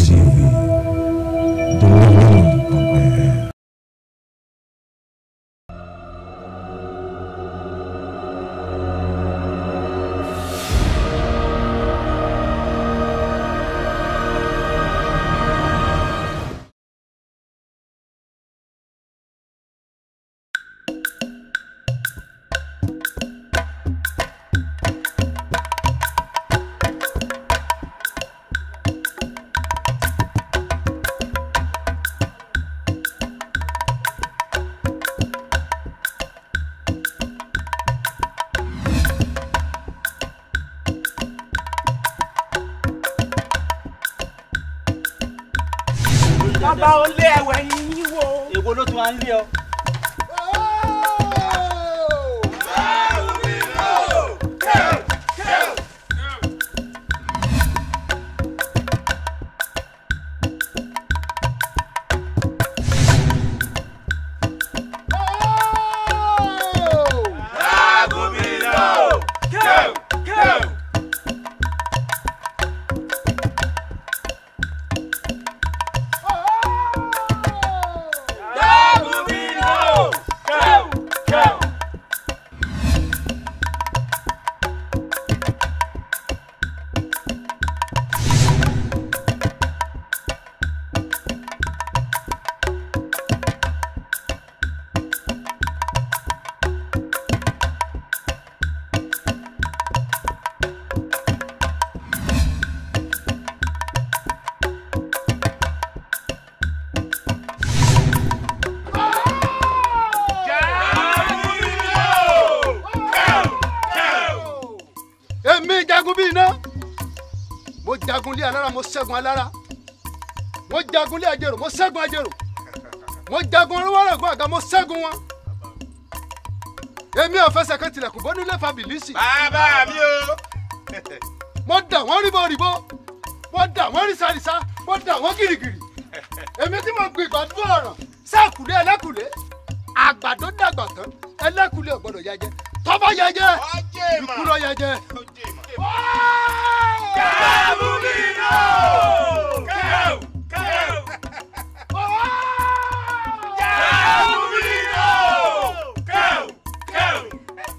TV. Dolówó ọ̀pẹ. bàbá ó lé ẹwẹ yín wò. èwo ló tún wá ń lé ọ. èmi jagun bíi iná mo jagun lé alára mo ṣẹ́gun alára mo jagun lé ajérò mo ṣẹ́gun ajérò mo jagun olúwọ́rọ̀gbọ́n àga mo ṣẹ́gun wọn èmi ò fẹsẹ̀ kan tilẹ̀kùn bọ́ nílé fabilisi bàbá mi o. mo dà wọ́n ríbọ̀ ríbọ̀ mo dà wọ́n rísàrísà mo dà wọ́n gìrìgìrì èmi tí mo gbin ìgbàdúrà ọ̀ràn sáàkùlé ẹlẹ́kùlé àgbàdo dàgbà tán ẹlẹ́kùlé ò gbọ́dọ̀ yẹjẹ tọ́bọ̀ yẹjẹ ọjẹ́ ìmọ̀. ikú lọ yẹjẹ. ọjẹ́ ìmọ̀. Kẹ́ẹ̀bù mi nù. Kẹ́ẹ̀bù kẹ́ẹ̀bù. Kẹ́ẹ̀bù mi nù. Kẹ́ẹ̀bù kẹ́ẹ̀bù.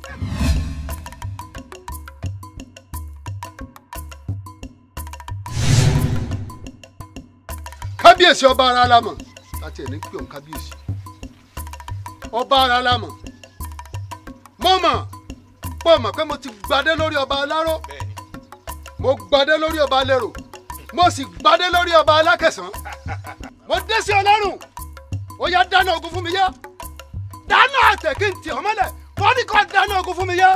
kábíyèsí ọba ara lamọ láti ẹni pé òun kábíyèsí ọba ara lamọ mo mọ pọ mọ pé mo ti gbadé lórí ọba aláró Bẹ́ẹ̀ni. mo gbadé lórí ọba alérò mo sì gbadé lórí ọba alákẹsàn mo dé sí ọlọ́run ó yá dáná ogun fún mi yá dáná àtẹ kí n tì ọ́ mọ́lẹ̀ wọ́n ní kó dáná ogun fún mi yá.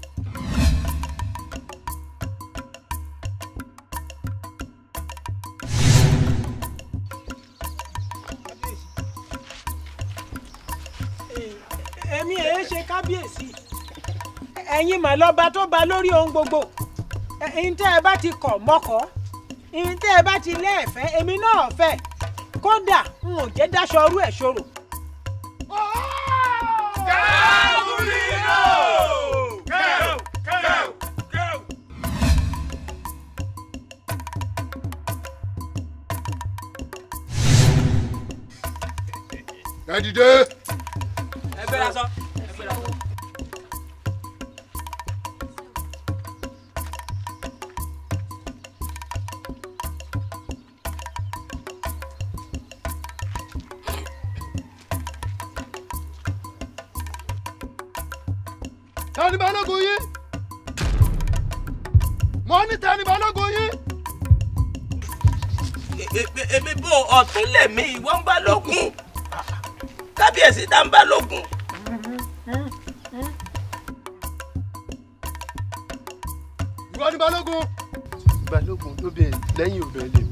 èmi èé ṣe kábíyèsí ẹ̀yin mà lọ́ba tó ba lórí ohun gbogbo ẹ̀yin tẹ́ ẹ bá ti kọ̀ mọ́kọ́ ẹ̀yin tẹ́ ẹ bá ti lẹ́ẹ̀fẹ́ èmi náà fẹ́ kódà n ò jẹ́ dáṣọ ọrú ẹ̀ ṣòro. Kẹ́ẹ̀bù mi nù. Kẹ́ẹ̀bù kẹ́ẹ̀bù kẹ́ẹ̀bù. ẹ dìde ẹ gbéra sọ ẹ gbéra sọ. tani balógun yín mo ní tani balógun yín. èmi bò ọ̀tún lèmi ìwọ ń bá lógun kábíyèsí dá ń bá lógun. ìwọ ni balógun. balógun lóbìnrin lẹ́yìn obìnrin lèmi.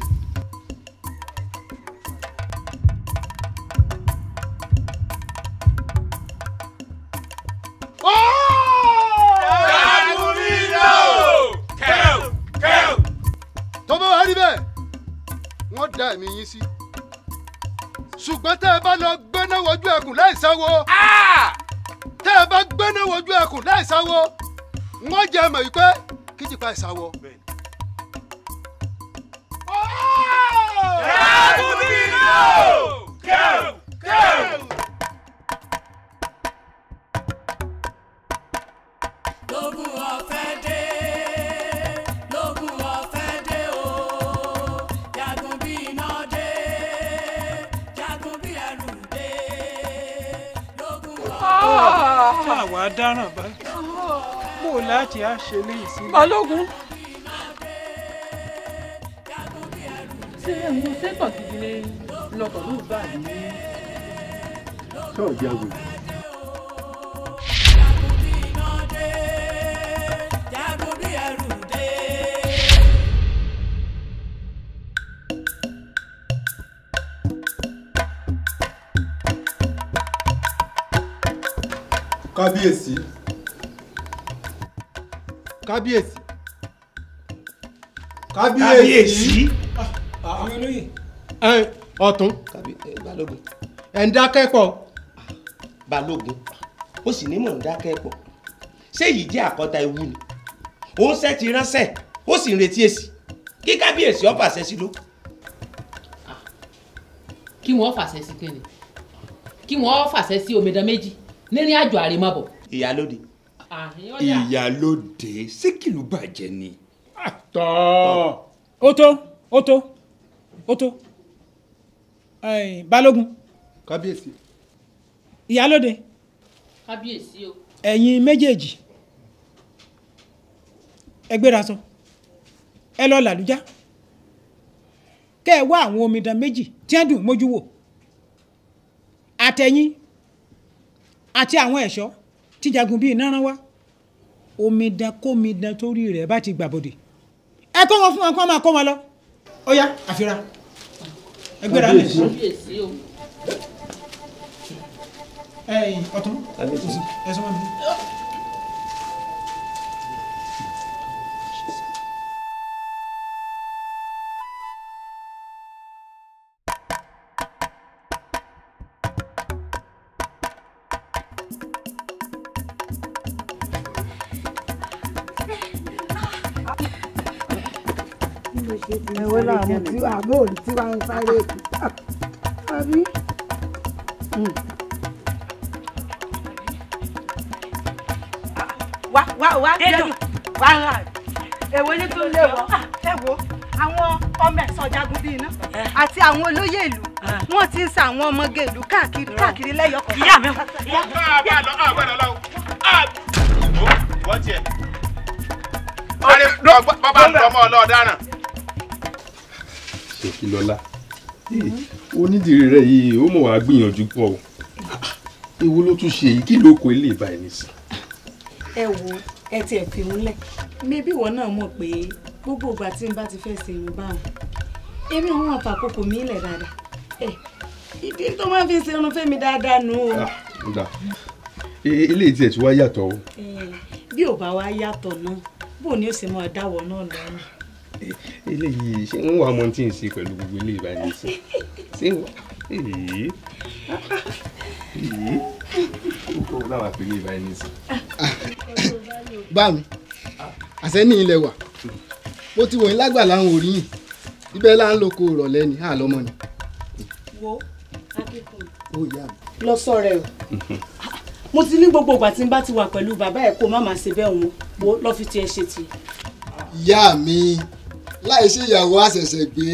Kẹ́ẹ̀bù mi nù. Kẹ́ẹ̀bù kẹ́ẹ̀bù. tó bá wà rí bẹ́ẹ̀ wọ́n dá ẹ̀mí yín sí. ṣùgbọ́n tẹ́ ẹ bá lọ gbéná wojú ẹkùn láì sáwo. tẹ́ ẹ bá gbéná wojú ẹkùn láì sáwo. wọ́n jẹ́ mọ̀ wípé kíjìpá ìsáwọ́. Bẹ́ẹ̀ni. wàá dáràn báyìí bó o láti á ṣe léyìí sí. balógun. ṣé mo sẹ́tọ̀ gidi ni lọkọ̀ ló bá mi. sọ̀rọ̀ jágbe. kábíyèsí kábíyèsí kábíyèsí àwọn olóyè ẹ ọ̀tún balógun ẹ̀ ń dákẹ́ pọ̀ balógun ó sì ní mò ń dákẹ́ pọ̀ ṣé èyí jẹ́ àkọ́ta ewu ni òun ṣẹ́ ti ránṣẹ́ ó sì ń retí èsì kí kábíyèsí ó fàṣẹ sí ló. kí wọ́n fàṣẹ sí kéde kí wọ́n fàṣẹ sí omidan méjì nírìn àjò àrèmábọ̀. ìyálóde ìyálóde ṣé kìlú bàjẹ́ ni. tọ́ ó tó ó tó ó tó Ẹ̀yin, balógun kábíyèsí ìyálóde kábíyèsí o. ẹ̀yin méjèèjì ẹ gbéra sọ ẹ lọ làlújá kẹ́ ẹ wá àwọn omidan méjì tí wọ́n dùn mójú wò àtẹ̀yìn àti àwọn ẹ̀ṣọ́ tí jagun bíi náírà wá omidan kómidan torí rẹ̀ bá ti gbàbọ̀dè ẹ kó wọn fún wọn kó wọn máa kó wọn lọ ó yá àfihàn ẹ gbéra lẹ̀ kábíyèsí o. ẹ̀yin ọ̀tún ẹ sọ wọn bí. ẹ̀wọ́n làwọn tí àbọ̀ òní tí wàá ń sáré kù. àbí. wá wá wá jẹ́nu wá rà èwo ní tó lé wọ. ẹ wo àwọn ọmọ ẹ̀sọ́ jagun bíi iná àti àwọn olóyè ìlú wọn ti ń sa àwọn ọmọge ìlú káàkiri káàkiri lẹ́yọ̀ kan. ìyá mi ìyá mi. àbá lọ àbá lọ lọ wọ́n tiẹ̀. bàbá ń lọ ọmọ ọlọ́ọ̀daràn. ṣèkìlọ́lá onídìrí rẹ yìí ó mọ̀ wá gbìyànjú pọ̀ o èwo ló tún ṣe yìí kí ló kó ilé ìbá ẹni sí. ẹ wo ẹ tiẹ̀ fi ń lẹ̀ mébí ìwọ náà mọ̀ pé gbogbo ìgbà tí n bá ti fẹ́ ṣe irun báwọn èmi àwọn àfàkókò mi lẹ̀ dáadáa ẹ ìdí tó máa fi ṣe irun fẹ́mi dáadáa nù o ó dà eléyìí tiẹ̀ tí wá yàtọ̀ o Eh, bí ò bá wá yàtọ̀ náà bó ni ó sì máa dáwọ́ náà lọ́rùn. eléyìí ṣé ń wà mọ́ tí ń ṣe pẹ̀lú gbogbo ilé ìbá ẹni sí ṣé ń wà èyí èyí ó kọ́ ọ láwọn àpèlé ìbá ẹni sí. bá mi àṣẹ ní ilẹ̀ wà mo ti wòyìn lágbàlá ń orí yìí ibẹ̀ là ń loko ìrọ̀lẹ́ ni àlọ́mọ ni wo akíkùn. ó yá mi. lọ sọ̀rọ̀ ẹ o mo ti ní gbogbo ìgbà tí n bá ti wà pẹ̀lú bàbá ẹ̀ kó má máa ṣe bẹ́ẹ̀ wọn wo lọ́ fi tiẹ̀ ṣe tiẹ̀. ìyá mi láì ṣe ìyàwó àṣẹ̀ṣẹ̀ gbé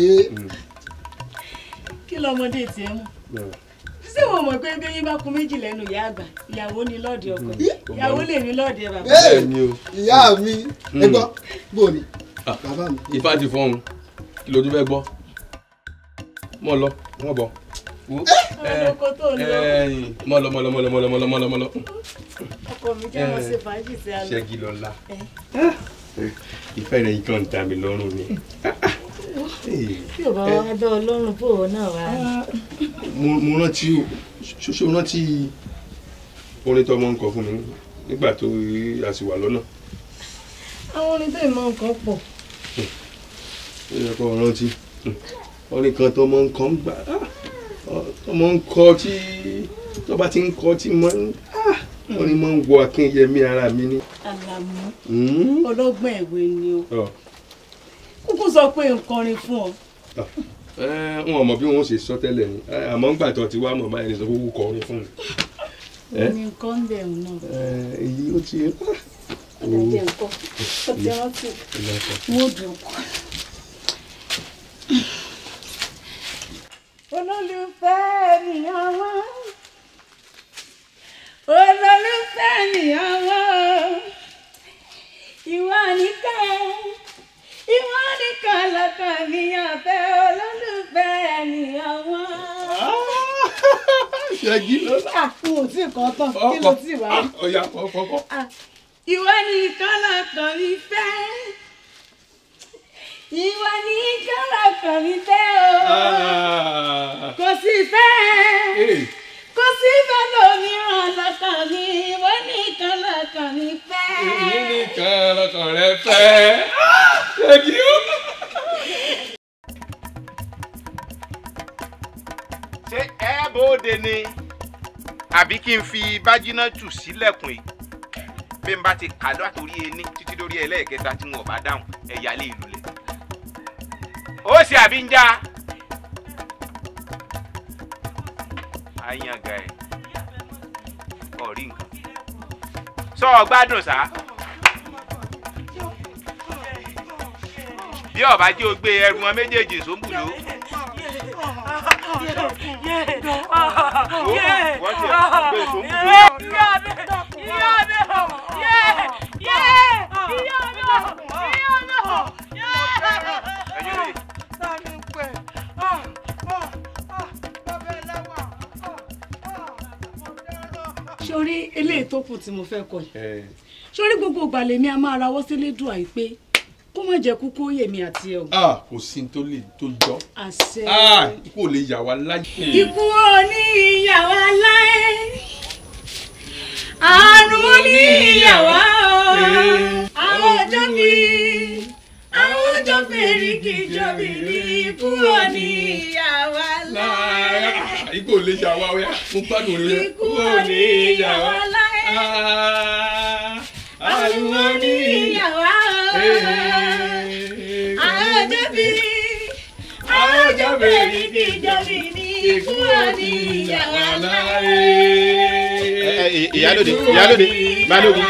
kí lọmọdé tiẹ̀ mọ̀ ṣé wọn mọ̀ pé bí eyín bá kun méjì lẹ́nu ìyá àgbà ìyàwó ni lọ́ọ̀dì ọkọ ìyàwó lè ní lọ́ọ̀dì ẹ̀ bàbá. bẹ́ẹ̀ ni o. ìyá mi ẹ gbọ́ bò ní bàbá mi. ifá ti fọ́n kí ló tún fẹ́ gbọ́ mọ́ lọ wọ́n bọ̀ ọlọ́kọ tó ń lọ mọ́ lọ mọ́ lọ mọ́ lọ mọ́ lọ mọ́ lọ mọ́ lọ mọ́ lọ ọkọ mi jẹ́ wọn ṣe fàájì sí àná. ṣẹ́gi lọ́la ìfẹ́ rẹ̀ yìí kàn ń ta mi lọ́rùn ni bí ò bá wá dá ọlọ́run bò ó náà wá. mo mo rántí o ṣoṣo rántí orin tó ọmọ ń kọ fún mi nígbà tó a sì wà lọ́nà àwọn orin bẹ́ẹ̀ mọ nǹkan pọ̀. ó yẹ kó o rántí orin kan tó ọmọ ń kọ ń gbà ọmọ ń kọ tí tó bá ti ń kọ tí mo ń orin máa ń wọ akínyẹmí ara mi ni. àlàmú Mm. ọlọ́gbọ́n ẹ̀wé ni o Ọ. kúkú sọ pé nǹkan rin fún ọ. Ẹ, wọn ò mọ bí wọn ó ṣe sọ tẹ́lẹ̀ ni Ẹ, àmọ́ ń gbà tó ti wá mọ̀ báyìí ní sọ fún kọ orin fún mi. Ẹ? ní nǹkan ń bẹ̀rù náà. Ẹ, èyí ó ti ẹ̀jẹ̀ nǹkan ó ti rántí wọ́n dùn kọ́. olólùfẹ́ mi ọwọ́ olólùfẹ́ mi lẹ́yìn wọn ìwọ nìkan ìwọ nìkan lọ́kàn mi àfẹ́ olólùfẹ́ ènìyàn wọn. ṣẹ́gi ló Ah, n ò tí ì kọ́ tán kí ló tí ì wá rí. ọ̀ya kọ̀ọ̀kọ̀. Ah, ìwọ nìkan lọ́kàn mi fẹ́ ìwọ nìkan lọ́kàn mi fẹ́ o kò sí fẹ́ kò sí fẹ́ lómìíràn lọ́kàn mi ìwọ nìkan lọ́kàn mi fẹ́. èyí nìkan lọkàn rẹ fẹ́. ṣẹ́gi ó. ṣé ẹ bóde ni àbí kí n fi bájínátù sílẹ̀kùn yìí bí n bá ti kà látòrí ení títí lórí ẹlẹ́ẹ̀kẹta tí wọn ò bá dáhùn ẹ̀yà lè lulẹ̀. ó ṣe àbí ń já. àyànga ẹ̀ ọ̀rí nǹkan. sọ ọ gbádùn sá. bí ọba jẹ́ o gbé ẹrù wọn méjèèjì sóńbùlò. wọ́n ti gbé sóńbùlò. ẹ̀yin lè sórí eléyìí tó kù tí mo fẹ́ kọ yìí sórí gbogbo ìgbà lèmi a máa rawọ́ sílé dùn àyè pé kó má jẹ́ kúkú yèmí àti ẹ̀ o. Ah, kò sí ní tó lè tó jọ. àṣẹ. Ah, ikú ò lè yà wá láyé. ikú òní ìyàwó aláì àrùn òní ìyàwó àwọn ọjọ́ mi àwọn ọjọ́ fèrè kì í jọ mi ní ikú òní ìyàwó aláì Ah, ikú ò lè yà wá ọ̀ya mo gbádùn rẹ. ikú òní ìyàwó aláì àrùn òní ìyàwó àwọn ọjọ́ mi àwọn ọjọ́ fèrè kì í jọ mi ní ikú òní ìyàwó aláì. ìyálòde ìyálòde balógun.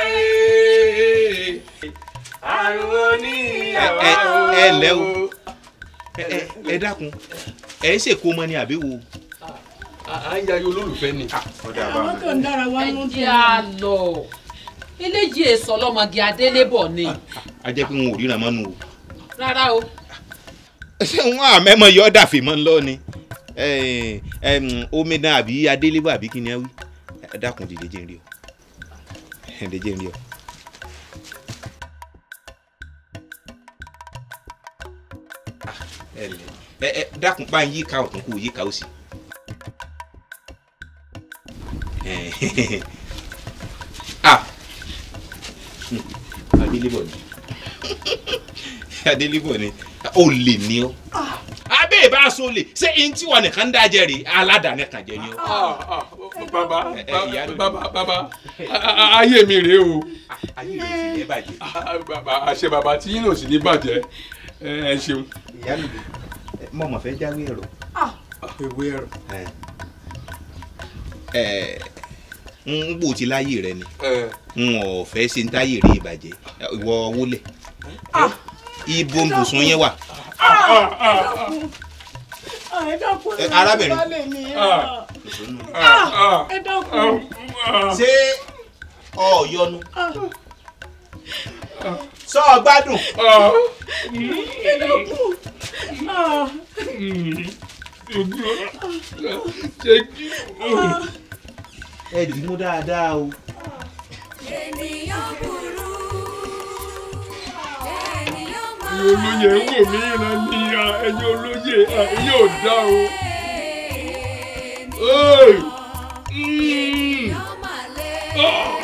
ẹ ẹ ẹ lẹ o ẹ ẹ ẹ dákun ẹ ń ṣèkó mọ ni àbí wo. à ń yayọ olólùfẹ́ ni. ọ̀dà àwọn tó ń dára wá ẹ ló ń jẹ́ à lọ eléjì èso ọlọ́mọge adélébọ̀ ni a jẹ́ pé wọn ò ríran mọ́nu o. rárá o ṣé wọn àmẹ́mọ yọ dàfẹ́ mọ́ ń lọ ni ẹ ẹ omidan àbí adélébọ̀ àbí kí ni ẹ wí ẹ dákun dìde jẹ́ n rí ọ ẹ dìde jẹ́ n rí ọ. Ah, ẹ lẹ ẹ ẹ dákun pa yíká ọ̀tún kó yíká òsì. Ẹ, ah Hmm, adélébọ̀ ni adélébọ̀ ni ó lè ní ọ. abẹ́ ìbá aṣọ lè ṣé eyín tí wọn nìkan ń dájẹ́ rè aládàáni kan jẹ ni ọ. Ah, ah, bàbá ẹ, ẹ, ìyá ló- bàbá bàbá a- a- ayé mi rèé o. ayé rẹ̀ sì ní bàjẹ́. Ah, bàbá àṣẹ bàbá tí yín náà sì ní bàjẹ́ ẹ ẹ ṣeun. ìyá mi mọ̀ mọ̀ fẹ́ jáwé ẹ̀rọ. ewé ẹ̀rọ. ẹ ń gbò tí láyé rẹ ni ẹ n ò fẹ́ ṣe ń táyé rí ìbàjẹ́ ìwọ wọlé ibo ń bùsùn yẹn wà. ẹ dákun Ẹ, arábìnrin. bá lè ní ẹ Ah. Ah, ẹ dákun ṣé ọ yọnu sọ ọ gbádùn. ẹ dákun Ah, ṣe kí. ẹ dì í mú dáadáa o. ẹ̀yin olóye ń wò mí ìran ní ya ẹ̀yin olóye ẹ̀yin ò dá o. Ey! Mm. Ah.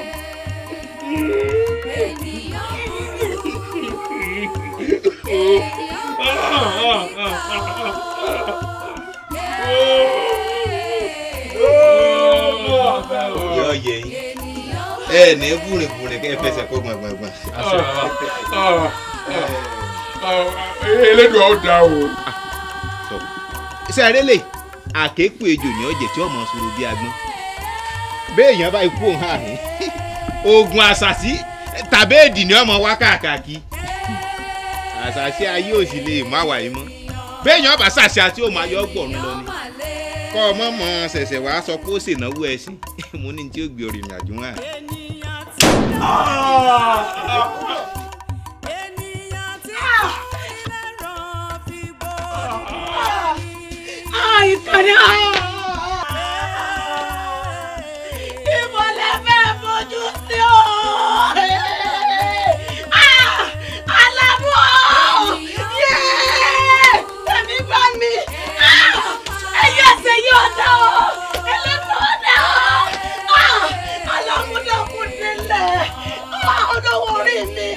yọ yẹ yín ẹ ní búrìnbúrìn kẹ fẹsẹ̀ kó gbọngbọngbọn. elédùn ọ̀ dá o. sẹ́rẹ́ lè àkékù ejò ní ọ̀jẹ̀ tí ọmọ sọ̀rọ̀ bí agbọ́n béèyàn bá ikú òun àhín oògùn àṣàṣì tàbí èdì ni ọmọ wá káàkiri àṣàṣì ayé ò sì lè má wà yìí mọ́ béèyàn bá ṣàṣì àti òun ayọ́ gbọ̀run lọ ni kọ́ ọmọ mọ̀ ṣẹ̀ṣẹ̀ wàá sọ pé ó ṣènáwó ẹṣin mo ní tí ó gbé orin ìrìnàjò wọn. ìkànnì ìbò lè fẹ́ fojú sí o alábọ̀ tẹ̀mí bá mi ẹ̀yẹ ẹsẹ̀ yóò dá o ẹlẹ́nu ọ̀dà o alámúdàkùn nílẹ̀ olówó orí mi.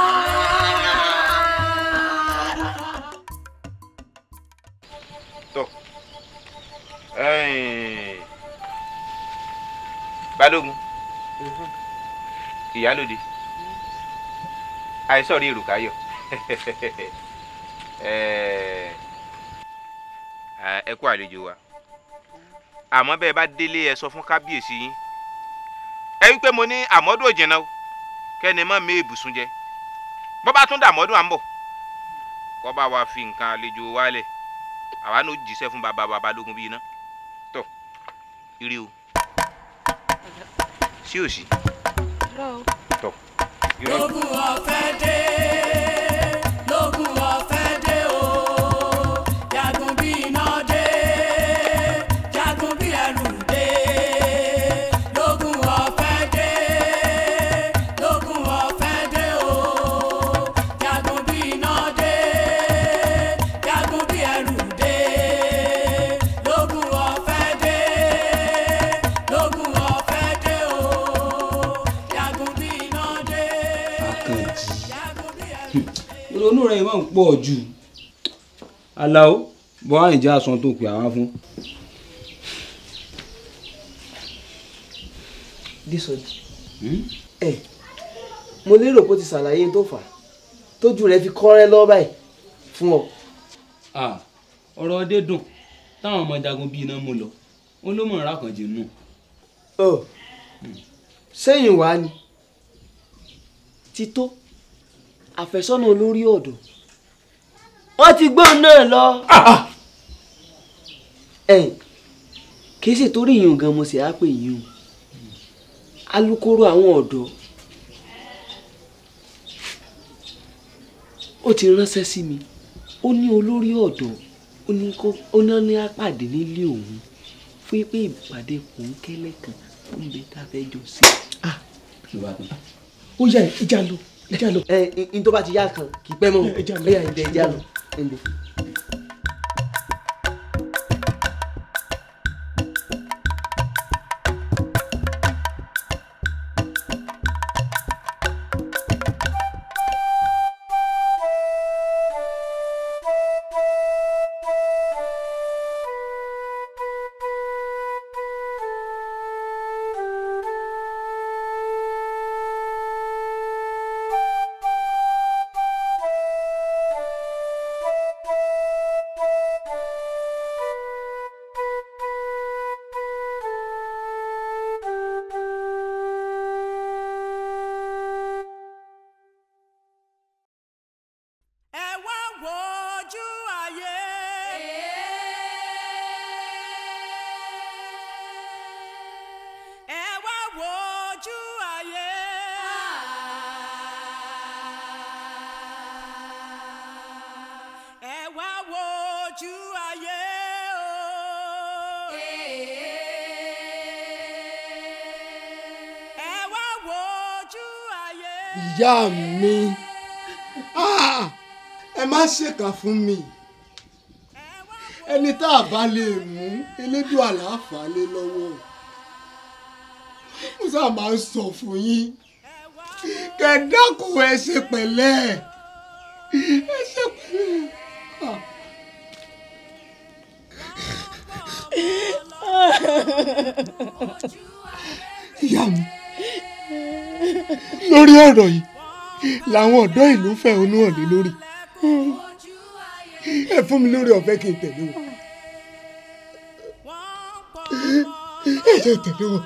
tọ ẹ̀ẹ́n, balógun ìyálòde àìsàn rí èrùkáyọ Ẹ̀ẹ́, ẹ kú àlejò wa àmọ́ bẹ́ẹ̀ bá délé ẹ sọ fún kábíyèsí yín ẹ wí pé mo ní àmọ́dún òjìnà o kẹ́ni mọ́ mi ìbùsùn jẹ bọ́ bá tún dàmọ́dún à ń bọ̀ kọ́ bá wa fi nǹkan àlejò wálẹ̀ àwa n'o jíṣẹ́ fún baba baba lógun bíi iná tọ ire o sí òsì tọ ire o. lógún ọ̀fẹ́ dé lógún ọ̀fẹ́ dé o jagun bí iná dé jagun bí ẹrù dé lógún ọ̀fẹ́ dé lógún ọ̀fẹ́ dé o jagun bí iná dé jagun bí ẹrù dé lógún ọ̀fẹ́ dé lógún ọ̀fẹ́ dé o jagun bí iná dé. àkànjì ìrònú rẹ̀ máa ń pọ̀ jù aláwo bọ́ àìjá aṣọ tó pè àwọn fún. dísọjí ẹ mo lérò pé ó ti ṣàlàyé tó fà á tójú rẹ fi kọ́rẹ́ lọ́ báyìí fún ọ. Ah, ọ̀rọ̀ ọdẹ dùn táwọn ọmọ jagun bíi iná mú lọ wọn ló mọ̀ ọ́n rákànjì nù. ọ sẹ́yìn wá ni tító àfẹ́sọ́nà olórí ọ̀dọ́ wọ́n ti gbóhùn náà lọ. ẹ̀yìn kì í sì torí ìyún gan mo sì á pè yín o alukoro àwọn ọ̀dọ́ ó ti ránṣẹ́ sí mi ó ní olórí ọ̀dọ́ ó ní kó ó ní ní àpàdé nílé òun fún pé ìpàdé kòńkẹ́lẹ́ kan ó ń bẹ tá a fẹ́ jọ sí. ó yá ìjà lọ ìjà lọ. ẹ ẹ n tó bá ti yá kan kì í pẹ́ mọ́ ẹ yá ìjà ìjà lọ. ẹ ǹdẹ. ẹ wá wojú ayé. ẹ wá wojú ayé. ẹ wá wojú ayé o. ẹ wá wojú ayé. ìyá mi Ah! ẹ má ṣèkà fún mi ẹni tá a bá lè mú elédùn àlàáfàá lé lọ́wọ́ mo sábà máa ń sọ fún yín kẹ dákun ẹ ṣe pẹ̀lẹ́ ẹ ṣe pẹ̀lẹ́. Ah. ìyá mi lórí ọ̀rọ̀ yìí làwọn ọ̀dọ́ ìlú fẹ̀hónú hàn lé lórí ẹ fún mi lórí ọ̀fẹ́ kí n tẹ̀lé wọn ẹ jẹ́ tẹ̀lé wọn.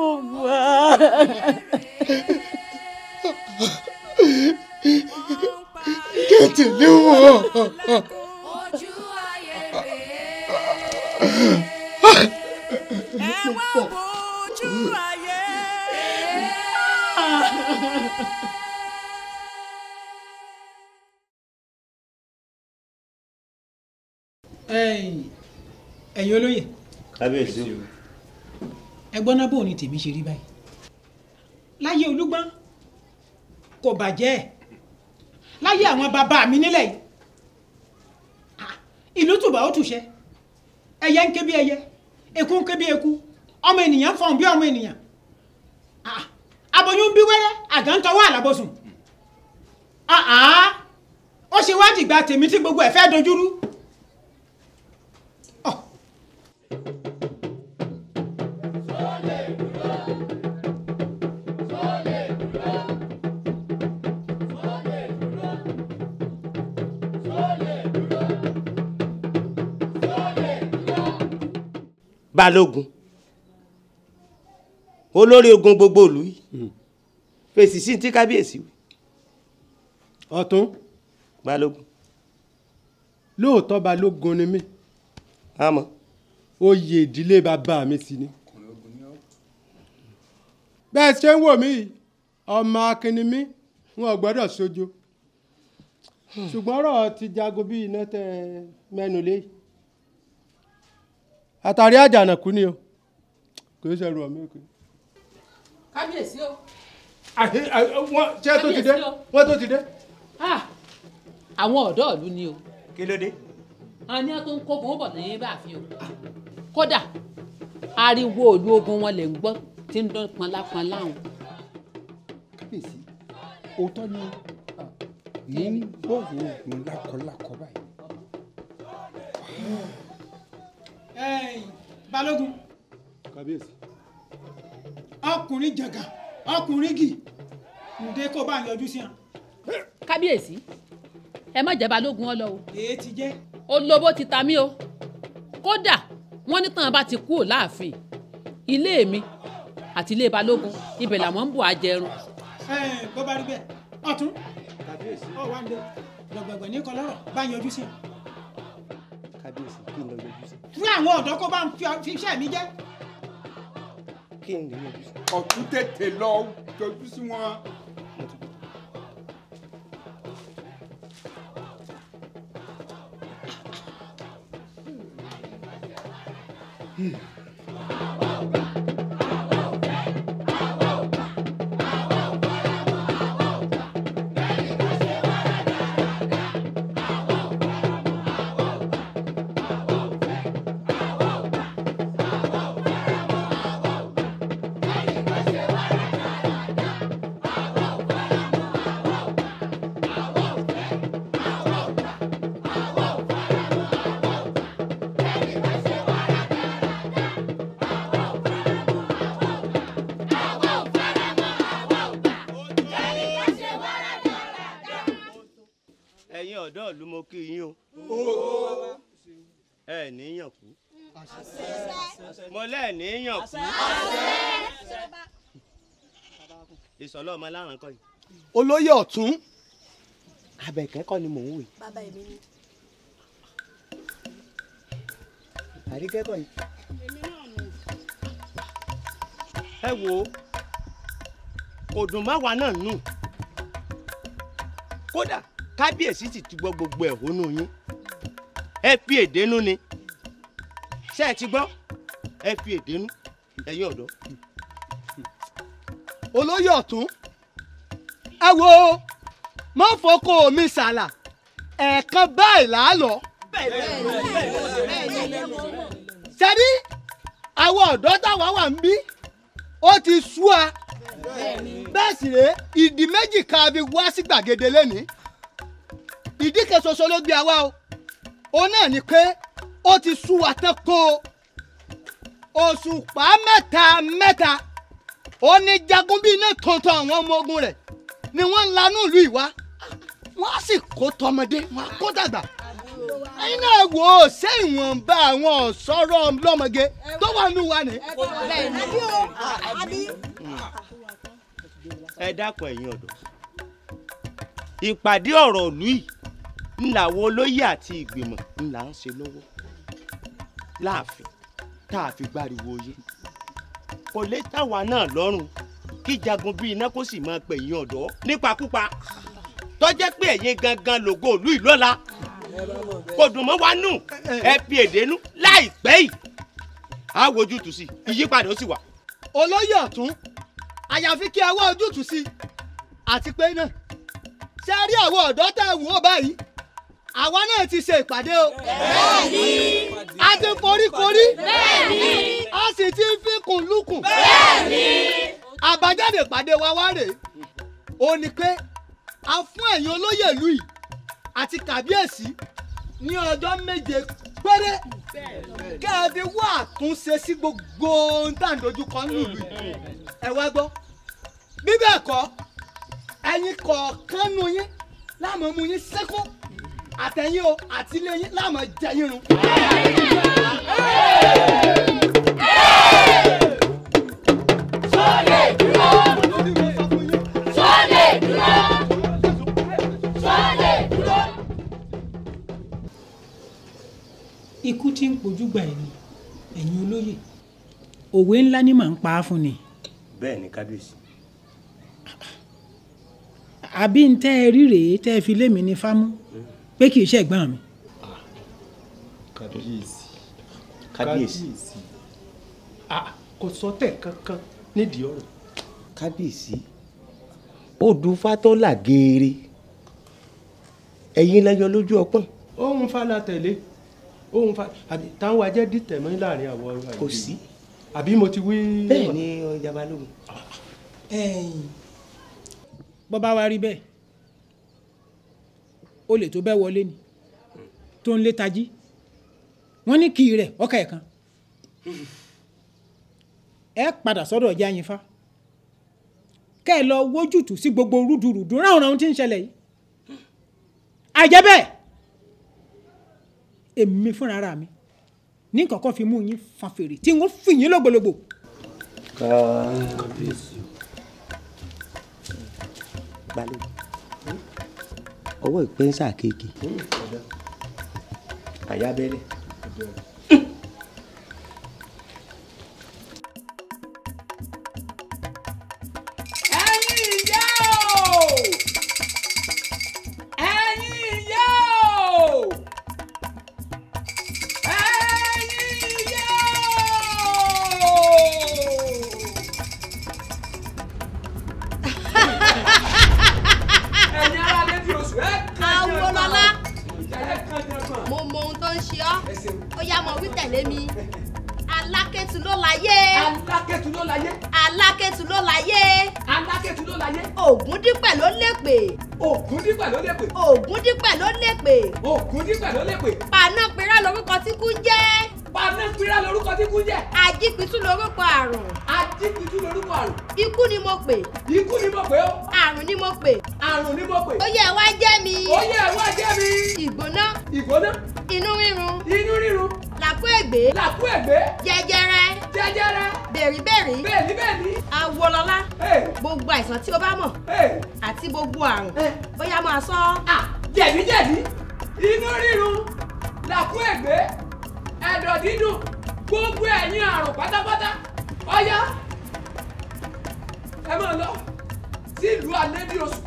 kí n tẹ̀lé wọn. ẹ wá wojú ayé. ẹ̀yin ẹ̀yin olóyè kábíyèsí ẹgbọ́n náà bò ní tèmi ṣe rí báyìí láyé olúgbọ́n kò bàjẹ́ láyé àwọn bàbá mi nílẹ̀ yìí Ah, ìlú tùbà ó tùṣẹ́ ẹyẹ ń ké bí ẹyẹ eku ń ké bí eku ọmọ ènìyàn ń fọ̀n bí ọmọ ènìyàn Ah, aboyún bí wẹ́rẹ́ àgàn ń tọwọ́ àlàbọ̀sùn Ah, ah, ó ṣe wá dìgbà tèmi tí gbogbo ẹ̀ fẹ́ dojúrú. balógun olórí ogun gbogbo ìlú yìí fèsì sí ti kábíyèsí wí. ọ̀tún balógun lóòótọ́ balógun ni mí àmọ́ oyè ìdílé bàbá mi sì ni bẹ́ẹ̀ ṣe ń wò mí yìí, ọmọ akínni mi wọn ò gbọ́dọ̀ sojo ṣùgbọ́n ọ̀rọ̀ ti jago bí iná tẹ mẹ́nu lé yìí. àtàrí àjànàkú ni o kò í ṣẹ̀rù ọ̀mí òkè. kábíyèsí o. ṣé tó ti dé wọ́n tó ti dé. Ah, àwọn ọ̀dọ́ ìlú ni o. kí ló dé. àwọn ní wọn tó ń kógun bọ̀ ní báàfin o. kódà ariwo òlu ogun wọn lè ń gbọ́ tí ń dán pọnlápọnlá wọn. kábíyèsí òótọ́ ni mò ń gbọ́rọ̀ oògùn lákọlákọ báyìí. ẹ̀yin balógun kábíyèsí. ọkùnrin jàgà ọkùnrin gì ǹdẹ kó bá yọjú sí hàn. kábíyèsí ẹ má jẹ́ balógun ọ lọ o. èé ti jẹ́. olóbó ti ta mí o kódà wọ́n ní tàn bá ti kúrò láàfin ilé mi àti ilé balógun ibẹ̀ làwọn ń bọ̀ àjẹrun. ẹ̀yin bó bá rí bẹ́ẹ̀ ọ̀tún ọ̀ wá ń dé gbọ̀gbọ̀gbọ̀ ní kọlọ́rọ̀ bá yọjú sí hàn. kábíyèsí kí n lọ yọjú sí. fún àwọn ọ̀dọ́ kó bá ń fi- fi iṣẹ́ mi jẹ́. kí n lè yọjú sí. ọ̀tún tètè lọ yọjú sí wọn. ẹ̀yin ọ̀dọ́ ìlú mo kí yín o. ẹ níyàn kú. mo lẹ́ẹ̀ níyàn kú. ìsọ̀lọ́ ọmọ láràn kọ́ yìí. olóyè ọ̀tún abẹ̀kẹ́ kọ́ ni mò ń wò yìí. bàbá èmi ni. àríkẹ́ kọ́ yìí. ẹ wo kò dùn má wa náà nù kódà kábíyèsí sì ti gbọ́ gbogbo ẹ̀hónú yín ẹ fi èdénú ni ṣé ẹ ti gbọ́ ẹ fi èdénú ẹ̀yin ọ̀dọ́. olóyè ọ̀tún ẹ wo má fọkọ mi sàlà ẹ̀ẹ̀kan báyìí là á lọ. sẹ́ni àwọn ọ̀dọ́ táwa wà ń bí ó ti sú a bẹ́ẹ̀ sì rèé ìdí méjì kan fi wá sí gbàgede lẹ́ni ìdí kan ṣoṣo ló gbé àwa o òun náà ni pé ó ti sú wa tán kó o òṣùpá mẹ́ta mẹ́ta ó ní jagun bíi iná tuntun àwọn ọmọ ogun rẹ̀ ni wọ́n ń lanú ìlú ìwá wọ́n á sì kó tọmọdé wọ́n á kó dàgbà ẹ̀yin náà wò ó ṣé ìwọ̀nba àwọn ọ̀ṣọ́rọ̀ lọ́mọge tó wà nù wa ni. àbí o àbí. ẹ dákun ẹ̀yin ọ̀dọ́ ìpàdé ọ̀rọ̀ ìlú yìí ńlá wo olóyè àti ìgbìmọ̀ ńlá ń ṣe lọ́wọ́ láàfin tá a fi gbáriwo yé kò lè táwa náà lọ́rùn kí jagun bíi iná kó sì máa pẹ̀yìn ọ̀dọ́ nípakúpa tó jẹ́ pé ẹ̀yin gangan lògo ìlú ìlọ́la kò dùn mọ́ wa nù ẹ fi èdè nú láìpẹ́ yìí á wojú tù sí ìyípadà ó sì wà. olóyè ọ̀tún àyàfi kí ẹ wá ojútùú sí i àti pé náà ṣe rí àwọn ọ̀dọ́ tẹ̀ wò ó báyìí àwa náà ti ṣe ìpàdé o. bẹ́ẹ̀ni. a ti foríkorí. Bẹ́ẹ̀ni. a sì ti fikùn lukùn. Bẹ́ẹ̀ni. àbájáde ìpàdé wa wá rèé ó ní pé a fún ẹ̀yin olóyè ìlú yìí àti kàbíyèsí ní ọjọ́ méje péré kẹ́ ẹ fi wá àtúnṣe sí gbogbo ohun tá à ń dojú kọ nílùú yìí ẹ wá gbọ́ bí bẹ́ẹ̀ kọ́ ẹ̀yin kọ̀ọ̀kan nu yín láàmú mú yín sẹ́kún àtẹ̀yìn o àti ilé yín láàmú jẹ yín run. Sọ́lé dúró. Sọ́lé dúró. Sọ́lé dúró. ikú tí ń pojú gbà ẹni ẹ̀yin olóyè òwe ńlá ni màá ń pa á fún ni bẹ́ẹ̀ ni kábíyèsí. àbí ń tẹ́ ẹ rí rèé tẹ́ ẹ fi lé mi ní fámú pé kì í ṣẹ̀gbọ́n mi. kábíyèsí kábíyèsí. Ah, kò sọtẹ̀ kankan nídìí ọ̀rọ̀. kábíyèsí odù fatọ́là geere ẹ̀yin lẹ́yọ lójú ọpọ́n. ohun fa la tẹ̀lé ohun fa àbí táwọn ajẹ́ dìtẹ̀ mọ́ láàrin àwọn ọ̀rọ̀ kò sí. àbí mo ti wí. bẹ́ẹ̀ ni ọjà balógun. bọ́ bá wá rí bẹ́ẹ̀ o lè tó bẹ́ẹ̀ wọlé ni tó ń lé tají wọ́n ní kì í rẹ̀ ọkà ẹ̀ kan ẹ padà sọ́dọ̀ ọjà yín fa kẹ́ ẹ lọ wójútùú sí gbogbo rúdurùdu ráhùn ráhùn tí ń ṣẹlẹ̀ yìí àjẹ́ bẹ́ẹ̀ èmi fúnra ara mi ní kọ̀ọ̀kan fi mú yín fa fèrè tí wọ́n fi yín lógbòlógbò kábíyèsí. balógun ọwọ́ ìpẹ́nsà kéèké àyábẹ́lẹ̀. Ẹ̀yin ìyá o! Ẹ̀yin ìyá o! Ẹ̀yin ìyá ẹ̀yin ará létí oṣù ẹ̀ Awolọ́lá mo mọ ohun tó ń ṣe ọ́ ó yá mọ wí tẹ̀lé mi alákẹ́tù ló láyé alákẹ́tù ló láyé alákẹ́tù ló láyé alákẹ́tù ló láyé ògúndípẹ̀ ló lépè ògúndípẹ̀ ló lépè ògúndípẹ̀ ló lépè ògúndípẹ̀ ló lépè panápirá lorúkọ tí kú ń jẹ́ panápirá lorúkọ tí kú ń jẹ́ ajípitú lorúkọ àrùn ajípitú lorúkọ àrùn ikú ni mo pè ikú ni mo pè ó àrùn ni mo pè àrùn ni mo pè ó yẹ wá jẹ́ mi ó yẹ wá jẹ́ mi ìgbóná ìgbóná inú rírun inú rírun làkú ègbé làkú ègbé jẹjẹrẹ jẹjẹrẹ bèríbèrí bẹ́ẹ̀ni bẹ́ẹ̀ni Awolọ́lá gbogbo àìsàn tí o bá mọ̀ àti gbogbo àrùn ó yá máa sọ. jẹ̀díjẹ̀dí inú rírun làkú ègbé ẹ̀dọ̀ dídùn gbogbo ẹ̀yin àrùn pátápátá ọ̀yá ẹ máa lọ sílùú alẹ́bí oṣù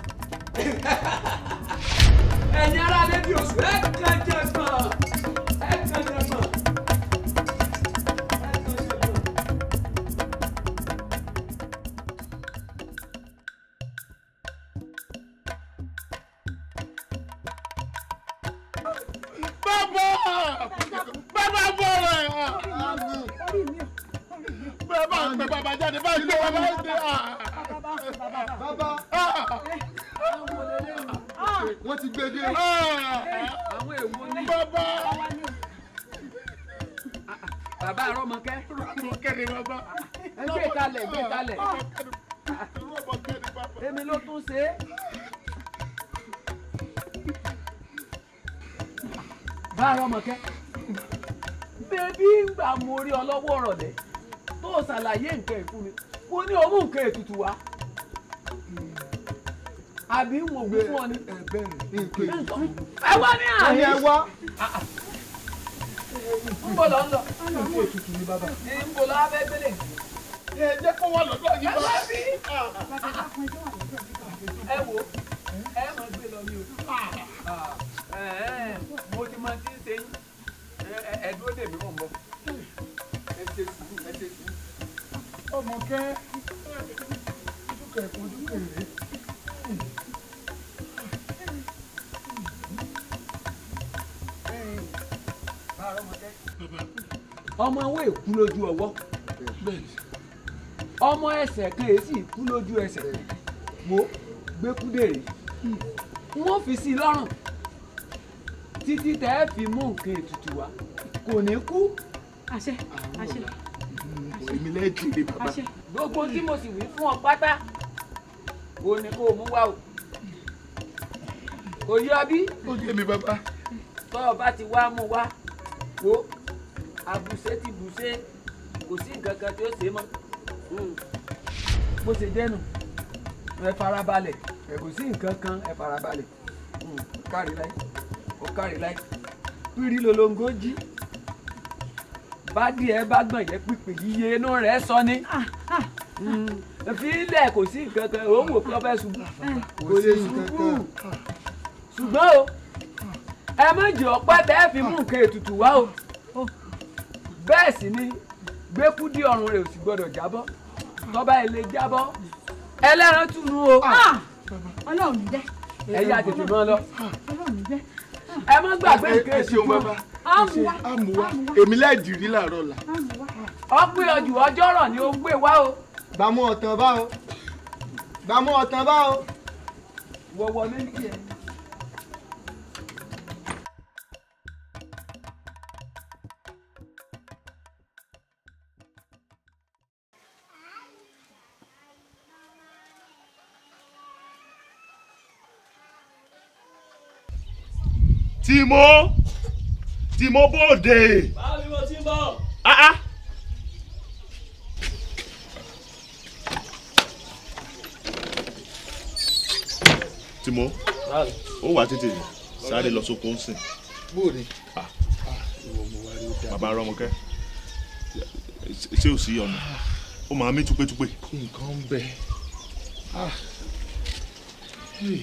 ẹ̀yin ará alẹ́bí oṣù ẹ̀ kàn jẹ̀ gbọ̀n ẹ̀ kàn jẹ̀ gbọ̀n. bàbá bàbá bọ̀rọ̀ ẹ̀ bàbá pẹ bàbá jáde báyìí ló bàbá dé bàbá wọ́n ti gbé dé àwọn èèwọ̀ ní. bàbá bàbá àrọ́mọkẹ́. rọ́mọkẹ́ ni bàbá. ẹ gbé kalẹ̀ gbé kalẹ̀. èmi ló tún ṣe é. bá àrọ́mọkẹ́. bébí ń gbà mo rí ọlọ́wọ́ rọ̀lẹ́ tó ṣàlàyé nǹkan ìfún mi mo ní òun nǹkan ètùtù wá. àbí ń wò wí fún ọ ni. ẹ wá ní àárín. ẹ wá. ń bọ̀ lọ ń lọ. nǹkan ètùtù ni bàbá. ń bọ̀ lọ abẹ́ gbélé. ẹ jẹ́ kó wà lọ́dọ̀ yín bá. ẹ wo ẹ máa gbé lọ ní o mo ti máa ti ń ṣe yín Ẹ- ẹ- ẹ dúró dè mí mọ̀ ń bọ̀ ẹ ṣe sùúrù ẹ ṣe sùúrù. ọmọ kẹ́ dúkẹ́ kó dúkẹ́ rẹ̀. ọmọ owó èkú lójú ọwọ́ ọmọ ẹsẹ̀ kan èsì kú lójú ẹsẹ̀ wo gbẹ́kúdèrè wọ́n fi sí i lọ́rùn títí tẹ́ ẹ fi mú nǹkan ètùtù wá kò ní kú. àṣẹ àṣẹ èmi lẹ́ẹ̀ kiri bàbá. àṣẹ. gbogbo tí mo sì wí fún ọ pátá o ní kó o mú wá o kò yọ bí. ó yé mi bàbá. tọ́ ọ bá ti wá mú wá wo àbùsẹ́ ti bùsẹ́ kò sí nǹkan kan tí ó ṣe é mọ́ Mm. bó ṣe jẹ́ nù ẹ farabalẹ̀ ẹ kò sí nǹkan kan ẹ farabalẹ̀ Mm. ó kárí láì ó kárí láì pírí lolongo jí bá díẹ̀ bá gbọ̀n jẹ́ pípé yíyé inú rẹ̀ sọ ni Mm. fi ilẹ̀ kò sí nǹkan kan òun wò pé ọ fẹ́ ṣubú kò lè ṣubú ṣùgbọ́n o ẹ méjì ọ̀pá tẹ́ ẹ fi mú nǹkan ètùtù wá o bẹ́ẹ̀ sì ni gbẹ́kúdí ọrùn rẹ̀ ò sì gbọ́dọ̀ jábọ́ tọ́ba ẹ̀ lè jábọ́ ẹlẹ́ran túnú o ọlọ́run ní jẹ́. ẹ̀yà tètè mọ́ lọ ọlọ́run ní jẹ́. ẹ má gbàgbé nǹkan ẹ ṣeun ètùtù bàbá. àmúwá àmúwá èmi lẹ́ẹ̀ dìrí làárọ̀ la. ọgbẹ́ ọjọ́ ọjọ́ rọ̀ ni ó gbé wá o gbàmú ọ̀tàn bá o gbàmú ọ̀tàn bá o. wọ̀wọ̀ méjì ẹ̀. tìmọ́ tìmọ́ bòde. báwo ni mo ti ń bọ̀. Ah ah. tìmọ́ ó wà tètè sáré lọ sóko ń sìn. bóòni. Ah. ìwọ mo wá rí ó dáa. bàbá rọmọkẹ́ ṣé ò sí ọ̀nà ó máa mí túpétúpé. nǹkan ń bẹ. Ah. Hey.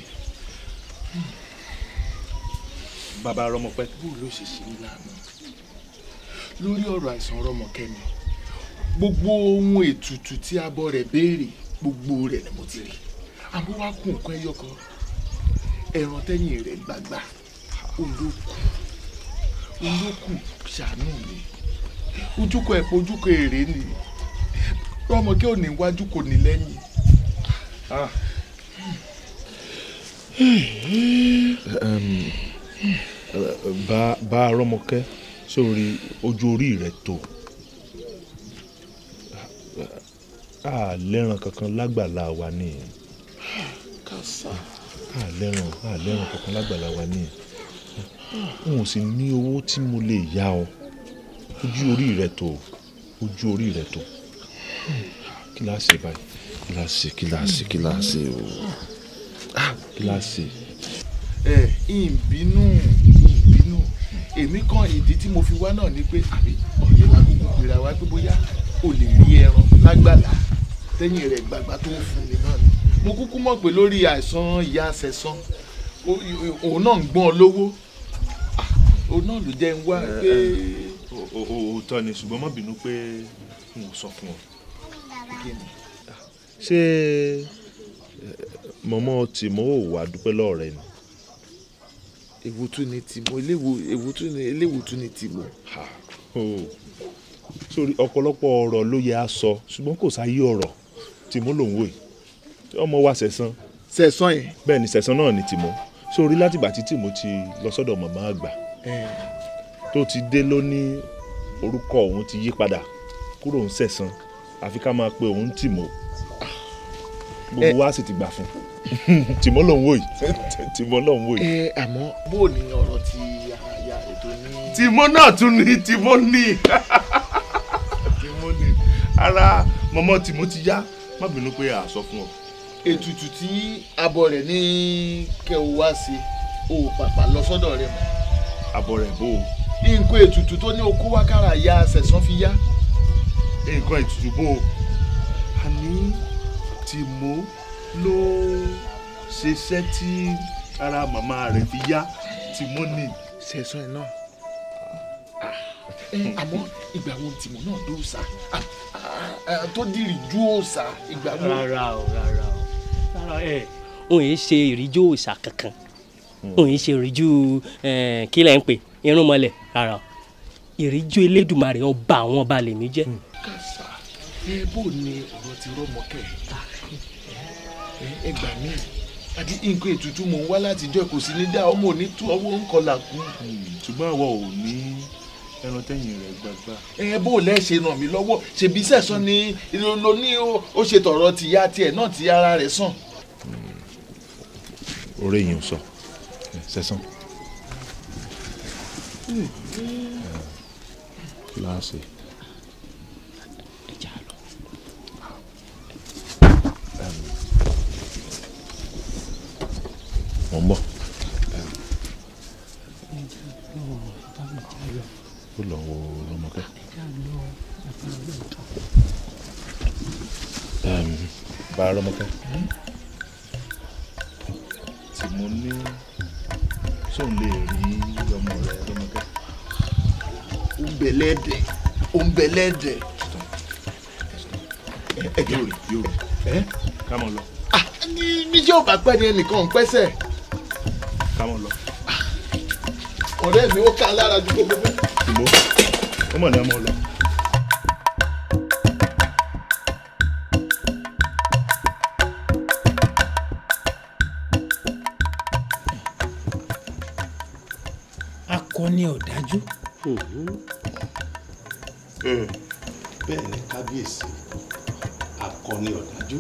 bàbá rọmọpẹ́. bó ló ṣe ṣe ìlànà lórí ọ̀rọ̀ àìsàn rọmọkẹ́ mi gbogbo ohun ètùtù tí abọ́ rẹ̀ béèrè gbogbo rẹ̀ ni mo ti rí àmọ́ wá kún nǹkan ẹyọ kan ẹran tẹ́yìn rẹ̀ gbàgbà olókù olókù ṣàánú mi ojúkọ ẹ̀pọ̀ ojúkọ èrè ni rọmọkẹ́ ò ní wájú kò ní lẹ́yìn. Ah. bá bá rọmọkẹ́ sórí ojú orí rẹ̀ tó a lẹ́ràn kankan lágbàlá wa ní kàṣà a lẹ́ràn a lẹ́ràn kankan lágbàlá wa ní n ò sì ní owó tí mo lè yá ọ ojú orí rẹ̀ tó ojú orí rẹ̀ tó kí la ṣe báyìí kí la ṣe kí la ṣe kí la ṣe o Ah, kí la ṣe. ẹ ìbínú ìbínú èmi kan ìdí tí mo fi wá náà ni pé àbí ọ̀yẹ́ lákòókò gbéra wá pé bóyá o lè rí ẹran lágbàlá tẹ́yìn rẹ̀ gbàgbà tó ń fún mi náà ni mo kúkú mọ̀ pé lórí àìsàn ìyá àṣẹsán òun náà ń gbọ́n ọ lówó Ah, òun náà ló jẹ́ ń wá pé O- o- o- òótọ́ ni ṣùgbọ́n má bínú pé n ò sọ fún ọ. kí ni ṣé mọ̀mọ́ tìmọ́ ò wá dúpẹ́ lọ́ọ̀ rẹ ni. èwo tún ni tìmọ̀ eléwo èwo tún ni eléwo tún ni tìmọ̀. o sórí ọ̀pọ̀lọpọ̀ ọ̀rọ̀ ló yẹ á sọ ṣùgbọ́n kò sáyé ọ̀rọ̀ tìmọ́ lòun wò yìí ọmọ wa sẹ̀sán. sẹ̀sán yẹn. bẹ́ẹ̀ ni sẹ̀sán náà ni tìmọ́ sórí látìgbà tí tìmọ́ ti lọ sọ́dọ̀ màmá àgbà tó ti dé ló ní orúkọ òun ti yí padà kúrò ń sẹ̀sán àfi ká máa pe òun tìmọ́ gbogbo wa sì ti gbà fún tìmọ́ lòun wò yìí tìmọ́ lòun wò yìí. ẹ àmọ́ bó o ní ọ̀rọ̀ ti aya ètò ní. tìmọ́ náà tún ní tìmọ́ ní tìmọ́ ní ara mọ́mọ́ tìmọ́ ti yá má bínú pé a sọ fún ọ. ètùtù tí abọ́ rẹ̀ ní kẹ́ o wá sí o ò pàpà lọ sọ́dọ̀ rẹ̀ mọ́. abọ́ rẹ̀ bó o. nǹkan ètùtù tó ní okó wákàrà ya sẹ̀sán fi yá. nǹkan ètùtù bó o. àní tìmọ́ ló ṣiṣẹ́ tí ara màmá rẹ̀ fi yá tìmọ́ ni. sẹ̀sán ẹ̀ náà ẹ àmọ́ ìgbà wo tìmọ̀ náà dó òòsà Ah, ah, ah, tó dìrì ju òòsà ìgbà wo. rárá o rárá o rárá ẹ òun yìí ṣe ìríjú òòṣà kankan òun yìí ṣe ìríjú eh, kí lẹ́ ń pè irúnmọlẹ̀ rárá o ìríjú elédùmarè ọba àwọn ọba lèmi jẹ́. kàṣà ẹ bó ni ọ̀rọ̀ ti rọ́mọkẹ́ ẹ ẹ gbà mí àti nǹkan ètùtù mò ń wá látijọ́ kò sí ní dá ọmọ òní tú ọwọ́ ń kọlà kú. ṣùgbọ́n àwa ò ní ẹran tẹ́yìn rẹ̀ gbàgbà. ẹ bó lẹ ṣe ràn mí lọ́wọ́ ṣèbí sẹ̀sán ni ló ní ó- ó ṣe tọ̀rọ̀ tìyá tiẹ̀ náà tí ara rẹ̀ sàn. orí yìí ń sọ sẹ́sán. láàṣẹ. mo ń bọ̀. ó lọ wo lọmọkẹ́. bá a lọmọkẹ́. tí mo ní sóun lè rí ọmọ rẹ lọmọkẹ́. ó ń bẹ lẹ́dẹ̀ ó ń bẹ lẹ́dẹ̀. ẹ yóò rí yóò rí. ẹ ká mọ̀ lọ. ní níjẹ́ ò bá pẹ́ ni ẹnìkan ń pẹ́sẹ̀. ká mọ̀ lọ. ọ̀rẹ́ mi ó ká lára ju gbogbo bẹ́ẹ̀. tìmọ́ ó mọ̀ ní ọmọ lọ. akọni ọ̀dájú. bẹ́ẹ̀ ni kábíyèsí akọni ọ̀dájú.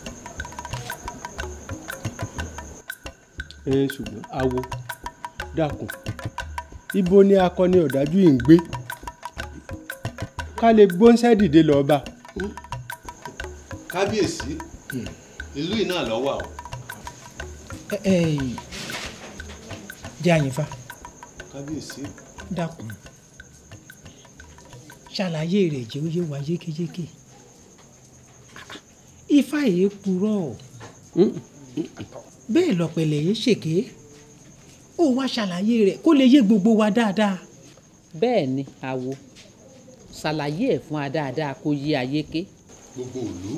ẹ ṣùgbọ́n awo dákun ibo ni akọni ọ̀dájú yìí ń gbé ká lè gbóńsẹ́ dìde lọ́ọ́ bá. kábíyèsí ìlú yìí náà ló wà o. ẹ ẹ jẹ́ àyìnfà kábíyèsí dákun ṣàlàyé rẹ̀ jẹ́ ó yé wa yékéyéké ifá yìí purọ́ bẹ́ẹ̀ lọ́pẹ̀lẹ̀ yìí ṣèké ó wá ṣàlàyé rẹ̀ kó lè yé gbogbo wa dáadáa. bẹ́ẹ̀ ni àwo ṣàlàyé ẹ̀ fún wa dáadáa kó yé ayé ké. gbogbo ìlú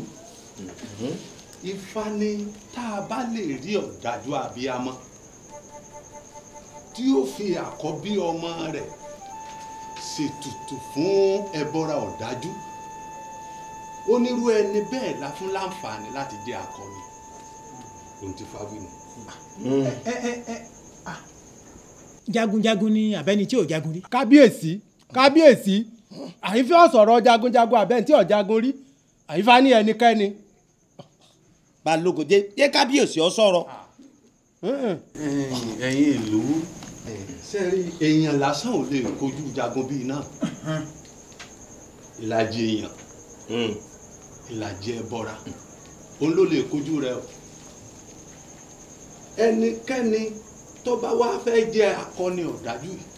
ifá ní tá a bá lè rí ọ̀dájú abiyamọ tí ó fi àkọ́bí ọmọ rẹ̀ ṣètùtù fún ẹbọra ọ̀dájú onírú ẹni bẹ́ẹ̀ la fún láǹfààní láti jẹ́ akọni ohun tí fáwí nù. ẹ ẹ ẹ jagunjagun ni abẹ́ni tí ò jagun rí. kábíyèsí kábíyèsí àyífẹ́ ọ̀sọ̀rọ̀ jagunjagun àbẹ́ntí ọ̀jagun rí àyífá ní ẹnikẹ́ni. balógun jẹ́ jẹ́ kábíyèsí ọ sọ̀rọ̀. ẹ̀yin ìlú sẹ́rí èèyàn lásán ò lè kojú jagun bíi náà ìlàjì èèyàn ìlàjì ẹbọra òun ló lè kojú rẹ o ẹnikẹ́ni tó bá wá fẹ́ jẹ́ akọni ọ̀dájú yìí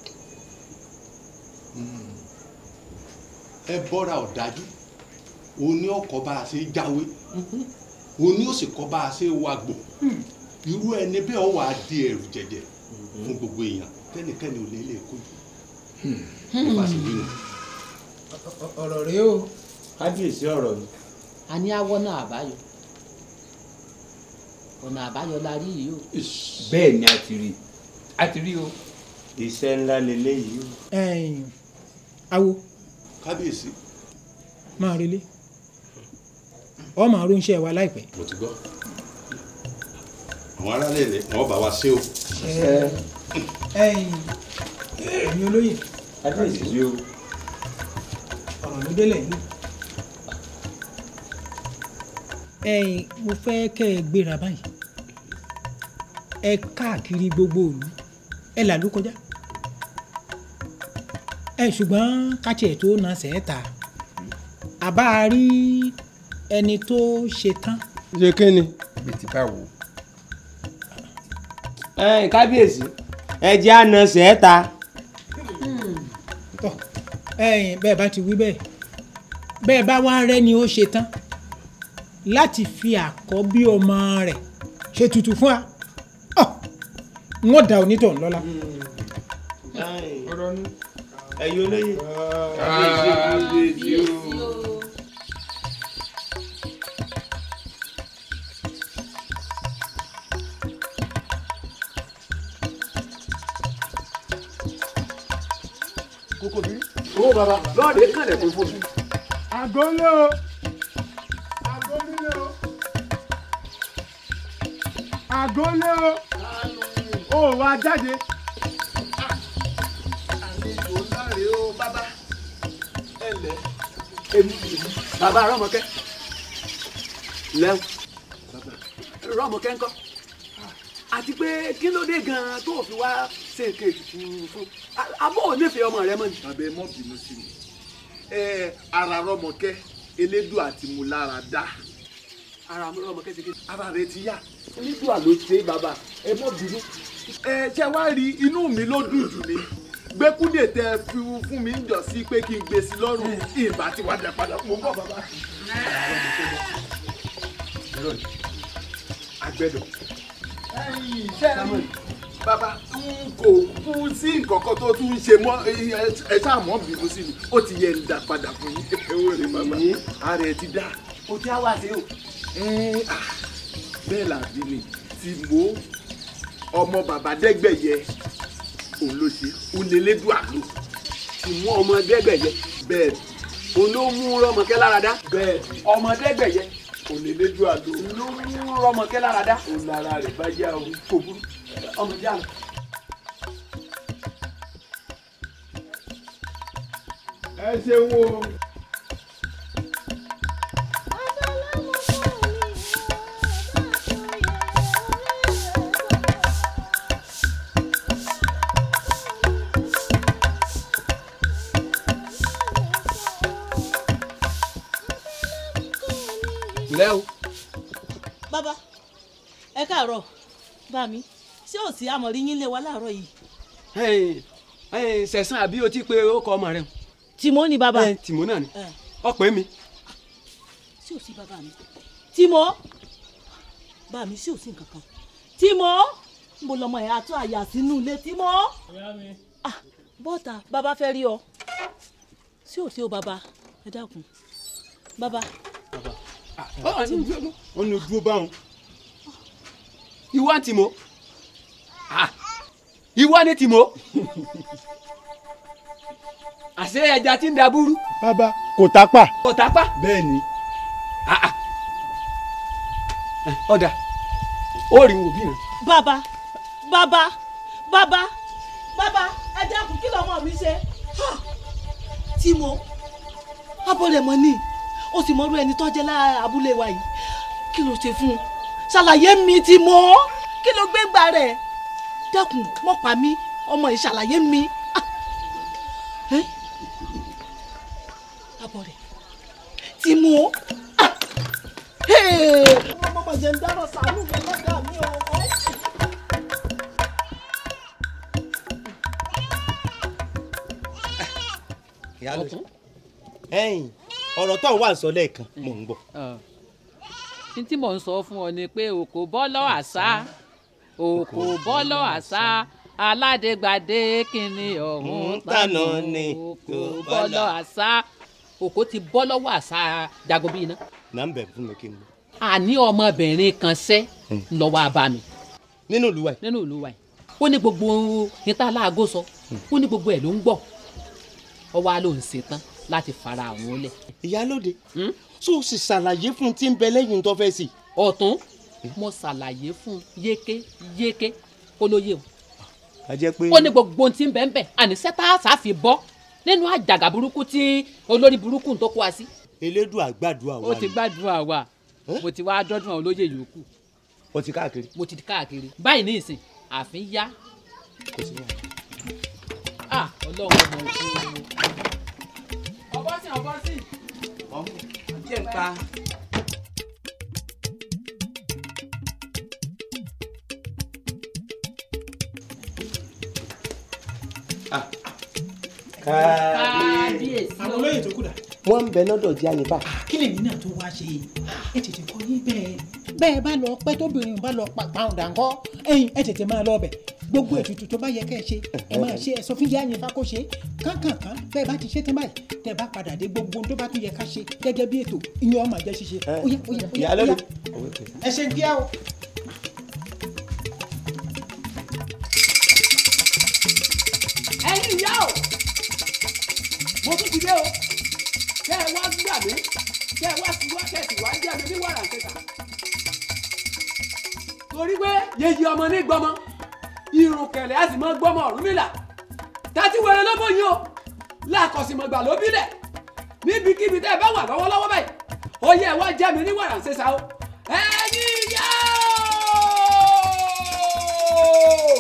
ẹbọra ọ̀dájú òun ni ọkọ̀ bá a ṣe jáwé òun ni ó sì kọ́ bá a ṣe wàgbò irú ẹni bẹ́ẹ̀ ọ wà á di ẹ̀rù jẹ̀jẹ̀ fún gbogbo èèyàn tẹ́nikẹ́ni ò lè lè kojú nípa sí nínú. ọ̀rọ̀ rèé o. kábíyèsí ọ̀rọ̀ ni. a ní awọ́ náà àbáyọ ọ̀nà àbáyọ la rí yìí o. bẹ́ẹ̀ ni a ti rí a ti rí o. iṣẹ́ ńlá leléyìí o. ẹ̀yin awo kábíyèsí. máa relé ọ máa ránṣẹ́ wa láìpẹ́. mo ti gbọ́ àwọn aráàlú rẹ̀ wọ́n bá wa ṣe o. ẹ̀yin ẹ̀yin olóyè kábíyèsí o. ọ̀rọ̀ ló délẹ̀ yìí. ẹ̀yin mo fẹ́ kẹ́ ẹ gbéra báyìí ẹ káàkiri gbogbo ìlú ẹ là ló kọjá ẹ ṣùgbọ́n káṣẹ̀ tó na sẹ́ẹ̀ta àbá rí ẹni tó ṣe tán. ṣe kí ni. bí ti bá wò. ẹ̀yin kábíyèsí ẹ jẹ́ àna sẹ́ẹ̀ta. tọ́ ẹ̀yin bẹ́ẹ̀ bá ti wí bẹ́ẹ̀ bẹ́ẹ̀ bá wá rẹ́ni ó ṣe tán láti fi àkọ́bí ọmọ rẹ̀ ṣe tutù fún wa Ọ̀, wọ́n da onítọ̀hún lọ́lá. ẹ̀yin olóyè. kókó bí. owó bàbá lọ́ọ̀dẹ kànlẹ̀ fún fún mi. àgọ́lé o àgọ́lé o àgọ́lé o ó wá jáde. àlejò láre o bàbá ẹ lẹ èmi bàbá rọmọkẹ lẹ́wọ̀n rọmọkẹ ńkọ́ àti pé kí ló dé gan-an tó fi wá ṣe èké ètùtù fún abọ́ ò nífẹ̀ẹ́ ọmọ rẹ mọ́ ni. bàbá ẹ mọ́ bínú sí mi ẹ ara rọmọkẹ́ elédùn àti mú lára dá ara rọmọkẹ ṣe kéde. ara rẹ ti yá nígbà ló ṣe bàbá ẹ mọ́ bínú. ẹ ṣe wá rí inú mi ló dùn jù ni gbẹkúndé tẹ fi fún mi ń jọ sí pé kí n gbé sí lọ́rùn ìbá tí wàá dẹ padà mo bọ̀ bàbá. àgbẹ̀dọ̀ ẹ̀yin iṣẹ́ bàbá n kò kú sí nǹkan kan tó tún ń ṣe mọ́ ẹ ṣáà mọ́ bínú sí mi ó ti yẹ ń dá padà fún yín ewé rẹ bàbá ara ẹ ti dá. o ti á wá sí o. bẹ́ẹ̀ làbí ni tí mo ọmọ bàbá dẹ́gbẹ̀yẹ òun ló ṣe òun lè lédùn àlò. tí mú ọmọ dẹ́gbẹ̀yẹ. bẹ́ẹ̀ òun ló mú rọmọkẹ lára dá. bẹ́ẹ̀ ọmọ dẹ́gbẹ̀yẹ. òun lè lédùn àlò. ló mú rọmọkẹ lára dá. òun lára rẹ̀ bá yá o. kò burú ọmọ ìyá mi. ẹ ṣeun o. lẹ́ o. bàbá ẹ káàárọ̀ bá mi ṣé ò sí àmọ̀rí yín lé wa láàárọ̀ yìí. sẹ̀sán àbí o ti pe orúkọ ọmọ rẹ. tìmọ́ ni bàbá. tìmọ́ náà ni ọ̀pẹ mi. ṣé ò sí bàbá mi. tìmọ́ bá mi ṣé ò sí nǹkan kan. tìmọ́ mo lọmọ ẹ̀ àtọ́ àyà sínú ilé tìmọ́. Ah, bọ́ta bàbá fẹ́ rí ọ. ṣé ò sí o bàbá ẹ dákun bàbá. wọ́n ní dúró báwọn. ìwọ tìmọ́ ìwọ ni tìmọ́ àṣé ẹja tí ń da búrú. bàbá kò tápà. kò tápà. bẹ́ẹ̀ ni. ọ̀dà ó rí wò bí rẹ. bàbá bàbá bàbá bàbá ẹ dákun kí lọmọ mi ṣe. Ah, tìmọ́ abọ́lẹ̀mọ́ ni ó sì mọ́rú ẹni tó jẹ́ lára abúlé wa yìí kí ló ṣe fún un ṣàlàyé mi tìmọ́ kí ló gbé gbà rẹ̀ dákun mọ́ pa mí ọmọ yìí ṣàlàyé mi. Ah, eh? abọ́ rẹ̀ tìmọ́ ah, hey, ọmọ mọ̀ jẹ́ ń dáná sàánú mi lọ́dà mi o. ìyálò ẹ̀yin ọ̀rọ̀ tó ń wà ń sọ lẹ́ẹ̀kan mò ń gbọ́. ní tí mò ń sọ fún ọ ni pé òkò bọ́lọ́ àṣà òkò bọ́lọ́ àṣà aládégbàdé kìnìún ọ̀hún tànà ni òkò bọ́lọ́ àṣà òkò ti bọ́ lọ́wọ́ àṣà jagobi iná. nà ń bẹ̀ fún mi kí n lọ. àní ọmọbìnrin kan sẹ́ lọ́wọ́ abami. nínú ìlú wa yìí. nínú ìlú wa yìí ó ní gbogbo níta láago sọ ó ní gbogbo ẹ̀ ló ń gbọ́ ọ wá ló ń ṣetán láti fara àwọn lẹ̀. ìyálóde so sì ṣàlàyé fún tí ń bẹ lẹ́yìn tó fẹ́ sí. ọ̀tún mo ṣàlàyé fún yéké yéké kó ló yé o. a jẹ́ pé. ó ní gbogbo ohun tí ń bẹ ń bẹ àní sẹ́tàṣà fi bọ́ nínú àjàgà burúkú tí olórí burúkú tó kó wa sí. elédùn àgbàdua wa ó ti gbàdúrà wa mo ti wá dọ́dún àwọn olóyè yòókù. o ti káàkiri. mo ti káàkiri báyìí ní ìsìn àfin yá. kò sí wàhálà. ah ọlọ́run ọmọ òkú o ọbọ sí ọbọ sí. jẹ́ ń pa. kábíyèsí àwọn olóyè tó kù dà. wọ́n ń bẹ lọ́dọ̀ jẹ́ àyìnbá. kí lèmi náà tó wá ṣe ẹ tètè kọ yín bẹ́ẹ̀ bẹ́ẹ̀ bá lọ pẹ́ tóbìnrin bá lọ pa pàǹdà ńkọ́ ẹ̀yin ẹ tètè máa lọ bẹ̀ gbogbo ètùtù tó bá yẹ kẹ́ ẹ ṣe ẹ máa ṣe ẹ sọ fún yáyìn bá kó ṣe kánkànkán bẹ́ẹ̀ bá ti ṣe tán báyìí tẹ́ bá padà dé gbogbo ohun tó bá tún yẹ ká ṣe gẹ́gẹ́ bí ètò ìyẹn ọmọ àjẹ ṣíṣe ó yá ó yá ó yá ó ìyálẹ́ yá mi. ẹ ṣe ń kíá o. ẹ̀yin ìyá o mo tún ti dé o kẹ́ ẹ wá gbà mí kẹ́ ẹ wá sí wá kẹ́sì wá jẹ́ mi ní wàrà kẹta torí pé yèyí ọmọ ní gbọmọ irun kẹlẹ á sì mọ gbọmọ Ọ̀rúnmìlà tàti wẹrẹ lọ́bọ̀ yìí o làkọ̀sìmọ̀gbà ló bílẹ̀ níbikíbi tẹ́ ẹ bá wà lọ́wọ́lọ́wọ́ báyìí ó yẹ ẹ wá jẹ́ mi ní wàrà kẹta o ẹ̀yin ìyá o.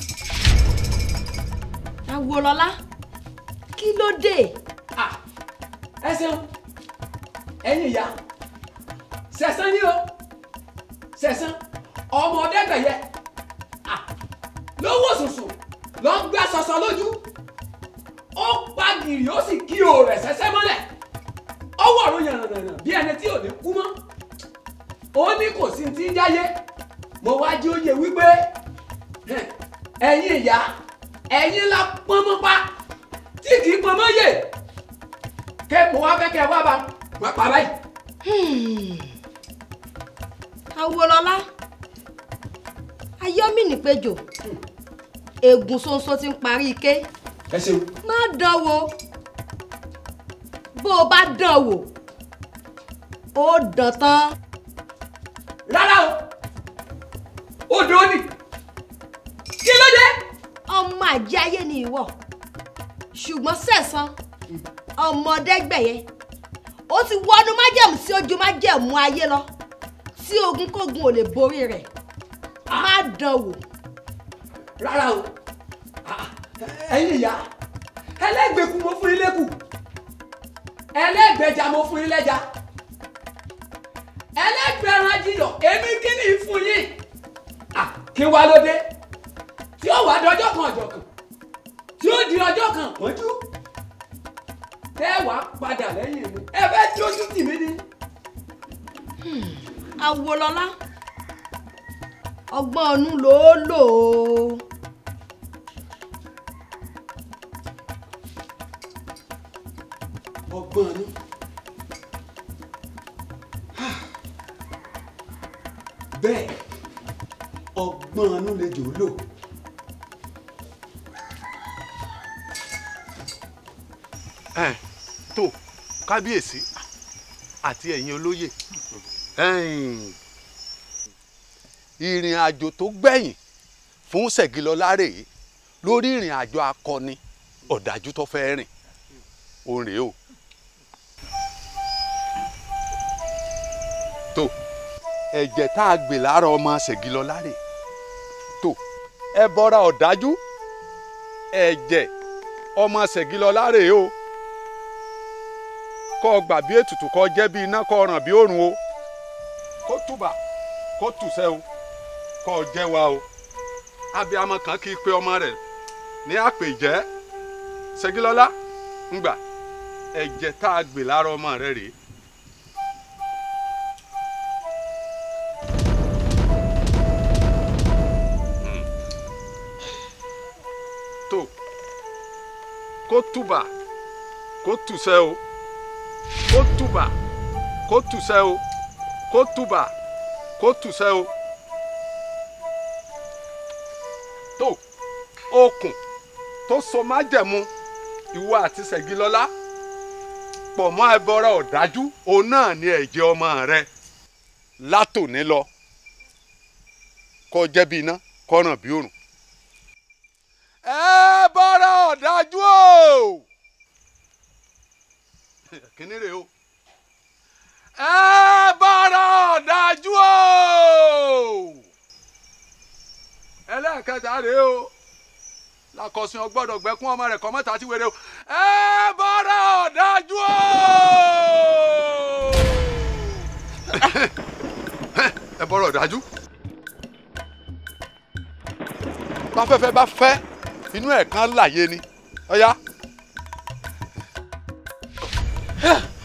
Awolọ́lá kí ló dé. ẹ ṣeun ẹ̀yin ìyá sẹ̀sán ni o sẹ̀sán ọmọ ọ̀dẹ́gbẹ̀yẹ Ah, lówó sùsù lọ ń gbé sọsọ lójú ó pa gìrì ó sì kí o rẹ̀ sẹ́sẹ́ mọ́lẹ̀ ọwọ́ ọ̀run yànnàyànnà bí ẹni tí ò ní kú mọ́ ó ní kò sí ti ń jáyé mo wá jí ó yẹ wípé hẹ̀, ẹ̀yin ìyá ẹ̀yin la pọ́nmọ́pá tí kì í pọ́nmọ́ yè kẹ́ mo wá fẹ́ kẹ́ wá bá wá pa báyìí. Awolọ́lá ayọ́mìnìpẹ̀jọ ègùn ṣoṣo ti ń parí ike ẹ ṣeun. má dán wò bó o bá dán wò ó dán tán. rárá o ó dúró nì kí ló dé. ọmọ àjẹ́ ayé ni ìwọ ṣùgbọ́n sẹ̀sán ọmọdégbẹ̀yẹ ó ti wọnú májẹ̀mú sí ojú májẹ̀mú ayé lọ tí ogun kógun ò lè borí rẹ̀ má dán wò. rárá o Ah, ẹ̀yin ìyá ẹlẹ́gbẹ̀kú mo fún yín lẹ́kù ẹlẹ́gbẹ̀ja mo fún yín lẹ́ja ẹlẹ́gbẹ̀ran jiyọ̀ èmi kí ni í fún yín Ah, kí wá ló dé tí ó wà dọjọ́ kan ọjọ́ kan tí ó di ọjọ́ kan pọ́njú tẹ́ wàá padà lẹ́yìn mi ẹ fẹ́ tí ojú tì mí ni. Awolọ́lá ọgbọ́n ọ̀nù ló lò ó. ọgbọ́n ni. bẹ́ẹ̀ ọgbọ́n inú lè jò ó lò. ẹ tó kábíyèsí àti ẹ̀yin olóyè ẹ̀yin, ìrìn àjò tó gbẹ̀yìn fún Ṣẹ̀gilọlá rèé lórí ìrìn àjò akọni ọ̀dájú tó fẹ́ rìn ó rèé o. tó ẹ̀jẹ̀ tá a gbè lára ọmọ Ṣẹ̀gilọlá rèé tó ẹ bọ́ra ọ̀dájú ẹ̀jẹ̀ ọmọ Ṣẹ̀gilọlá rèé o kọ́ ọ gbà bí ètùtù kọ́ jẹ́ bí iná kọ́ ràn bí òrùn o kó túbà kó tùsẹ́ o kọ́ ọ jẹ́ wa o abiyamọ kan kì í pe ọmọ rẹ̀ ní àpèjẹ́ Ṣẹ̀gilọlá ńgbà ẹ̀jẹ̀ tá a gbè lára ọmọ rẹ̀ rèé. Hmm. tó kó túbà kó tùsẹ́ o kó túbà kó tùsẹ́ o kó túbà kó tùsẹ́ o tó okùn tó so májẹ̀mú ìwọ àti Ṣẹ̀gilọlá pọ̀ mọ́ ẹbọra ọ̀dájú òun náà ni ẹ̀jẹ̀ ọmọ rẹ látòní lọ kó jẹ́ bí iná kó ràn bí òrùn. ẹbọra ọ̀dájú o kíní rèé o ẹ bára ọ̀dájú o ẹlẹ́ẹ̀kẹta rèé o lakọ̀sìn ọgbọ́dọ̀ gbẹ́kún ọmọ rẹ̀ kọ́mọ́ta ti wéré o ẹ bára ọ̀dájú o ẹ bọ́rọ̀ ọ̀dájú báfẹ́fẹ́ bá fẹ́ inú ẹ̀ kan láàyè ni ọ̀ya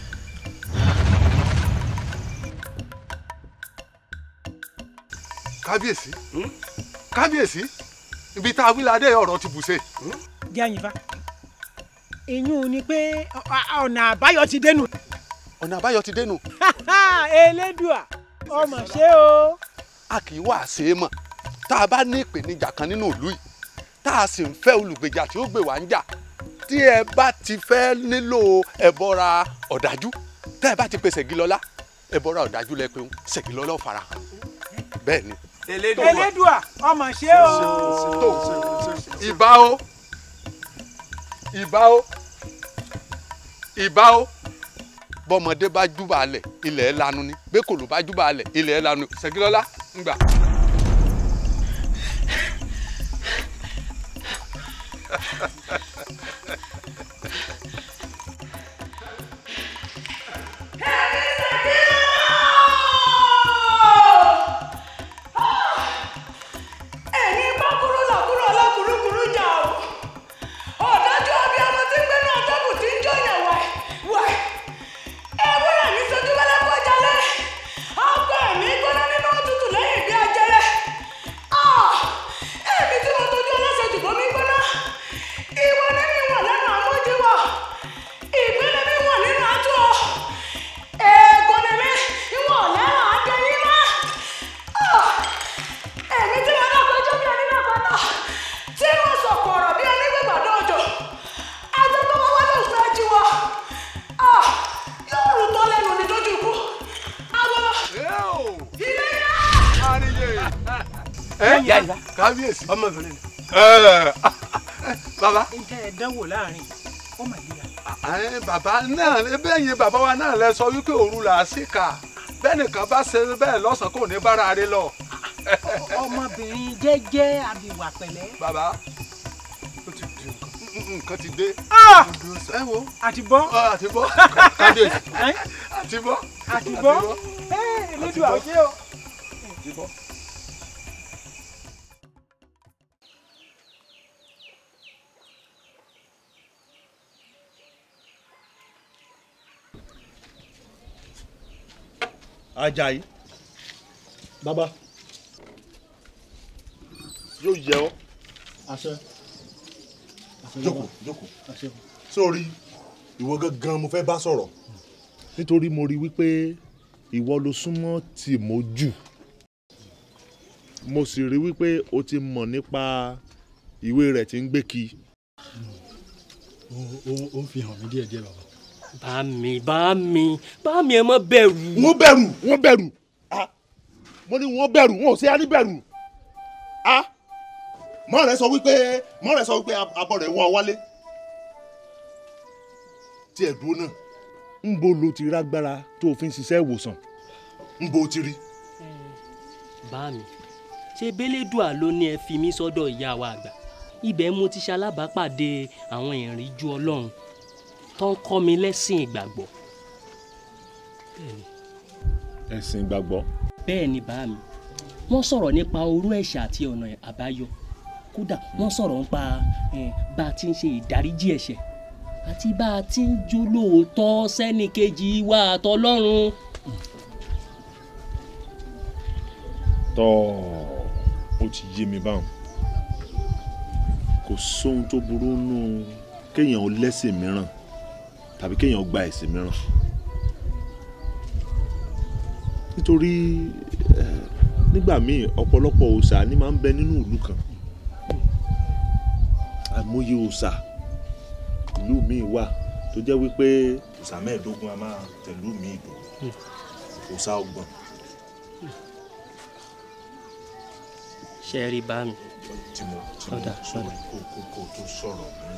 kábíyèsí kábíyèsí ibi tá a wí ládé ọ̀rọ̀ ti bùṣe. jẹ́ àyìnbá ìyún ni pé ọ- ọ- ọ̀nà àbáyọ ti dénú. ọ̀nà àbáyọ ti dénú. elédùà ọmọ ṣé o. a kì í wá ṣe é mọ̀ tá a bá ní ìpèníjà kan nínú ìlú yìí tá a sì ń fẹ́ olùgbèjà tí ó gbè wá ń jà tí ẹ bá ti fẹ́ nílò ẹ̀bọra ọ̀dájú tá ẹ bá ti pe ṣègilọ́lá ẹ̀bọra ọ̀dájú lẹ pé ń ṣègilọ́lá ò fara hàn bẹ́ẹ̀ ni. elédùà ọmọ ṣé o. ìbà o ìbà o ìbà o bọ́mọdé bá júbà lẹ̀ ilẹ̀ ẹ̀ lanu ni bẹ́kòló bá júbà lẹ̀ ilẹ̀ ẹ̀ lanu ṣègilọ́lá ń gbà. ẹ̀yin bá kúrú làkúrú ọlọ́kùrúkùrú jà o ọ̀dájú ọbí ọmọ tí ń gbénú ọ̀tọ́kùn tí ń jọyàn wẹ̀ wẹ̀ ewúrẹ́ mi sojú wẹ́lẹ́ kọjá lẹ́ ọkọ ẹ̀mí gbóná nínú òtútù lẹ́yìn bí ajẹrẹ Ah! èmi tí mo tójú ọlọ́sẹ̀ jùbọ́ mi gbóná ìwọ ní mi wọ̀n lẹ́nu àmójúwọ̀ ìgbélé mi wọ̀n nínú àtúọ̀ èègùn ni mi ìwọ̀n lẹ́nu àdéyìn mọ́ èmi tí mo náà kojú bí ẹni náà kọ́tà tí mo sọ̀kò ọ̀rọ̀ bí ẹni gbẹ̀gbàdo òjò ẹjọ́ tó wọ́n wá ló fẹ́ jí wọ yóò rú tọ́ lẹ́nu ní lójú ikú àwọn ilé yá. ẹ kábíyèsí ọmọbìnrin bàbá ǹjẹ́ ẹ dánwò láàrin ó mà yíra. ẹ bàbá náà bẹ́ẹ̀ yẹn bàbá wa náà lẹ sọ wípé òru là á sì kà bẹ́ẹ̀ nìkan bá ṣe bẹ́ẹ̀ lọ́sàn-án kò ní bára rẹ lọ. ọmọbìnrin jẹ́jẹ́ àbíwà pẹ̀lẹ́. bàbá ó ti di nǹkan nǹkan ti dé. ẹ wo àti bọ́. àti bọ́ kábíyèsí àti bọ́ àti bọ́ elédùà ó ṣé o. àti bọ́. Ajayi bàbá yóò yẹ ọ àṣẹ jókòó jókòó sórí ìwọ gangan mo fẹ́ bá sọ̀rọ̀ nítorí mo rí wípé ìwọ ló súnmọ́ Tìmọ́ jù mo sì rí wípé o ti mọ̀ nípa ìwé rẹ̀ tí ń gbé kí. ó ń fi hàn mí díẹ̀ díẹ̀ bàbá. bá mi bá mi bá mi ẹ má bẹ̀rù. wọ́n bẹ̀rù wọ́n bẹ̀rù ah mo ní wọ́n bẹ̀rù wọn ò sí ní bẹ̀rù ah mọ́ rẹ̀ sọ wípé mọ́ rẹ̀ sọ wípé abọ́ rẹ̀ wọ́n wálé tí ẹ̀ dúró náà ń bo lo ti rágbára tó o fi ń ṣiṣẹ́ ìwòsàn ń bo ti rí. bá mi ṣe bẹ́lẹ́dùà ló ní ẹ fi mí sọ́dọ̀ ìyá wa àgbà ibẹ̀ mo ti ṣalábàápàdé àwọn ìrìnjú ọlọ́run tó ń kọ́ mi lẹ́sìn ìgbàgbọ́. Bẹ́ẹ̀ni. ẹ̀sìn ìgbàgbọ́. bẹ́ẹ̀ ni bá mi wọ́n sọ̀rọ̀ nípa orú ẹ̀ṣẹ̀ àti ọ̀nà àbáyọ kódà wọ́n sọ̀rọ̀ nípa eh, bá a ti ń ṣe ìdáríjì ẹ̀ṣẹ̀ àti bá a ti ń jó lóòótọ́ sẹ́nìkejì wa àtọlọ́run. tọ́ ó ti yé mi báwọn kò sóhun tó burú nù kéèyàn ó lẹ́sìn mìíràn tàbí kéèyàn ó gba ẹ̀sìn mìíràn nítorí eh, nígbà míì ọ̀pọ̀lọpọ̀ òòṣà ni máa ń bẹ nínú ìlú kan àìmọye òòṣà ìlú míì wà tó jẹ́ wípé òòṣà mẹ́ẹ̀ẹ́dógún a máa tẹ̀lú míì dùn òòṣà ọgbọ̀n. ṣe é rí bá mi. tí mo tí mo Ọ̀dà, sọ̀rọ̀ kó kó kó tó sọ̀rọ̀ mi.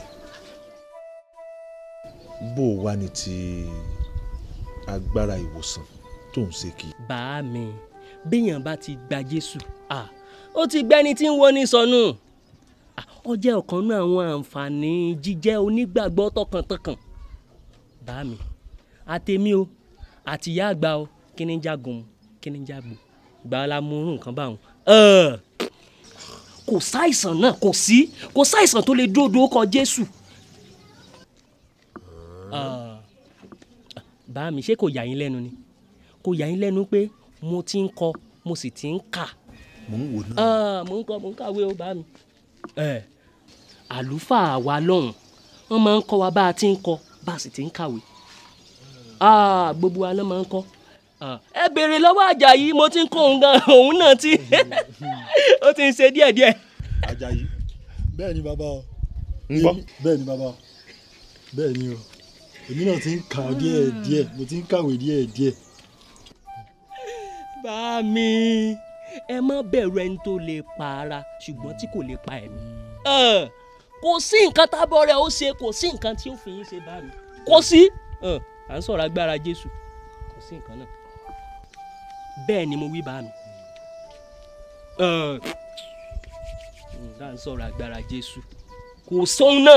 bó o wá ní ti agbára ìwòsàn tó ń ṣe kì í. bá mi béèyàn bá ti gba jésù ah, ó ti gbẹ́ni tí ń wo ní sọnù Ah, ó jẹ́ ọ̀kan náà àwọn àǹfààní jíjẹ́ onígbàgbọ́ tọkàntọkàn bá mi àtẹ̀mí o àti ìyá àgbà o kí ni ń jagun kí ni ń jagbo gbà á la mú irú nǹkan báwọn Ẹ̀, kò sáìsàn náà kò sí kò sáìsàn tó lè dúró dúró kọ jésù Ah, bá mi ṣé kò yà yín lẹ́nu ni kò yà yín lẹ́nu pé mo ti ń kọ mo sì ti ń kà mò ń wò náà. Ah, mò ń kọ́ mò ń kàwé ó bá mi. ẹ àlùfáà wa lọ́hùn wọ́n máa ń kọ́ wa bá a ti ń kọ́ bá a sì ti ń kàwé. Ah, gbogbo wa náà máa ń kọ́. Ah, ẹ béèrè lọ́wọ́ Àjàyí mo ti ń kọ́ òun gan òun náà ti ó ti ń ṣe díẹ̀díẹ̀. Àjàyí. bẹ́ẹ̀ ni bàbá o. ń gbọ́. Èmi- bẹ́ẹ̀ ni bàbá o. bẹ́ẹ̀ ni o èmi náà ti ń kà díẹ̀ díẹ̀ mo ti ń kàwé díẹ̀ díẹ̀. bá mi ẹ má bẹ̀rù ẹni tó lè pa ara ṣùgbọ́n tí kò lè pa ẹ̀mí. Ẹ, kò sí nǹkan tábọ̀ rẹ̀ ó ṣe kò sí nǹkan tí ó fi yín ṣe bá mi kò sí Ẹ, à ń sọ̀rọ̀ agbára Jésù kò sí nǹkan náà bẹ́ẹ̀ ni mo wí bá mi. Ẹ, à ń sọ̀rọ̀ agbára Jésù kò sóhun náà.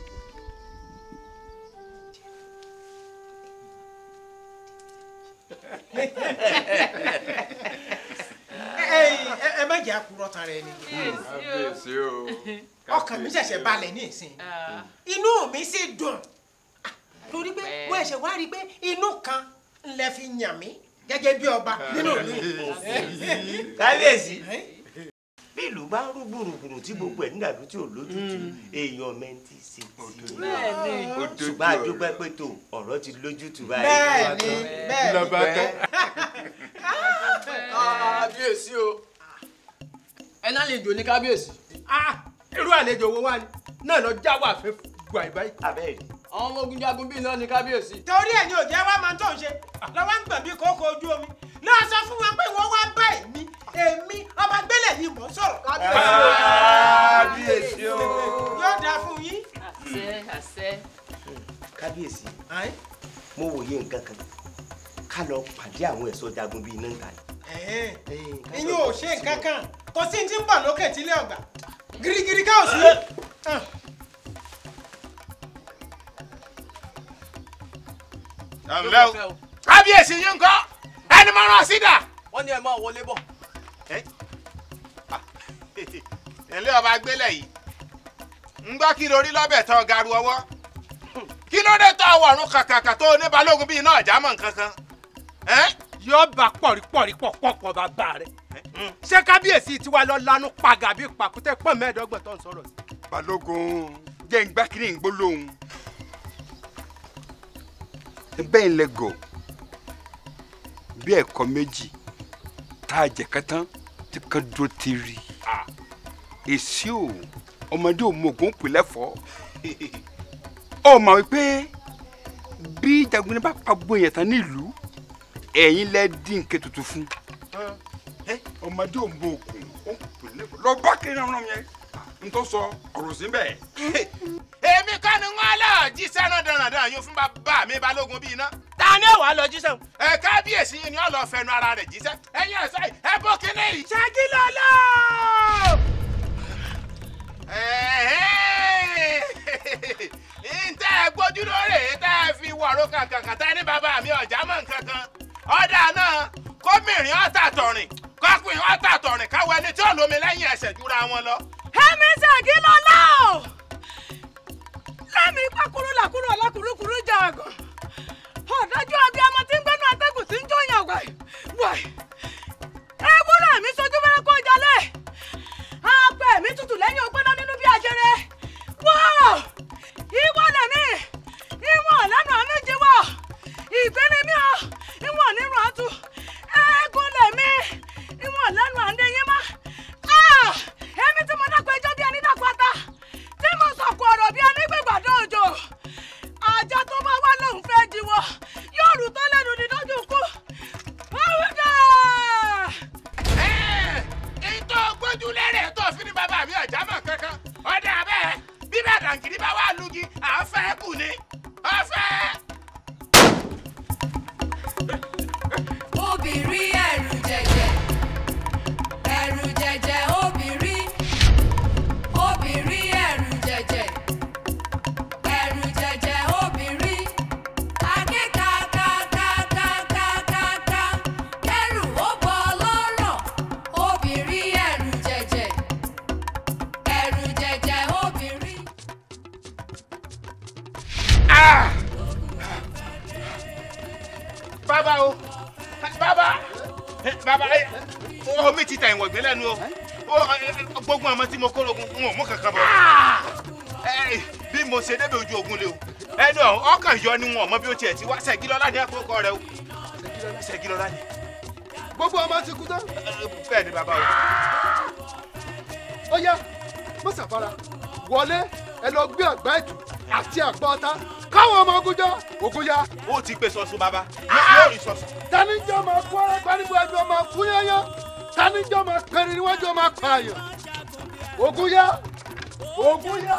ẹ ẹ má jẹ́ àkúrọ̀ tán rẹ ni. kábíyèsí o. ọkàn mi ṣẹ̀ṣẹ̀ balẹ̀ ní ìsìn inú mi sì dùn torí pé mo ẹ̀ṣẹ̀ wá rí i pé inú kan lẹ fi yàn mí gẹ́gẹ́ bí ọba nínú mi. kábíyèsí bí ìlú bá ń rú gbùrùgbùrù tí gbogbo ẹ̀ nígbàdú tí ò lójútu èèyàn mẹ́ntì sí ti Bẹ́ẹ̀ni. ṣùgbọ́n àdúpẹ́ pé tó ọ̀rọ̀ ti lójútu báyìí. Bẹ́ẹ̀ni, bẹ́ẹ̀ni. lọ́ba tán. kábíyèsí o ẹ náà lè jò ní kábíyèsí. irú àlejò wo wá ni náà lọ já wà fẹ́ gbà ìbáyìí. abẹ́rẹ́ àwọn ọmọ ogun jagun bíi náà ní kábíyèsí. torí ẹ̀ ni ò jẹ́ wá máa tó ń ṣe lọ́wọ́ ń gbọ̀n bí kókó ojú omi lọ́ọ́ sọ fún wọn pé wọ́n wá bá èmi èmi ọba gbélé ni mò ń sọ̀rọ̀. Kábíyèsí o. yóò dáa fún yín. àṣẹ àṣẹ. kábíyèsí mo wòye nǹkan kan ká lọ pàdé àwọn ẹ̀ṣọ́ jagun bíi iná ń ta yìí. ìyún ò ṣe nǹkan kan kò sí ní tí ń bọ̀ lókè tílé ọ̀gbà girigiri ká ò sí. ǹlẹ́ o kábíyèsí yín ńkọ́ ẹni máa rán sídà. wọ́n ní ẹ máa wọlé bọ̀. ilé ọba gbélé yìí ń gbọ́ kí lórí lọ́bẹ̀ tán garu ọwọ́ kí ló dé tó àwọ̀ ọ̀run kàkàkà tó ní balógun bíi iná ọ̀já mọ̀ nǹkan kan. yóò bá pọ̀rípọ̀rí pọ̀pọ̀ bàbá rẹ̀ ṣé kábíyèsí tiwa lọ lanu pàgà bí pàkútẹ́ pọ̀ mẹ́ẹ̀ẹ́dọ́gbọ̀n tó ń sọ̀rọ̀ sí. balógun jẹ́ ń gbá kiri ń gbólóhùn bẹ́ẹ̀ ń lẹ́gọ̀ bí ẹ̀kọ́ méjì tá a jẹ kátán tí kan dúró ti rí èsì o ọmọdé ò mọ ògùn pè lẹ́fọ̀ọ́ ọ mà wípé bí jagunni bá pa gbogbo yẹn tán nílùú ẹ̀yin lẹ́ dín nǹkan tuntun fún ọmọdé ò mọ ògùn ó pè lẹ́fọ̀ọ́ lọ bá kiri náà yẹn n tó sọ ọ̀rọ̀ sí bẹ́ẹ̀. èmi kọ́ ni wọ́n lọ jíṣẹ́ náà dandan yín fún bàbá mi balógun bíi iná. ta ni ó wàá lọ jíṣẹ́ o. ẹ kábíyèsí yín ni ó lọ fẹnu ara rẹ̀ jíṣẹ́ ẹ̀yin ẹ̀ sẹ́yìn ẹ bó kíní yìí. ṣáàkì lọ́lọ́. ntẹ́ ẹ gbójú lórí tẹ́ ẹ fi wọ̀rọ̀ kankan tẹ́ ní bàbá mi ọ̀já mọ̀ nkankan ọ̀dà náà kómìnrin ọ̀tà tọ̀rìn kọ́kùnrin ọ̀tà tọ̀rìn káwọ ẹni tí ò lómi lẹ́yìn ẹsẹ̀ jura wọn lọ. ẹ̀mí ṣáàkì lọ́lọ́ lẹ́mìí pákúrú làkúrú ọ̀làkúrúkúrú jàgàn ọ̀dájú abiyamọ tí ń gbẹ́nu atẹ́gùn tí ń jóyàn wáì wáì ewúrẹ́ mi sojú fẹ́rẹ́ kó jalè apẹ̀ mi tutù lẹ́yìn ògbóná nínú bí ajẹrẹ wọ́ọ̀ ìwọ lẹ̀mí ìwọ̀n lẹ́nu àméjì wọ̀ ìgbéni mi ò ìwọ̀n nínú àtú ẹ̀ẹ́gùn lẹ̀mí ìwọ̀n lẹ́nu àndéyìn má èmi tí mo dákọ̀ ẹjọ́ bí ẹni dákọ̀ ata tí mo sọ̀kò ọ̀rọ̀ bí ẹni gbẹ̀gbàdo òjò ajá tó bá wá lòun fẹ́ jíwọ́ yóò rù tó lẹ́nu ní dójú kú. Ọ̀rùdà! ìtò gbójú lérè tó fi ní bàbá mi ọ̀já mọ̀ kankan ọ̀dà bẹ́ẹ̀ bí bẹ́ẹ̀ dànkìrì bá wà lùgì à ń fẹ́ kù ni ọ̀fẹ́. obìnrin ẹ̀rù jẹ̀jẹ̀ ẹ̀rù jẹ̀jẹ̀ obìnrin obìnrin ẹ̀rù jẹ̀jẹ̀ ẹ̀rù jẹ̀jẹ̀ obìnrin akékakakakakakaka kẹrù ó bọ lọ́rọ̀ obìnrin ẹ̀rù jẹ̀jẹ̀ ẹ̀rù jẹ̀jẹ̀ obìnrin. bàbá o bàbá bàbá ẹ omi ti ta ìwọ̀n ìgbẹ́ lẹ́nu o Ó, ẹ, ẹ, gbogbo àwọn tí mo kó lógun n ò mú kankan bọ̀ Ẹ, bí mo ṣe débi ojú ogun lé o ẹnu ọ̀hún ọkàn yọ ni wọn ò mọ bí ó tiẹ̀ ti wá Ṣẹ̀gilọ́lá ní àkókò rẹ o Ṣẹ̀gilọ́lá ni. gbogbo ọmọ ti kú tán. bẹ́ẹ̀ ni bàbá o. ó yá mọ́sàfara wọlé ẹ lọ gbé àgbá ẹ̀tù àti àgbá ọ̀tá káwọn ọmọ ogun jọ ogun ya. ó ti gbé sọ̀sùn bàbá yóò rí sọ̀sùn. tanijọ́ máa kó ara pariwo ẹjọ́ máa fún yányán tanijọ́ máa pẹ̀rẹ̀ níwájú máa pààyàn ogun ya ogun ya.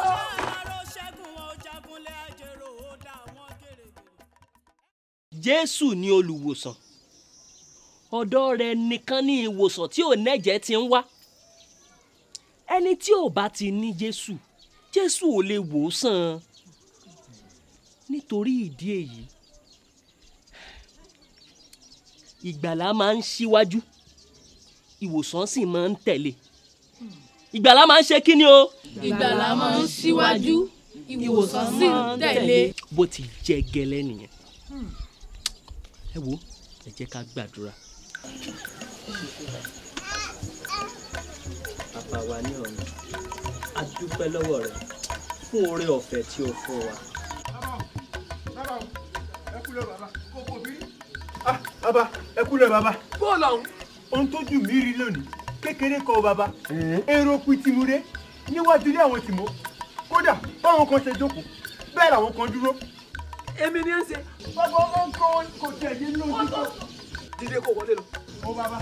jésù ni olùwòsàn ọ̀dọ̀ rẹ̀ nìkan ní ìwòsàn tí ò nẹ́jẹ̀ ti ń wá ẹni tí ò bá ti ní jésù jésù ò lè wò ó sàn nítorí ìdí èyí ìgbàlá máa ń ṣíwájú ìwòsàn sì máa ń tẹ̀lé ìgbàlá máa ń ṣe kí ni o. ìgbàlá máa ń ṣíwájú ìwòsàn sì ń tẹ̀lé. bó ti jẹ́ gẹ́lẹ́ nìyẹn ẹ wo ẹ jẹ́ ká gbàdúrà. bàbá wa ní ọ̀run a dúpẹ́ lọ́wọ́ rẹ fún oore ọ̀fẹ́ tí o fún wa. bàbá ẹ kúlẹ̀ bàbá kókó bí. bàbá ẹ kúlẹ̀ bàbá. bọ́ọ̀lù ọ̀hún. ohun tó jù mí rí lónìí kékeré kọ́ bàbá èrò pìtìmúre níwájú ilé àwọn tìmọ́ kódà báwọn kan ṣe jókòó bẹ́ẹ̀ làwọn kan dúró. èmi ni ẹ ń ṣe. bàbá ọmọ nǹkan kò tẹ̀ yé lójú tó. dídé kò wọlé lọ. ó bàbá.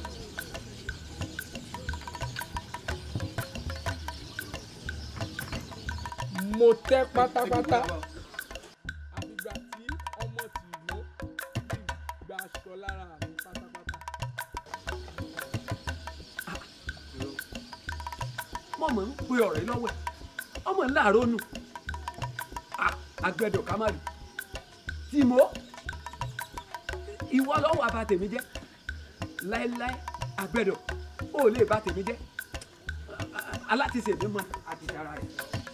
mo tẹ́ pátápátá àfìgbà tí ọmọ tìlú ti gba aṣọ lára mi pátápátá. mo mọ̀ ń pe ọ̀rẹ́ lọ́wọ́ ẹ̀ ọmọ ńlá àrónù àgbẹ̀dọ̀ kámárì tìmọ́ ìwọ lọ́wọ́ àbá tèmi jẹ́ láéláé àgbẹ̀dọ̀ ó lè bá tèmi jẹ́ alátisè mi mọ àti sára rẹ̀.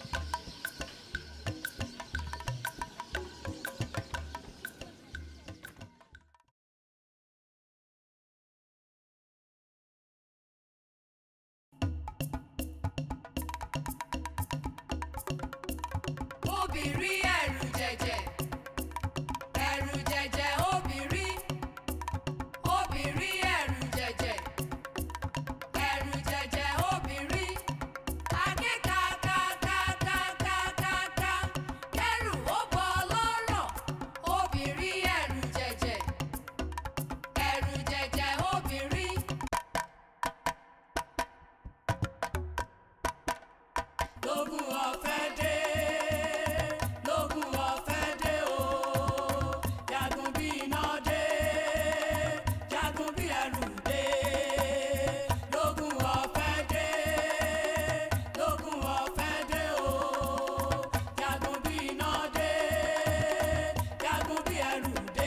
obìnrin ẹ̀rù jẹ̀jẹ̀ ẹ̀rù jẹ̀jẹ̀ obìnrin obìnrin ẹ̀rù jẹ̀jẹ̀ ẹ̀rù jẹ̀jẹ̀ obìnrin akékakakakakakaka kẹrù ó bọ́ lọ́rọ̀ obìnrin ẹ̀rù jẹ̀jẹ̀ ẹ̀rù jẹ̀jẹ̀ obìnrin. lógún ọ̀fẹ́ dé lógún ọ̀fẹ́ dé o jagun bí iná dé jagun bí ẹrù dé lógún ọ̀fẹ́ dé lógún ọ̀fẹ́ dé o jagun bí iná dé jagun bí ẹrù dé.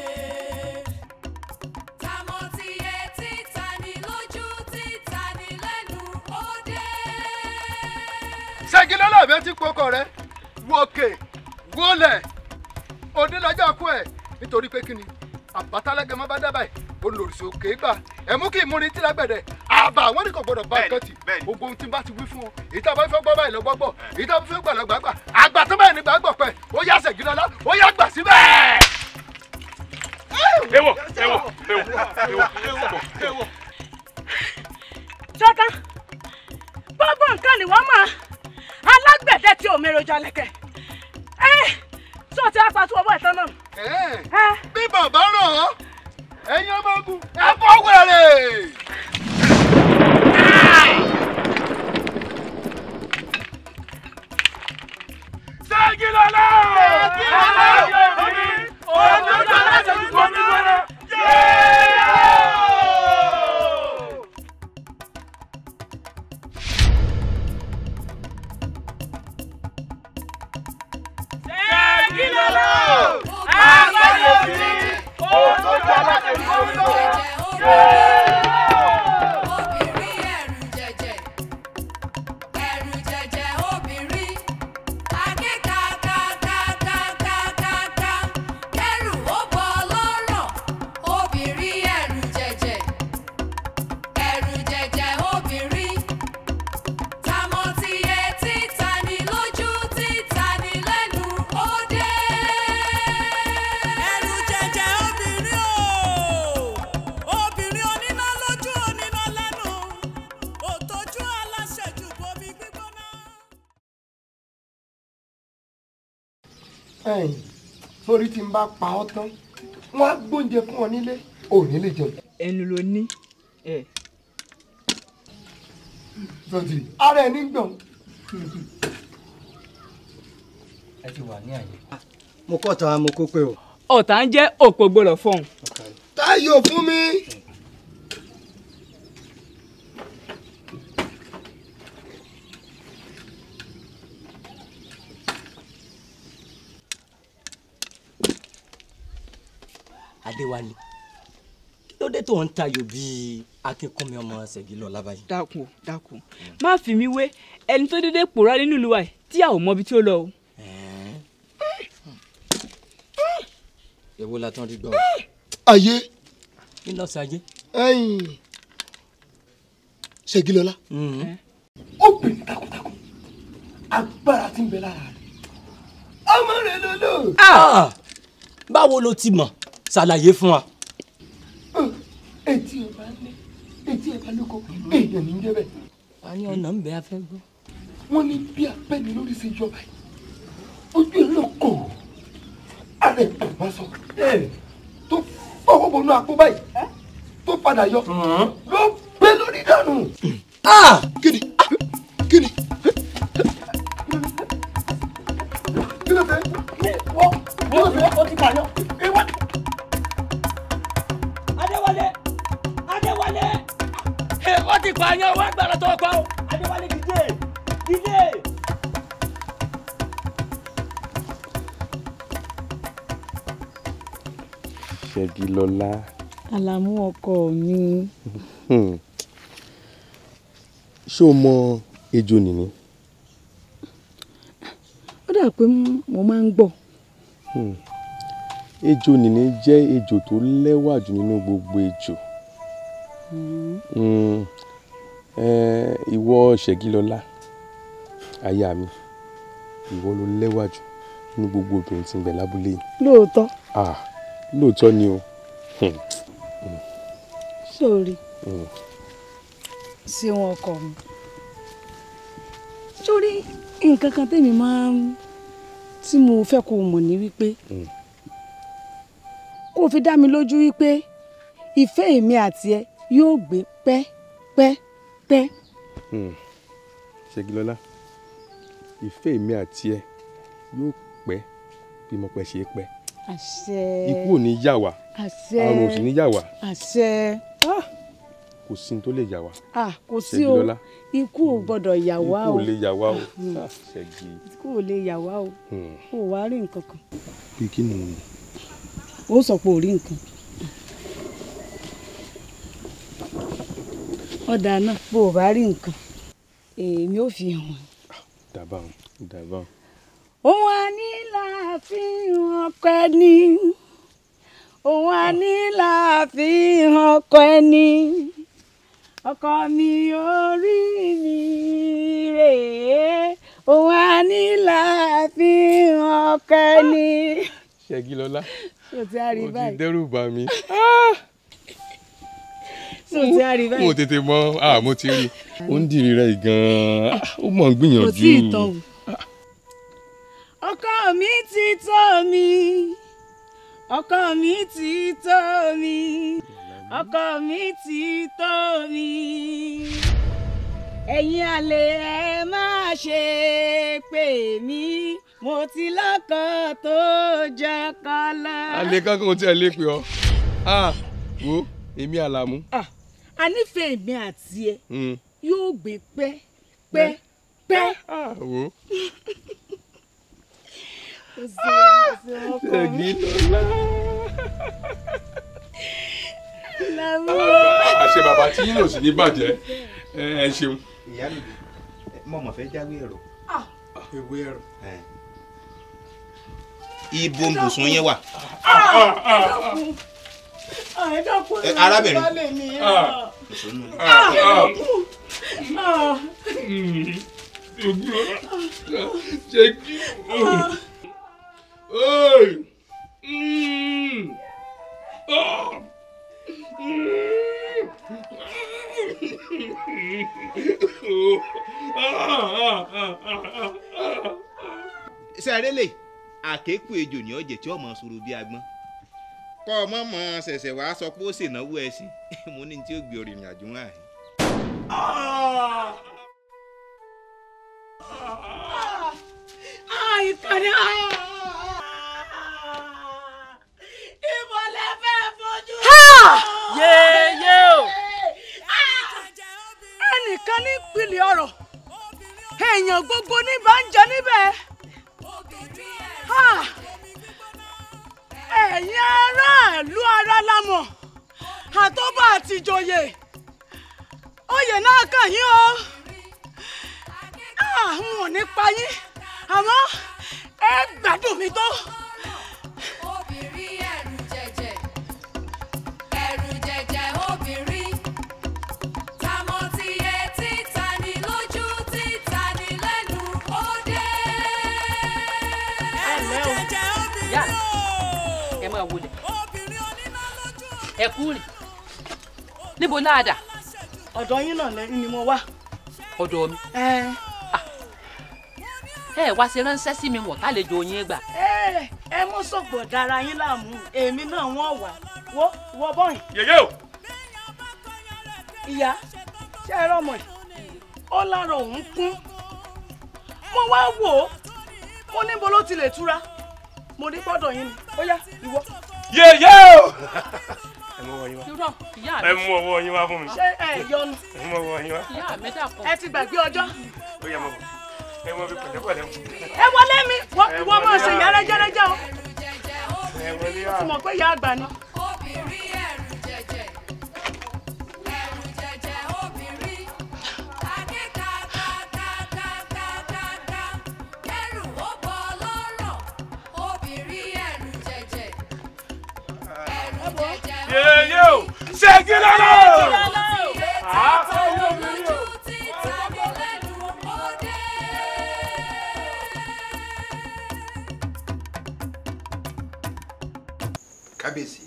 Tamọ́ ti yẹ títa ni lójú títa ni lẹ́nu ó dé. Ṣẹ́gilọ́lá mi ti pokọ̀ rẹ wòkè wọlẹ̀ òde lọ́jọ́ kú ẹ̀ nítorí pé kíni àbátálẹ́gẹ̀ má bá dábàá ẹ̀ olùrìṣà òkè gbà ẹ̀ mú kí ìmúni tí lágbẹ̀dẹ̀ àbà àwọn ní kò gbọdọ̀ bá nǹkan tì gbogbo ohun tí n bá ti wí fún ọ èyí tá a bá fẹ́ gbọ́ báyìí lọ gbọ́ gbọ́ èyí tá a bá fẹ́ gbà lọ gbà gbà àgbà tó báyìí ní gbà gbọ̀ pẹ́ ó yá Ṣẹ́gilọ́lá ó yá gbà síbẹ̀. ewọ ewọ ewọ ewọ ewọ. ṣọ́tá gbogbo nǹkan ni wọ́n mọ̀ alágbẹ̀dẹ tí omi rojọ́ lẹ̀kẹ̀ ẹ sọ ti apàtú ọwọ́ ẹ̀tọ́ náà. bí bàbá ràn ọ́ ẹ̀yin ọmọ ogun ẹ bọ́ wẹ̀rẹ̀. Ṣẹ́gilọ́lá! Ṣẹ́gilọ́lá! Olójú aláṣẹ ti kọ́ mi lọ́nà. Ṣẹ́gilọ́lá! Àgbẹ̀yẹ̀ mi! Olójú aláṣẹ ti kọ́ mi lọ́nà. Obìnrin ẹ̀rù jẹ̀jẹ̀ ẹ̀rù jẹ̀jẹ̀ obìnrin akékakakakakaka ẹ̀yìn sórí tí n bá pa ọ́ tán wọ́n á gbóúnjẹ fún ọ nílé ò ní lè jẹun. ẹnu ló ní. ẹ sọtì ara ẹ ní gbọ̀n. ẹ ti wà ní àyè. mo kọ́ ta mo kó pé o. ọ̀tá ń jẹ́ òpó gbọ́dọ̀ fọ̀hún. táyọ̀ fún mi. adéwálé kí ló dé tó ń tayò bíi akínkúnmi ọmọ ṣègì lọ lábàáyé. dákun dákun má fi mí wé ẹni tó dédé pòórá nínú ìlú wa yìí tí a ò mọ ibi tí ó lọ o. èwo la tán rí gbọ́. ayé. kí ló ṣayé. ẹ̀yìn ṣègilọlá. obìnrin takuntakun agbára tí ń bẹ lára rẹ ọmọ rẹ lọlọ. Ah! báwo ló ti mọ̀ ṣàlàyé fún wa. etí ẹ bá lé etí ẹ bá lóko èèyàn ní jẹ bẹ́ẹ̀. a ní ọ̀nà ń bẹ afẹ́ gbọ́. wọ́n ní bí abẹ́ni lórí ṣe jọba yìí ojú ẹ̀ lọ kò àrẹ bàbá sọ tó fọwọ́ bọnú àpò báyìí tó padà yọ ló gbé lórí dànù. kíni kíni kí ló fẹ́ wọ́n kí ló fẹ́ ó ti pààyàn ìwọ. adéwálé adéwálé ẹ ó ti pààyàn wá gbàrà tó kọ. adéwálé dìde dìde. ṣẹ́gilọ́lá àlàmú ọkọ mi hmm. ṣé o mọ ejò nìní ó dà pé mo máa ń gbọ́ Hmm. ejò nìní jẹ́ ejò tó lẹ́wà jù nínú gbogbo ejò Hmm. Eh, ìwọ ṣẹ́gilọ́lá aya mi ìwọ ló lẹ́wà jù nínú gbogbo obìnrin tí ń bẹ lábúlé yìí lóòótọ́ ah lóòótọ́ ni o Hmm. sórí Hmm. sí wọn ọkọ mi sórí nǹkan kan tèmi máa ń tí mo fẹ́ kó o mọ̀ ní wípé Hmm. kó o fi dá mi lójú wípé ìfẹ́ èmi àti ẹ yóò gbé pẹ́ pẹ́ pẹ́ Hmm. ṣẹ́gilọ́lá ìfẹ́ mi àti ẹ yóò pẹ́ bí mo pẹ́ ṣe é pẹ́ àṣẹ ikú ò ní yà wá àṣẹ àrùn ò sì ní yà wá àṣẹ ah kò sí ní tó lè yà wá ah kò sí o Ṣẹ́gilọ́lá. ikú ò gbọ́dọ̀ yà wá ikú o ò lè yà wá o Hmm. Ah, ṣẹ́gi ikú ò lè yà wá o Hmm. o ò wá rí nǹkan kan bí kí ni ó sọ pé ò rí nǹkan ọ̀dà náà bó o bá rí nǹkan èmi ò fi hàn ẹ́. dàbà o dàbà o. òun á ní láàfin ọkọ ẹni òun á ní láàfin ọkọ ẹni ọkọ mi orí mi rèé òun á ní láàfin ọkọ ẹni. ṣẹ́gilọ́lá ṣé o ti á rí o ti báyìí dẹ́rù bà mí. ṣé o ti á rí mo báyìí. tètè mọ ah mo ti rí ó ń dìrì rẹ gan-an Ah, ó mọ̀ ń gbìyànjú. kò tí ì tán o. ọkọ mi ti tó mi ọkọ mi ti tó mi ọkọ mi ti tó mi ẹ̀yin àlè ẹ má ṣe pè mí mo ti lọ́kọ tó jọkọ lọ. alẹ́ kankan ò tí ẹ lè pè ọ́ ah wo èmi àlàmú. Ah, a nífẹ̀ẹ́ mi àti ẹ Hmm. yóò gbé pẹ́ pẹ́ pẹ́. wo Ó ṣeun, ó ṣeun ọkọ mi. ṣẹ́gilọ́lá. Lámú. àṣẹ bàbá tí yín lò sí ní bàjẹ́ ẹ ẹ ṣeun. ìyá mi mo mọ̀ fẹ́ jáwé ẹ̀rọ. ewé ẹ̀rọ. ibo ń bùsùn yẹn wà. ẹ dákun Ẹ, arábìnrin. balẹ̀ mi. Ah. Ah, ẹ dákun. Ah. ṣẹ́gi. sẹ́ẹ̀rẹ́ lè àkékù ejò ní ọ̀jẹ̀ tí ọmọ sọ̀rọ̀ bí agbọ́n kọ́ ọmọ mọ ṣẹ̀ṣẹ̀ wàá sọ pé ó ṣènáwó ẹṣin mo ní tí ó gbé orin ìrìnàjò wọn àyè. ìkànnì ìmọ̀lẹ́ fẹ́ fojú. yéyé o. ẹnìkan ní ìpìlẹ̀ ọ̀rọ̀ èèyàn gbogbo ní bá ń jẹ níbẹ̀. ẹ̀yin aráàlú ara lámọ̀ àtọ́bà àtìjòyè oyè náà kàn yín o n ò ní pa yín àmọ́ ẹ gbádùn mi tó. obìnrin ẹ̀rù jẹ̀jẹ̀ ẹ̀rù jẹ̀jẹ̀ obìnrin tamọ́ ti yẹ títa ni lójú títa ni lẹ́nu ó dé. ẹ̀lẹ́ o yá ẹ máa wọlé ẹ kú rìn níbo náà dà. ọ̀dọ̀ yín náà lẹ́yìn ni mo wá. ọ̀dọ̀ mi. ẹ wá ṣe ránṣẹ́ sí mi wọ̀n tálejò yín gbà. ẹ ẹ mú sọ̀gbọ̀ dára yín láàmú èmi náà wọ́n wà wọ́ wọ́ bọ́yìn. yèyé o. ìyá ṣé ẹ rọmọ ẹ ó lára òun kún mo wá wò ó mo níbo ló ti lè túra mo ní gbọ́dọ̀ yín ni ó yá ìwọ. yèyé o. ẹ mú ọwọ́ yín wá. irọ́ ìyá mi. ẹ mú ọwọ́ yín wá fún mi. ṣé ẹ yọnu. ẹ mú ọwọ́ yín wá. ìyá mi dàpọ̀. ẹ ti gbàgbé ọjọ́. ó yẹ mọ bọ ẹ mọ bí pẹ̀lẹ́pẹ̀lẹ́ mu. ẹ wọlé mi wọ́n máa ṣe yàrá jẹ́rẹ́jẹ́ o. ẹ wọlé ó ti mọ̀ pé ìyá àgbà ni. obìnrin ẹ̀rù jẹ̀jẹ̀ ẹ̀rù jẹ̀jẹ̀ obìnrin akékakakakakaka kẹrù ó bọ́ lọ́rọ̀ obìnrin ẹ̀rù jẹ̀jẹ̀ ẹ̀rù jẹ̀jẹ̀ yèyé o ṣẹ́gi lọ́lọ́. àtọ́jú lójú títa ní lẹ́nu ó dé. kábíyèsí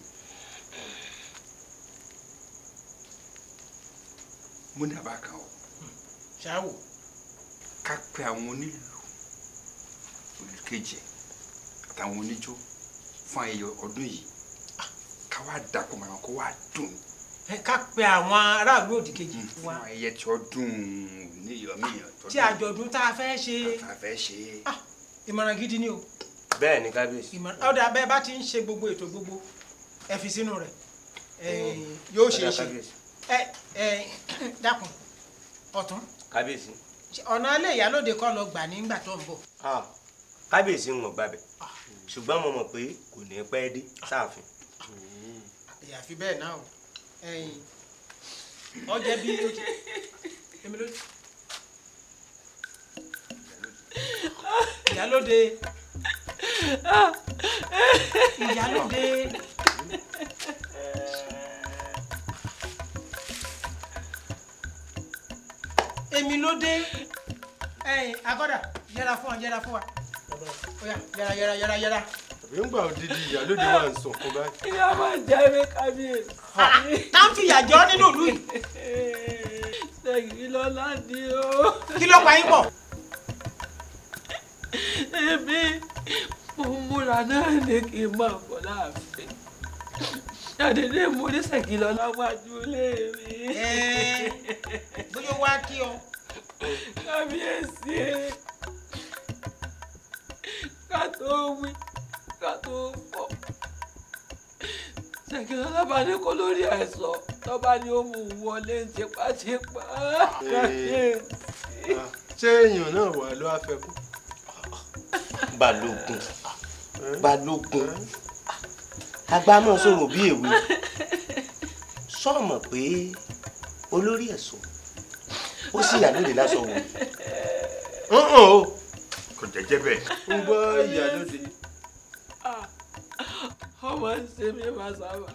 mo ní àbá kan o ṣáwò ká pe àwọn onílù olùkejì àtàwọn oníjó fún ayẹyẹ ọdún yìí ká wá dàpọ̀ mọ́ àwọn kó wá dùn ẹ ká pe àwọn aráàlú òdì kejì fún wa ayẹyẹ tí ó dùn níyọmíyàn tó tí àjọ̀dún tá a fẹ́ ṣe tá a fẹ́ ṣe. ìmọ̀ràn gidi ni o bẹ́ẹ̀ ni kábíyèsí. ìmọ̀ràn ọ̀dà abẹ́ bá ti ń ṣe gbogbo ètò gbogbo ẹ fi sínú rẹ̀ yóò ṣe é ṣe ẹ ẹ dákun ọ̀tún kábíyèsí. ọ̀nà alẹ́ ìyálòde kọ́ lọ gbà nígbà tó ń bọ̀ Ah, kábíyèsí ń wọ̀n gbàbẹ̀ ṣùgbọ́n mo mọ̀ pé kò ní pẹ́ dé sáàfin. àyàfi bẹ́ẹ̀ náà o ẹ̀yìn ọjẹ́ bí ó ti èmi ló ìyálòde ìyálòde èmi ló dé ẹ̀yìn agọ́dà yẹra fún wa yẹra fún wa oya yẹra yẹra yẹra yẹra. àbí ń gbà òdìdí ìyálóde wà ń sọ̀kan báyìí. ìyá máa jẹ ewé kábíyèsí. tá ń fìyà jọ nínú ìlú yìí. ṣèyí lọ́la ni o. kí ló pa yín pọ̀. èmi mo múra náà ní kí n máa bọ̀ láàfin àdédé mo ní ṣèyí lọ́la wájú lé mi. bóyá ó wá kí ọ. kábíyèsí ká tó wí ká tó fọ̀ ṣèyí lọ́la bá ní kó lórí àìsàn lọ́ba ni ó mú un wọlé tipátipá. kábíyèsí. ṣé èèyàn náà wà ló á fẹ́ kú. balógun balógun agbámọ̀ sọ̀rọ̀ bí èwe sọ̀mọ̀ pé olórí ẹ̀sọ́ ó sì yà lóde lásán wò. o kò jẹ́jẹ́ bẹ́ẹ̀. ń gbọ́ ìyálóde. ọmọ ń ṣe mí màsàmà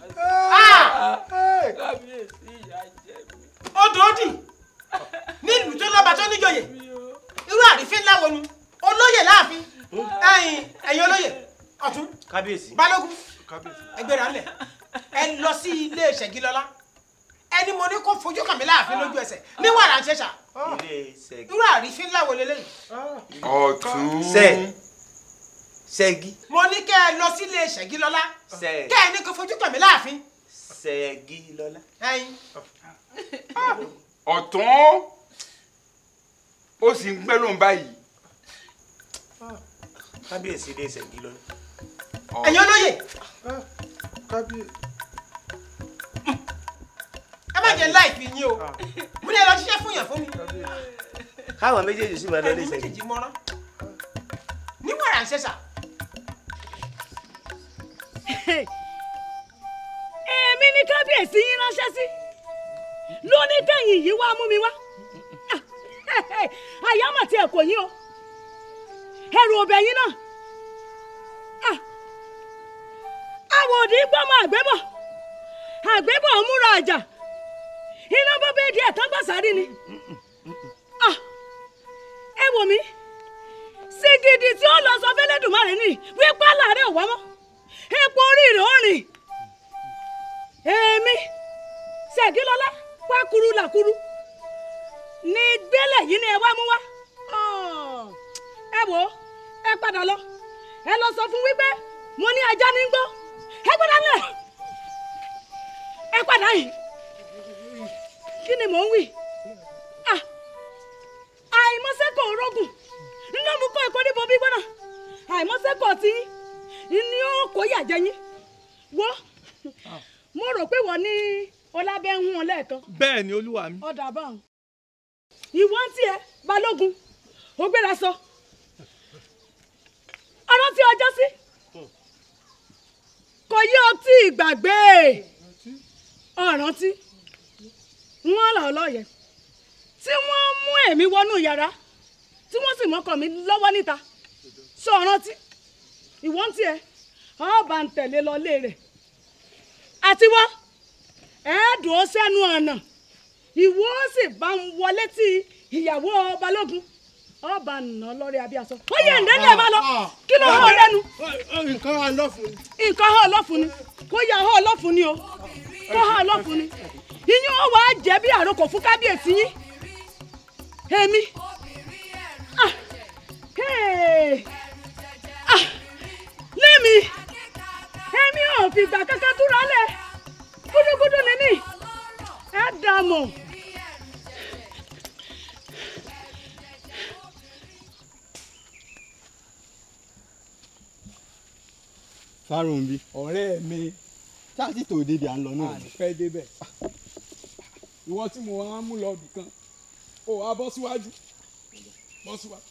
kábíyèsí ìyá jẹ mí. ó dòódì nílùú tó lọ́ba tó níjòyè irú àrífín ńlá wo nu olóyè láàfin ẹ̀yin ẹ̀yin olóyè ọ̀tún kábíyèsí. balógun ẹgbẹ́ra ńlẹ̀ ẹ lọ sí ilé ìṣẹ́gilọ́lá ẹni mo ní kó fojú kàn mí láàfin lójú ẹsẹ̀ ní wàrà ń ṣẹ̀ṣà ilé ṣẹ́gi. irú àrífín ńlá wo leléyìí. ọ̀tún. sẹ́ ṣẹ́gi mo ní kẹ́ ẹ lọ sílé ṣẹ́gilọ́lá Ṣẹ́- kẹ́ ẹ ní kó fojú kàn mí láàfin. ṣẹ́gi lọ́lá. ẹyin ọ̀tún ó sì ń gbẹ́ lóun báyìí. kábíyèsí dé ṣẹ́gi lọ́lá. ẹ̀yin olóye ẹ má jẹ́ láìpẹ́ yín o mo ní ẹ lọ ṣiṣẹ́ fún yàn fún mi. káwọn méjèèjì sì máa lọ ní ẹ̀yin ṣẹ́gi. méjèèjì mọ́rán ní wàrà ń ṣẹ̀ṣà. èmi ní kábíyèsí yín ránṣẹ́ sí lóní kẹ́yìn yìí wá mú mi wá àyámọ̀ tí ẹ kò yín o ẹrù ọbẹ̀ yín náà Ah, àwòdì gbọ́mọ àgbébọ̀ àgbébọ̀ múra àjà iná bọ́ bẹ́ẹ̀ díẹ̀ tán gbàsárì ni Ah, ẹ wò mí sìgìdì tí ó lọ sọ fẹ́lẹ́dùmarè ni wípé àlàrẹ̀ ò wá mọ́ epo orí rẹ̀ ó rìn èmi ṣègilọ́lá pákúrú làkúrú ní gbélé yìí ni ẹ wá mú wá Ọ̀, ẹ wò ó ẹ padà lọ ẹ lọ sọ fún wípé mo ní ajá ní gbọ́ ẹ gbọ́dọ̀ lẹ̀ ẹ padà yìí kí ni mò ń wí Ah, àìmọ́sẹ́kọ̀ orógùn nínú mú kọ́ ẹ̀kọ́ níbo bí gbọ́nà àìmọ́sẹ́kọ̀ tí ní ó kó yàjẹ́ yín wọ́ mo rò pé wọ́n ní ọlábẹ́ ń hún ọ lẹ́ẹ̀kan bẹ́ẹ̀ ni olúwa mi. ọ̀dà báwọn ìwọ ń tiẹ̀ balógun ó gbéra sọ ọ̀rọ̀ tí ọjọ́ sí kò yí ọtí ìgbàgbé ọ̀ràn tí wọ́n là ọ lọ́yẹ̀ tí wọ́n mú èmi wọnú yàrá tí wọ́n sì mọ́kàn mi lọ́wọ́ níta sọ ọ̀ràn tí ìwọ ń tiẹ̀ ọba ń tẹ̀lé lọ lé rẹ̀ àti wá ẹ̀ẹ́dùn ó sẹ́nu ọ̀nà ìwọ ó sì bá ń wọlé tí ìyàwó balógun ọba nà lórí abíyásọ ó yẹ ǹdẹ́lẹ̀ máa lọ kí ló hàn lẹ́nu. nǹkan hàn lọ́fun ni. nǹkan hàn lọ́fun ni kó yà hàn lọ́fun ni o kó hàn lọ́fun ni ìyẹn ó wàá jẹ́ bí àròkọ fún kábíyèsí yín èmi ah, hey, ah, lémi èmi ò fìgbà kankan túra lẹ̀ gúdúgúdú ni mí ẹ dà mọ̀. fárúnbí ọ̀rẹ́ mi ṣáàtì tó débi à ń lọ náà. ànífẹ́ débẹ̀ ìwọ tí mo wá mú lọ bìkan ó wá bọ́ síwájú bọ́ síwájú.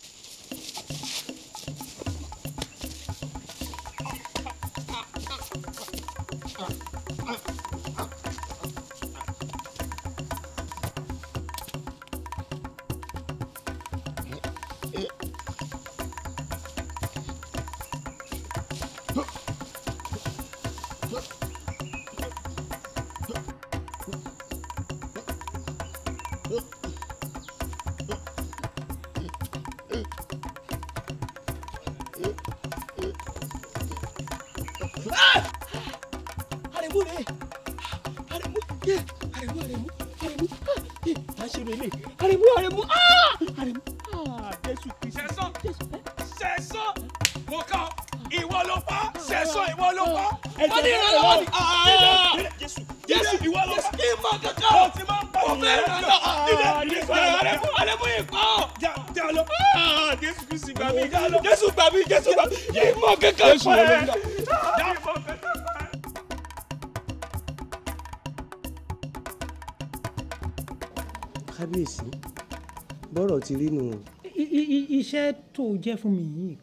àrẹ̀mú rẹ̀ àrẹ̀mú yẹ àrẹ̀mú àrẹ̀mú àrẹ̀mú yẹ à ń ṣe rẹ̀ lè àrẹ̀mú àrẹ̀mú àrẹ̀mú jésù kristu. sẹ́sán sẹ́sán mo kàn ìwọ ló pa sẹ́sán ìwọ ló pa Ẹ̀jẹ̀ wọ́n ní rẹ̀ ìrànlọ́wọ́ ni lọ́wọ́. Dídé, jésù jésù ìwọ ló pa ìmọ̀ kankan ó ti máa ń pa ọmọ ẹ̀rọ náà dídé dídé àrẹ̀mú àrẹ̀mú ìkọ́ jà lọ jésù kristu gbà mí jésù gbà mí jésù gbà mí ìmọ̀ kankan Jésù pa wọlé ẹ̀. nígbà. ìmọ̀ kankan pa ẹ̀. kábíyèsí bọ́rọ̀ ti rí nù. I- i- i- iṣẹ́ tó jẹ́ fún mi yìí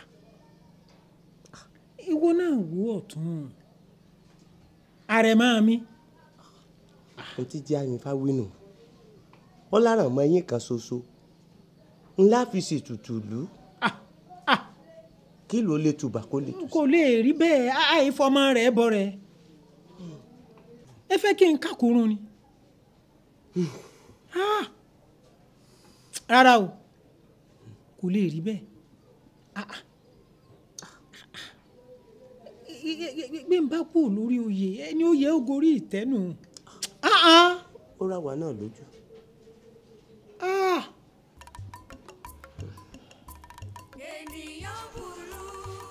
ìwọ náà wò ọ̀tún àrẹ̀mọ mi ohun tí jẹ́ àyìnfá wínú wọ́n láràn mọ́ ẹyín kan ṣoṣo ńlá fi ṣètùtù lù ú kí ló lè tùbà kó lè tù. kò lè rí bẹ́ẹ̀ á- àìfọmọ rẹ̀ bọ̀ rẹ̀ ẹ fẹ́ kí n kàkúrún ni Ah! rárá o kò lè rí bẹ́ẹ̀ Ah, ah. I- i- i- bí n bá kú lórí oyè ẹni oyè ó gorí ìtẹ́nu Ah, ah. ó rà wá náà lójú. Ah! ènìyàn burú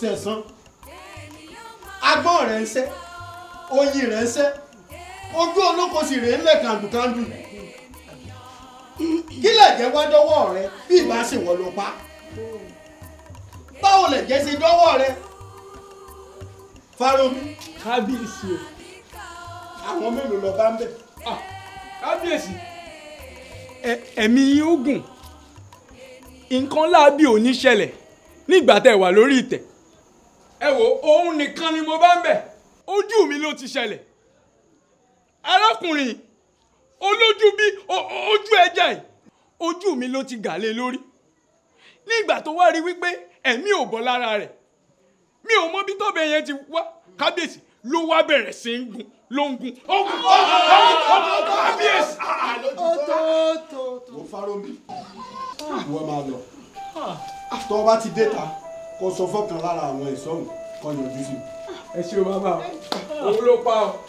sẹ̀sán agbọ́n rẹ̀ ń sẹ́ oyin rẹ̀ ń sẹ́ ojú olóko sì rèé ńlẹ̀ kàndùkàndù kí lè jẹ́ wá dọ́wọ́ rẹ bí ìbá sì wọ́n ló pa báwo lè jẹ́ sí dọ́wọ́ rẹ Fárómi kábíyèsí o àwọn mélòó lọ bá ń bẹ̀. kábíyèsí ẹ̀mí yín ó gùn nǹkan láabi ò ní ṣẹlẹ̀ nígbà tẹ́ ẹ wà lórí ìtẹ́ ẹ wo òun nìkan ni mo bá ń bẹ̀ ojú mi ló ti ṣẹlẹ̀ arákùnrin olójú bí o- o- ojú ẹja yìí ojú mi ló ti gà lé lórí nígbà tó wá rí wípé ẹ̀mí ò bọ́ lára rẹ̀ mi ò mọ bí tọ́bẹ̀ yẹn ti wá kábíyèsí ló wá bẹ̀rẹ̀ sí ń gun ló ń gun ó gun ó gun ó gun kábíyèsí. wo Fárómi wọ́n máa lọ tó o bá ti dé ta kó sọ fọ́kàn lára àwọn ìsọ̀hún kó yọjú sí i. ẹ ṣe o bàbá o òun ló pa o.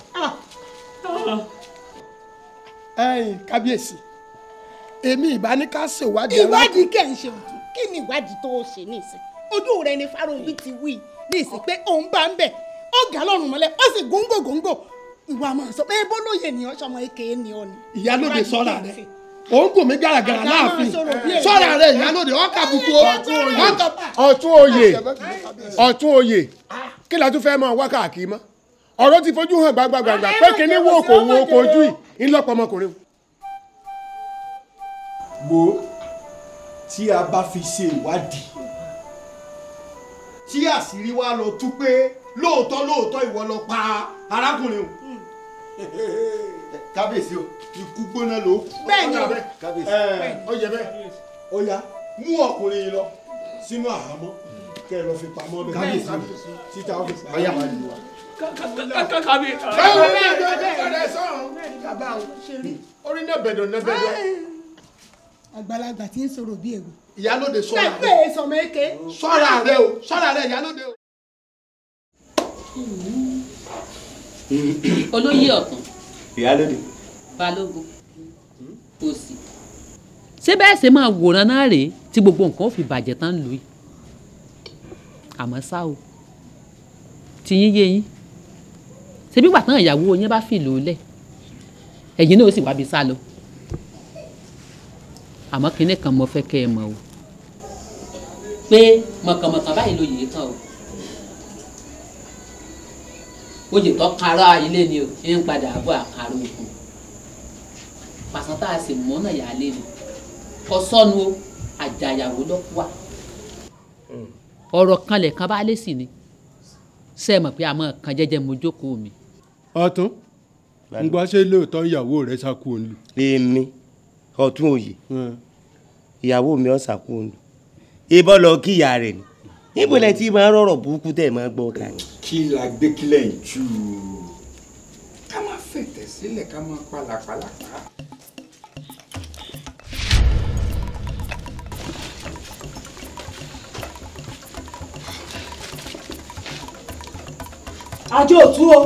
ẹ̀yin kábíyèsí èmi ìbá ní ká ṣèwádìí ìwádìí kẹ̀ ń ṣe òtún kí ni ìwádìí tó ṣe nísìn ojú rẹ ni Fárómi ti wí nísìn pé òun bá ń bẹ̀ ó gà lọ́rùn mọ́lẹ̀ ó sì góńgò góńgò ìwà máa sọ pé bólóyè ni ọ́ sọmọ èké ni ọ́ ni. ìyálóde Ìwádìí sọ́ra kẹ̀ ń rẹ̀ ṣe. òun gùn mí gàràgàrà Àgbà láàfin máa sọ̀rọ̀ bí èyí. sọ́ra rẹ̀ ìyálóde ọkà buku o ọkà ọ̀tún oyè ọ̀tún oyè kí la tún fẹ́ máa wá káàkiri mọ́ ọ̀rọ̀ ti fojú hàn gbàgbàgbà pé kíní wo kò wo kò ojú yìí ńlọpọ̀ ọmọkùnrin o. wo tí a bá fi ṣe ìwádìí tí àṣírí wa lọ tú pé lóòótọ́ lóòótọ́ ìwọ lọ pa arákùnrin o kábíyèsí o ikú gbóná ló kú. Bẹ́ẹ̀ ni o. kábíyèsí Bẹ́ẹ̀ ó yẹ bẹ́ẹ̀ ó yá mú ọkùnrin yìí lọ sínú àhámọ́ kẹ́ ẹ lọ fi pamọ́ bẹ́ẹ̀ kábíyèsí títa ó fi pamọ́ bẹ́ẹ̀ wá. kábíyèsí. báwo ni ẹjọ́ ẹjọ́ rẹ sọ̀rọ̀ orí náà bẹ̀dọ̀ náà bẹ̀dọ̀. àgbàlagbà tí ń sọ̀rọ̀ bí èrò. ìyálóde sọ́ra bẹ́ẹ̀ rẹ̀ pé sọmọ èké. sọ́ra rẹ̀ o sọ́ra rẹ̀ ìyálóde o. olóyè ọ̀tún ìyálóde. balógun òsì. ṣé bẹ́ẹ̀ ṣe máa wòran náà rèé tí gbogbo nǹkan ó fi bàjẹ́ tán lù í àmọ́ ṣá o tí yín yé yín ṣebí wà tán ìyàwó yín bá fìlò lẹ̀ ẹ̀yin náà ó sì wábi sá lọ àmọ́ kinní kan mo fẹ́ kẹ́ ẹ mọ̀ o pé mọ̀kànmọ̀kàn báyìí ló yìí kan o oyè tó kára ilé ni o ń padà bọ̀ àkàrà òkun pàṣán tá a sì mọ́ náà yà á lé ni kò sọnù o àjàyàwó ló wà ọ̀rọ̀ kanlẹ̀ kan bá lé sí ni ṣe é mọ̀ pé a máa kan jẹ́jẹ́ mo jókòó mi. ọ̀tún ń gbọ́ ṣé lóòótọ́ ìyàwó rẹ̀ ṣàkó òun lù. èmi ọ̀tún òye ìyàwó mi ọ̀sà kú òun lù ìbọn lọ kí ìyá rẹ̀ ni níbo lẹ ti máa rọrọ burúkú tẹ máa gbọ́ ká ní. kí la gbé kílẹ̀ ń jù ú ká má fẹ̀tẹ̀ sílẹ̀ ká má pàlàpàlà pa. àjọ òtún o.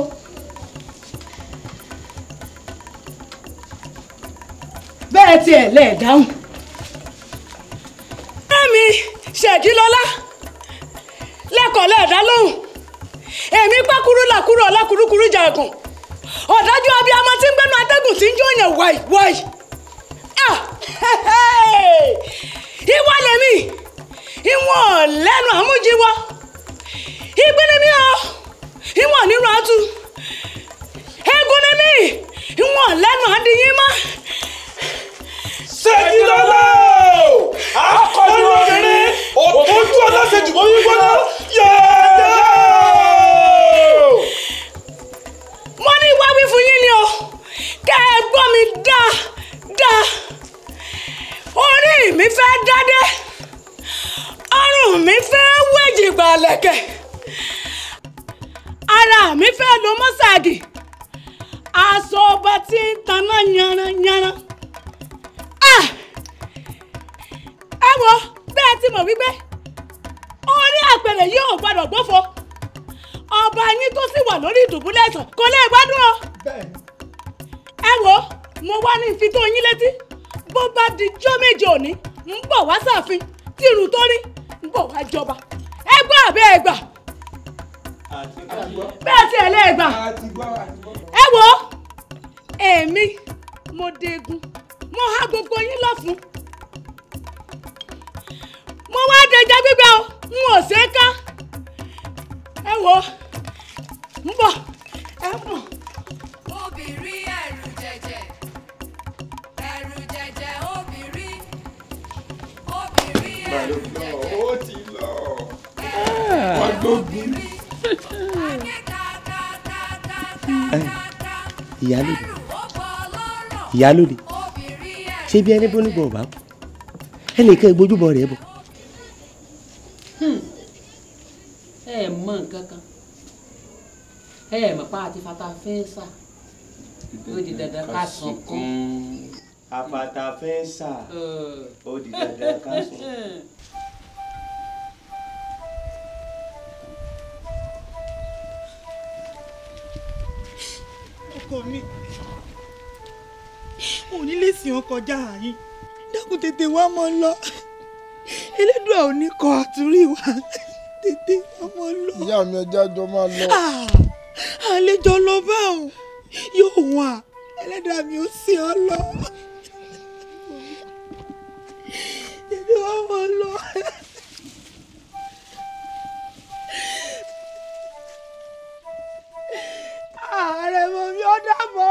bẹ́ẹ̀ tiẹ̀ lẹ́ẹ̀dáhùn. Ẹ̀mí ṣèjì lọ́lá lẹ́kọ̀ọ́ lẹ́ẹ̀dá lóhùn èmi pákúrú làkúrú ọ̀làkúrúkúrú jàgùn ọ̀dájú abiyamọ tí ń gbẹ́nu atẹ́gùn tí ń jó yẹn wáì wáì Ah! ìwọ lèmi ìwọ̀n lẹ́nu àmújíwọ́ ìgbín ni mí o ìwọ̀n nínú àtú eégún ni mí ìwọ̀n lẹ́nu àdìyín mọ́. ṣèjì lọ́lá akọni obìnrin òtójú ọlọ́sẹ̀jù mọ́ wíwọ́n yẹ́ẹ́dẹ́. mo ní wá wí fún yín ni o kẹ́ ẹ gbọ́ mi dáadáa orí mi fẹ́ dádé ọrùn mi fẹ́ wéjì gbàlẹ̀kẹ̀ ara mi fẹ́ lo mọ́sàgì aṣọ ọba tí ń taná yanranyanran Ah! ẹ wo bẹ́ẹ̀ ti mọ̀ wípé orí àpèrè yìí ò gbọ́dọ̀ gbófo ọba yín tó sì wà lórí ìdùbúlẹ̀ ẹ̀sán kò lè gbádùn o. ẹ wo mo wá ní fi tó yín létí bó bá di jọ́ méje òní ń bọ̀ wá sàfin tí irun tó rí ń bọ̀ wá jọba ẹ gbọ́ àbẹ́ ẹ gbà bẹ́ẹ̀ tí ẹ lè gbà ẹ wo èmi mo degun mo há gbogbo yín lọ́fun mo wá dẹja gbígbẹ o n ò ṣe é ká ẹ wo ń bọ̀ ẹ mọ̀. obìnrin ẹ̀rù jẹ̀jẹ̀ ẹ̀rù jẹ̀jẹ̀ obìnrin obìnrin ẹ̀rù jẹ̀jẹ̀ ó ti lọ wọ́n gbógun. ìyálòdì ìyálòdì ṣé bí ẹni bóníbọ̀ ọ̀bá kú ẹnìkan ìgbójúbọ rẹ̀ bọ̀. ẹ mọ nǹkan kan ẹ mọ̀ pa àti fata fẹ́ sà ó di dandan ká sàn kán. àfàtà fẹ́ sà ó di dandan ká sùn. ọkọ mi ò ní lè sìn ọ kọjá àyín dákun tètè wá mọ lọ elédùà ò ní kọ àtúrí wa tètè wá mọ lọ. ìyá mi ẹja jọ máa lọ. àlejò lọ bá òun yóò wà ẹlẹ́dàá mi ò sí ọ lọ. tètè wá mọ lọ. ààrẹ mọ mi ọ dàbọ̀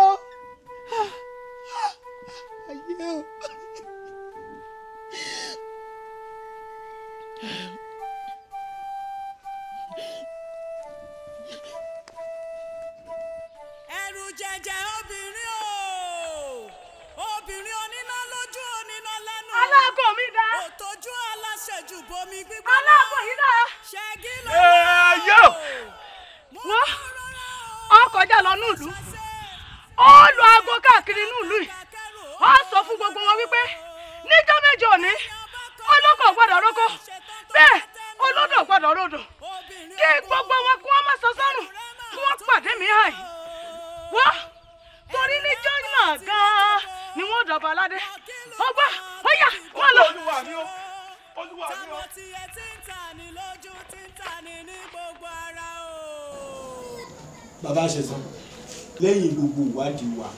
ayé o. ẹ̀rù jẹ̀jẹ̀ obìnrin o obìnrin oníná lójú oníná lẹ́nu. aláàbò mi dá. òtójú aláṣẹjù bomi gbígbóná. aláàbò yìí dá. ṣẹ́gi ló yó. wọ́n ọ kọjá lọ nílùú ó lu aago káàkiri nílùú yìí ó sọ fún gbogbo wọn wípé níjọ́ méje òní olóko gbọ́dọ̀ roko bẹ́ẹ̀ olódò gbọ́dọ̀ rodò kí gbogbo wọn kí wọ́n má sọ sọ́rùn kí wọ́n pàdé mi hàn yìí wọ́n torí níjọ́ náà gan-an ni wọ́n dọ̀bà aládé ọgbà ó yá wọ́n lọ. olúwa mi o olúwa mi o. tí ẹ ti ń tà ní lójú ti ń tà ní ní gbogbo ara o. bàbá ṣẹ̀san lẹ́yìn gbogbo ìwádìí wa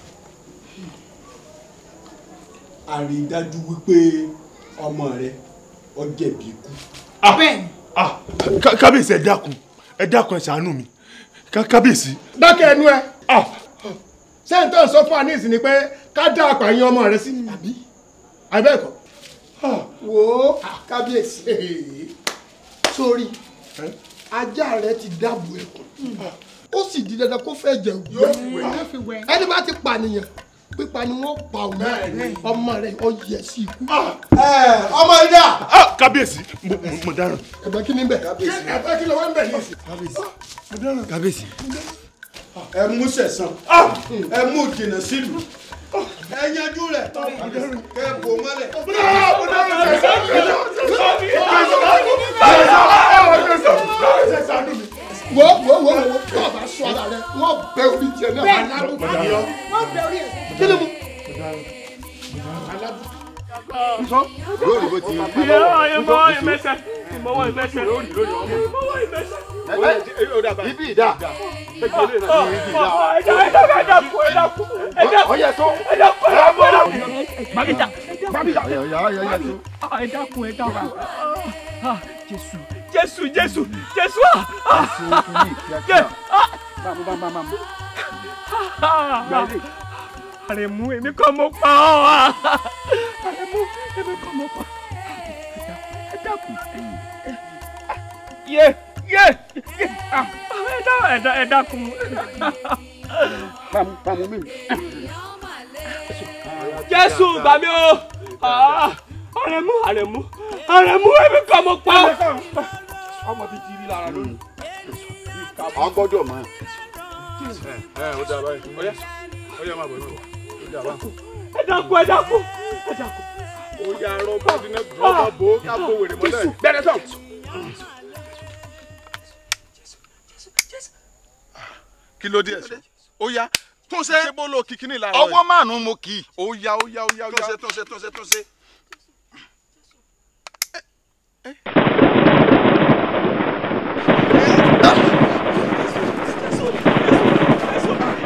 a rí i dájú wípé ọmọ rẹ ó jẹ̀bi ikú. Ah, ká- kábíyèsí ẹ dákun ẹ dákun ẹ ṣàánú mi Ká- kábíyèsí. dákẹ́ ẹnu ẹ sẹ́ńtọ̀ sọ fún anís ni pé ká dá apààyàn ọmọ rẹ sí àbí àbẹ́ẹ̀kọ́ wò ó kábíyèsí sórí ajá rẹ ti dáàbò ẹkùn ó sì di dandan kó fẹ́ jẹ òwú ẹni bá ti pànìyàn pípa ni wọ́n pa òun ọmọ rẹ ó yẹ sí ikú. ọmọ ìdá. kábíyèsí mo mo- mo dáràn. ẹ̀bẹ̀ kí ni bẹ̀ ẹ̀bẹ̀ kí ló wá ń bẹ̀ yìí. kábíyèsí ẹ mú ṣẹ̀san ẹ mú jìnnà sílùú ẹ yanjú rẹ kẹ bò mọ́lẹ̀. wo wo wo wo tó o bá sọ ara rẹ wọ́n bẹ orí tiẹ̀ náà Bẹ́ẹ̀. alábùkù wọ́n bẹ orí ẹ̀. kí ni mo. lórí bó ti ìmọ̀ ìmẹ̀sẹ̀ ìmọ̀wọ́ ìmẹ̀sẹ̀ ìmọ̀wọ́ ìmẹ̀sẹ̀. ibi ìdá Jésù Jésù Jésù Jésù Àrẹ̀mú èmi kọ́ mo pa ọ́ Àrẹ̀mú èmi kọ́ mo pa ẹ dákun yé yé yé ah, ẹ dá ẹ dá ẹ dákun. pàmò mi. Jésù gbà mí o Ah, Àrẹ̀mú Àrẹ̀mú Àrẹ̀mú èmi kọ́ mo pa ọ́. ọmọ bíi ti rí lára lónìí. a gbọ́dọ̀ mọ̀. ẹ ó dáa báyìí ọyá ọyá máa bọ̀ ẹ máa bọ̀ ó dáa báyìí. ẹ dákun ẹ dákun ẹ dákun. ó yà arọ bó ti ná dùn ọmọ bò ó ká bó wèrè mọ́lẹ̀ bẹ́ẹ̀ sọ. kí ló dé ẹ̀sọ́ ó yá tún ṣe ṣé bó lo kìkì ní ìlànà ọwọ́ márùn-ún mo kì í. ó yá ó yá ó yá ó yá tún ṣe tún ṣe tún ṣe tún ṣe.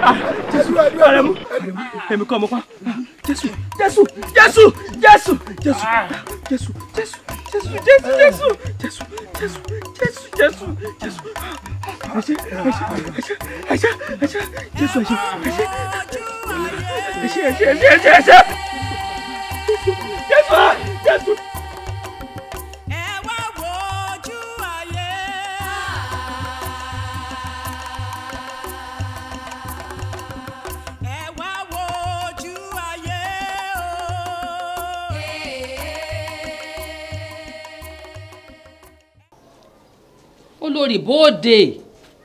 jésù Àrẹ̀mú èmi kọ́ ọmọ pa jésù jésù jésù jésù jésù jésù jésù jésù jésù jésù jésù jésù jésù jésù jésù ẹṣẹ ẹṣẹ ẹṣẹ ẹṣẹ ẹṣẹ jésù ẹṣẹ ẹṣẹ ẹṣẹ ẹṣẹ ẹṣẹ ẹṣẹ ẹṣẹ jésù jésù. olórí bóde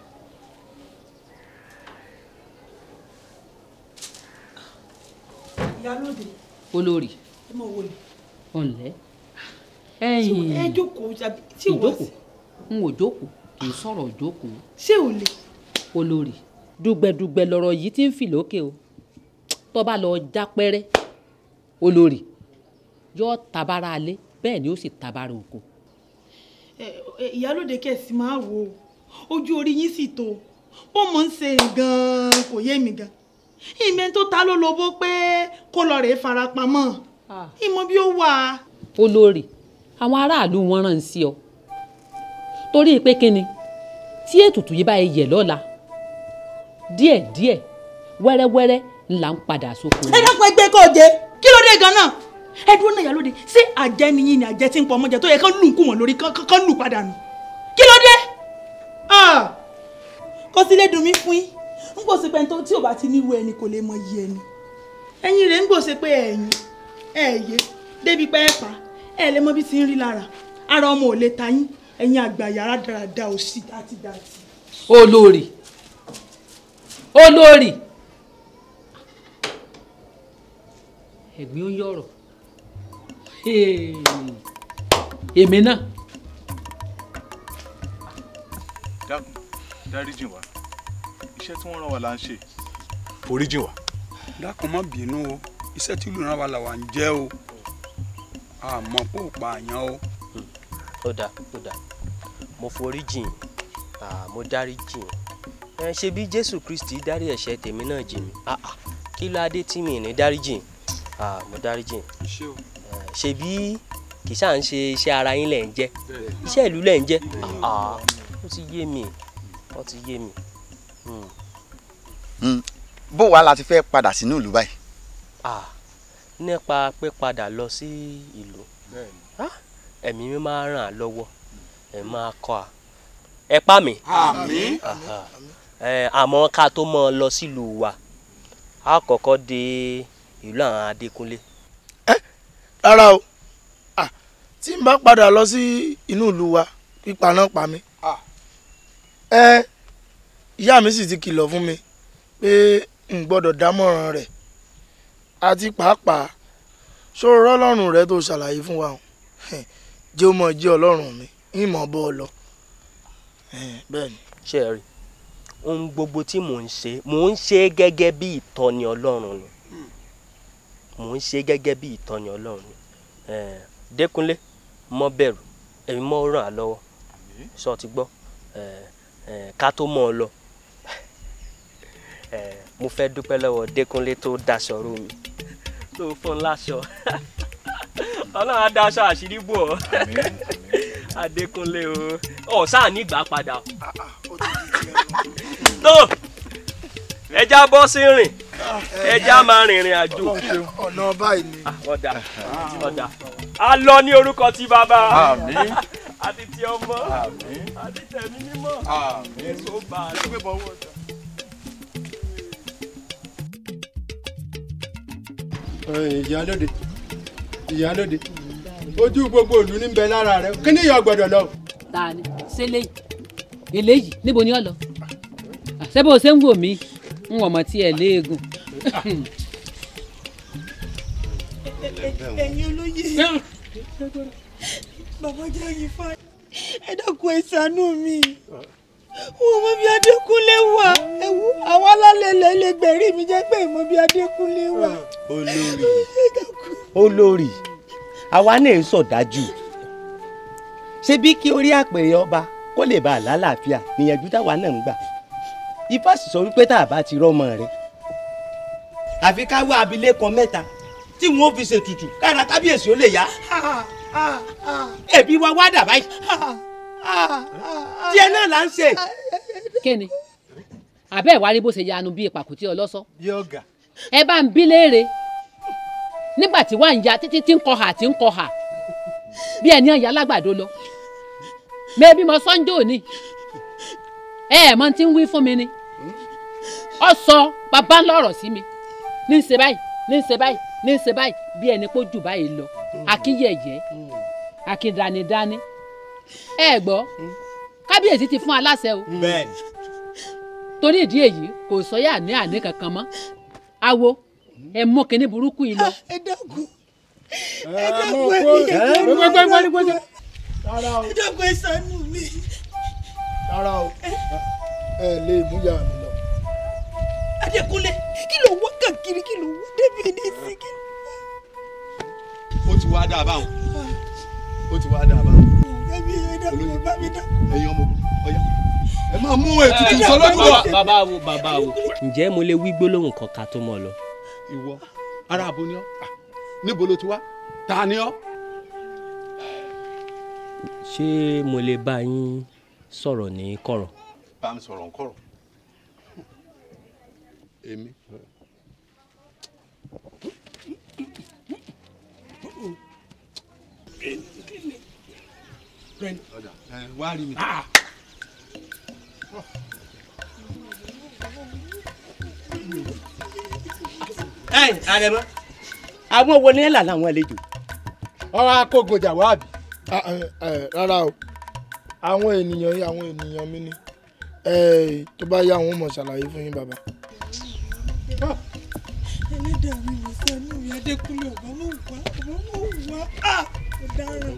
ìyálóde olórí ẹ mọ wọlé ọ̀nlẹ́ ẹ ẹ̀yìn jókòó tàbí tí ò wá sí ìjókòó n ò jókòó kì í sọ̀rọ̀ jókòó ṣé ò lè. olórí dùgbẹ̀dùgbẹ̀ lọ̀rọ̀ yìí ti ń fì lókè o tó bá lọ já pẹ́rẹ́ olórí yóò tabara alé bẹ́ẹ̀ ni ó sì tabara oko Ẹ- ẹ, ìyálóde kẹsì máa wò ó ojú orí yín sì tó bó mọ̀ ń ṣe gan-an kò yé mi gan ìmẹ̀ tó ta ló lobó pé kó lọ rèé farapamọ́ ìmọ̀ bí ó wà. olórí àwọn aráàlú wọn rán sí ọ torí pé kíni tí ètùtù yìí bá yẹ yẹ lọ́la díẹ̀díẹ̀ wẹ́rẹ́wẹ́rẹ́ ńlá ń padà sóko ẹ dákun ẹgbẹ́ kò jẹ kí ló dé gan-an ẹ dúró náà ìyálóde ṣé àjẹ́ ni yín ni àjẹ́ tí ń pọ̀ ọmọjẹ tó yẹ kán lù ń kú wọn lórí kán kán lù padà nù kí ló dé. Ah! kó sílé dùn mí fún yín ń gbòòsè pé tí ò bá ti níwò ẹni kò lè mọ iye ẹni ẹ̀yin rẹ̀ ń gbòòsè pé ẹ̀yin ẹ̀yẹ débi pé ẹ̀ pa ẹ̀ lè mọ bí ti ń rí lára ara ọmọ ò lè ta yín ẹ̀yin àgbà yàrá dáradára ò sí dátidàti. olórí olórí ẹ̀gbin ó yọ̀rọ̀ èmi náà dákun dáríjì wá iṣẹ́ tí wọ́n rán wa là ń ṣe foríjì wá. dákun má bínú o iṣẹ́ tí ìlú náà wà là wà ń jẹ́ o àmọ́ kó o pa àyàn o. ó dáa ó dáa mo forí jìn ah, mo dárí jìn ẹ ṣe bí jésù kristi dárí ẹ̀ṣẹ̀ tèmi náà jìn mí ah, ah, kí ló adé tí mi ní dárí jìn ah, mo dárí jìn Eh, ṣe bí kì í ṣáà ń ṣe iṣẹ́ ara yín lẹ̀ ń jẹ́ iṣẹ́ ìlú lẹ̀ ń jẹ́ ah, ah, ó ti yé mi ó ti yé mi. Hmm. Mm. bó wàá la ti fẹ́ padà sínú ìlú báyìí. Ah, nípa pípadà lọ sí ìlú Ah, ẹ̀mí mi máa ràn án lọ́wọ́ ẹ̀ máa kọ́ a ẹ pa mi. Àmín. Aha. Ẹ, àmọ́ ká tó mọ́ ọ lọ sílùú wa a kọ́kọ́ dé ìlú àwọn Adékúnlé. rárá o Ah, tí n bá padà lọ sí inú ìlú wa pípa náà pa mí ẹ ìyá mi sì ti kìlọ̀ fún mi pé n gbọ́dọ̀ dámọ̀ràn rẹ̀ àti pàápàá ṣòro ọlọ́run rẹ tó ṣàlàyé fún wa o jẹ́ ó mọ̀ jẹ́ ọlọ́run mi ìmọ̀ bọ́ ọ lọ bẹ́ẹ̀ ni. ṣé ẹ rí ohun gbogbo tí mò ń ṣe mò ń ṣe gẹ́gẹ́ bí ìtọ́ni ọlọ́run ni mò ń ṣe gẹ́gẹ́ bí ìtọ́ni ọlọ́run ni Eh, Dékúnlé mọ́ bẹ̀rù èmi mọ́ ràn án lọ́wọ́ sọ ti gbọ́ Eh, eh, ká tó mọ́ ọ lọ Eh, mo fẹ́ dúpẹ́ lọ́wọ́ Dékúnlé tó daṣọ ró mi tó fún un láṣọ ọlọ́run á daṣọ àṣírí bò ọ́ Adékúnlé o ọ̀ sáà nígbà padà tó ẹja bọ́ sí rìn ẹja máa rìnrìn àjò ọ̀nà báyìí ni. ọ̀dà ọ̀dà a lọ ní orúkọ tí bàbá Àmín. àti ti ọmọ àti tẹ̀mí mímọ́ èso bá a lọ. ìyálóde ìyálóde ojú gbogbo ìlú ní bẹ lára rẹ kí ni ìyá gbọ́dọ̀ lọ. ta ni ṣé léyìí eléyìí níbo ni ọ lọ ṣé bó ṣe ń wò mí ń wọ̀ mọ́ tí ẹ léegun. ẹ̀yin olóye bàbá jẹ́ yìí fà ẹ dákun ẹ ṣàánú mi wọn mọ bí Adékúnlé wà ẹwù àwọn alálẹ̀ ilẹ̀ gbẹ̀rí mi jẹ́ pé mọ bí Adékúnlé wà. olórí olórí àwa náà ń sọ̀dájú ṣé bí kí orí àpèrè ọba kó lè bá a lálàáfíà níyànjú táwa náà ń gbà ifá sì sọ wípé tá a bá ti rọ́mọ rẹ àfi ká wá abilékọ mẹ́ta tí wọn ò fi ṣètùtù kára kábíyèsí ó lè yá ẹbí wa wá dà báyìí díẹ̀ náà là ń ṣe. kíni àbẹ́ ìwárí bó ṣe yanu bí ìpàkùtì ọlọ́sọ bí ọ̀gá. ẹ bá ń bí léèrè nígbà tí wàá ń ya títí tí ń kọ hà tí ń kọ hà bí ẹni ọ̀yà alágbàdo lọ mẹ́bí mo sọ́njọ́ òní ẹ ẹ̀ mọ tí ń wí fún mi ni ọ sọ bàbá ńlá ọ̀rọ̀ sí mi ní ń ṣe báyìí ní ń ṣe báyìí ní ń ṣe báyìí bí ẹni pé jù báyìí lọ akíyẹ̀yẹ́ akíndánidání ẹ gbọ́ kábíyèsí ti fún aláṣẹ o bẹ́ẹ̀ni. torí ìdí èyí kò sọ́yà ní àní kankan mọ́ awo ẹ mú kinní burúkú yìí lọ. ẹ dákun ẹ ẹ mọ dákun kó ẹ gbẹgbẹgbẹgbẹ rárá o ẹ dákun ẹ ṣàánú mi. rárá o ẹ lè mú yà mí lọ. Adékúnlé kí ló wá kàkiri kí ló wá débi ní ìsìnkí. ó ti wá dáa báwọn ó ti wá dáa báwọn ẹbí ẹ dákun ẹ bá mi dákun. ẹ̀yin ọmọ ọyá ẹ máa mú ètùtù sọlọ́dún wa. bàbá wo bàbá wo ǹjẹ́ mo lè wí gbólóhùn kan ká tó mọ̀ lọ. ìwọ ará abo ni ọ Ah, níbo ló ti wá ta ni ọ. ṣé mo lè bá yín sọ̀rọ̀ ní kọ̀rọ̀. bá mi sọ̀rọ̀ nkọ̀rọ̀ èmi. ọ̀dà ẹ wá rí mi. ẹ àrẹ̀mọ àwọn wo ni ẹ là láwọn àlejò. ọ̀rọ̀ akógunjà wà bí. rárá o àwọn ènìyàn yìí àwọn ènìyàn mi ni Eh, tó bá yá àwọn ò mọ̀ ṣàlàyé fún yín bàbá. ẹlẹ́dàá mi ló ṣàánú mi Adékúnlé ọ̀bá mọ̀ wá ọ̀bá mọ̀ wá á ọ̀daràn.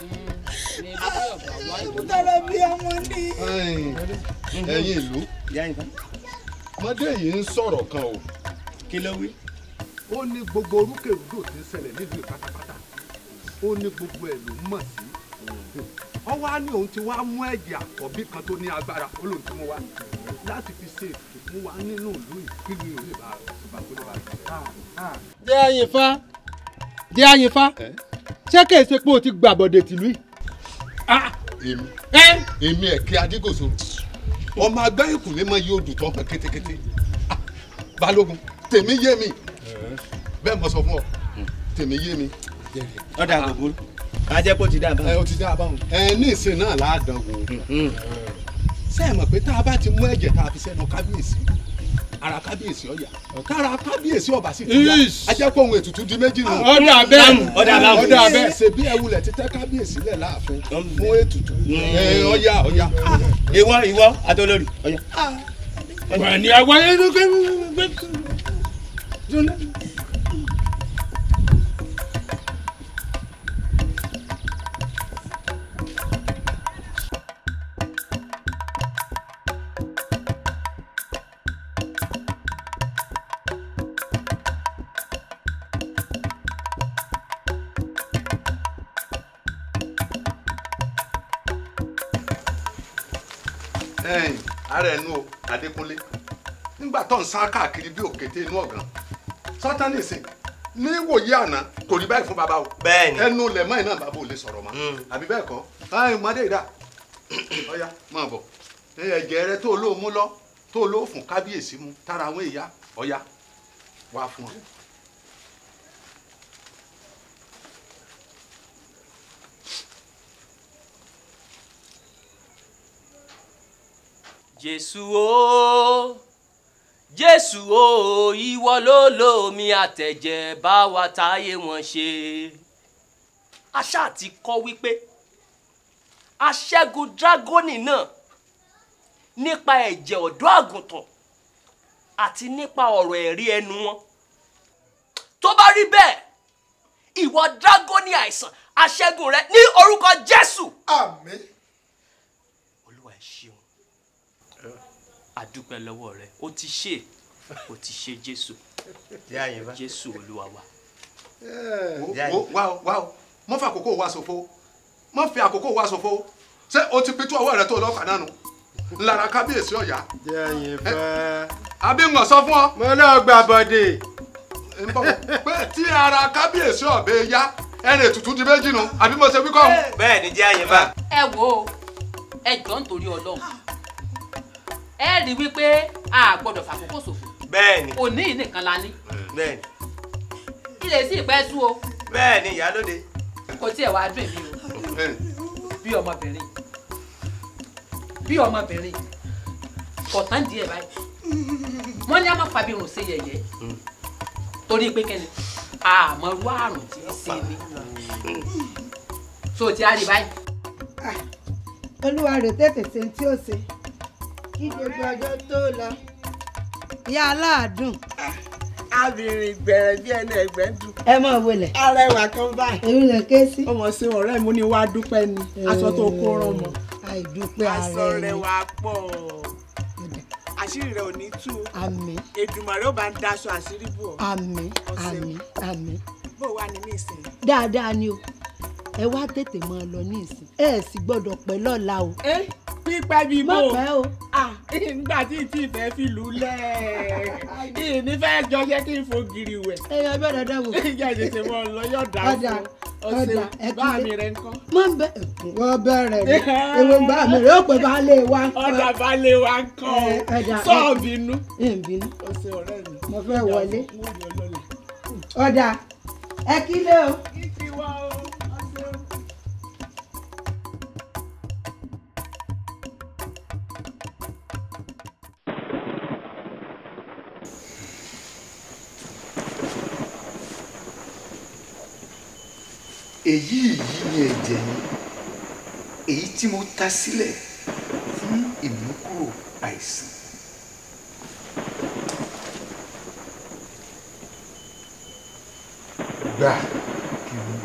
ìbútara bí ọmọ ní. ẹ̀yin ìlú ọmọdé yìí ń sọ̀rọ̀ kan o. kí ló wí. ó ní gbogbo orúkèrúdò tí ń ṣẹlẹ̀ nílùú pátápátá ó ní gbogbo ẹ̀ ló mọ̀ sí. wọ́n wá ní òun ti wá mú ẹ̀jẹ̀ àkọ́bí kan tó ní agbára ó lóun ti mú wá láti fi ṣe ètùtù fún wa nínú ìlú ìpínlẹ̀ òní bá bá pé wá. jẹ́ àyìnfá jẹ́ àyìnfá ṣé kìí ṣe pé o ti gbàbọ̀dẹ̀ tìlú yìí. èmi èmi ẹ̀kẹ́ adégòso ọmọ agbẹ́ ìkùnlé mọ yóò dùn tó hàn kétékété Ah, balógun tèmi yé mi bẹ́ẹ̀ mo sọ fún ọ tèmi yé mi. ọ̀dà gbogbo ká jẹ́ kó ti dá a báwọn. ẹ o ti dá a báwọn. ẹ ní ìsìn náà láàdán wò ṣé ẹ mọ̀ pé tá a bá ti mú ẹ̀jẹ̀ tá a fi sẹ́nu kábíyèsí ara kábíyèsí ọ̀yà kára kábíyèsí ọba sì ti yá a jẹ́ kó ohun ètùtù di méjì nù. Ọ̀dà bẹ́ẹ̀. Ọ̀dà bẹ́ẹ̀. ọ̀dà bẹ́ẹ̀ ṣe bí ẹ wulẹ̀ ti tẹ́ kábíyèsí lẹ̀ láàfin fún ètùtù. ẹ ọ̀yà ọ̀yà. ìwọ ìwọ àtọlórí ọyà. wà ní àwọn ẹni pé ẹ̀yin ara ẹnu o adékúnlé nígbà tó ń sá káàkiri bí òkété inú ọ̀gàn sátánì sìn ní wòye àná kò rí báyìí fún bàbá o Bẹ́ẹ̀ni. ẹnu lẹ̀mọ́ iná bàbá ò lè sọ̀rọ̀ mọ́ àbí bẹ́ẹ̀ kọ́ ẹ̀yin mọ́dé ìdá ọ̀ya máa bọ̀ ẹ̀jẹ̀ rẹ tó lóò mú lọ tó lóò fún kábíyèsí mu tára àwọn èèyà ọ̀ya wá fún ọ. jésù o jésù o ìwọ ló lómi àtẹ̀jẹ̀ bá wa táyé wọn ṣe aṣá ti kọ́ wípé aṣẹ́gun dragoni náà nípa ẹ̀jẹ̀ ọ̀dọ́ àgùntàn àti nípa ọ̀rọ̀ ẹ̀rí ẹnu wọn tó bá rí bẹ́ẹ̀ ìwọ dragoni àìsàn aṣẹ́gun rẹ ní orúkọ jésù. àmín. olúwa ẹ ṣeun àdúpẹ́ lọ́wọ́ rẹ ó ti ṣe ó ti ṣe jésù jésù olúwa wa. wo wá o wá o mọ fi àkókò wa ṣòfò mọ fi àkókò wa ṣòfò ṣé o ti pitú ọwọ́ rẹ tó lọ́ọ̀kà náà nù ńlára kábíyèsí ọ̀yá. jẹ́ ẹyin fẹ́. àbí ń sọ fún ọ. mo náà gba bọ́dé. ń bọ̀ pé tí ara kábíyèsí ọ̀bẹ yá ẹ̀rìn ètùtù di méjì nu àbí mo ṣe wí kọ́. bẹ́ẹ̀ ni jẹ́ ẹyin fẹ́. ẹ wo ẹ jọ nítorí Ọlọ́run ẹ rí i wípé a gbọ́dọ̀ fàkókò ṣòfò bẹ́ẹ̀ ni òní yìí nìkan la ní bẹ́ẹ̀ ni ilé sì pẹ́ sú o bẹ́ẹ̀ ni ìyálóde. kò tiẹ̀ wá dùn mí o bí ọmọbìnrin bí ọmọbìnrin kò tán díẹ̀ báyìí wọ́n ní a máa fàbí irun ṣe yẹ̀yẹ́ torí pé kẹ́ni àmọ́rú àrùn tí í ṣe ni so ti a rí báyìí. olúwa rè tètè ṣe ní tí ó ṣe kí gbogbo ọjọ́ tó lọ ìyá aláàdùn. abìnrin gbẹ̀rẹ̀ bí ẹni ẹgbẹ́ dùn. ẹ mọ̀ wọlé. arẹwà kan báyìí. èmi lè ké sí. ọmọ sí ọ̀rẹ́ mi ní wàá dúpẹ́ ni aṣọ tó kó rán mọ́. àìdúpẹ́ ààrẹ aṣọ ni. rẹ̀ wà pọ̀ àṣírí rẹ̀ ò ní tú o. àmín Èdùmàrè ó bá ń daṣọ àṣírí bò ọ́. àmín àmín àmín. bó wà ní nísìnyí. dáadáa ni o ẹ wá tètè máa lọ ní ìsìn ẹ ẹ sì gbọ́dọ̀ pẹ́ lọ́la o. ẹ pípẹ́ bíi bò. má pẹ́ o. nígbà tí ì tí ì fẹ́ fi lù ú lẹ̀ ìní fẹ́ jọ ṣé kí n fo giri wẹ̀. ẹ yọ bẹ́ẹ̀ dáadáa wò. ìjà ìṣẹ̀ṣẹ̀ mọ́ ọ lọ yóò dá ọ̀dà fún ọ̀dà ẹ ọ̀sẹ̀ bá mi rẹ̀ ń kọ́. má bẹ wọ́n bẹ̀rẹ̀ ni ewu bá mi rẹ̀ ó pè bá lè wá. ọ̀dà bá lè wá ń kọ́ Ẹ, ọ̀dà, ẹ- sọ́ọ̀ bínú. ẹ ń bínú. ọ̀sẹ̀ ọ̀rẹ́ mi. mo fẹ́ wọlé. ọ̀dà ẹ kílé o. kí wá o ọ̀sẹ̀ o. èyí yìí ni ẹ̀jẹ̀ mi èyí tí mo ta sílẹ̀ fún ìmúkúrò àìsàn. gbà kí n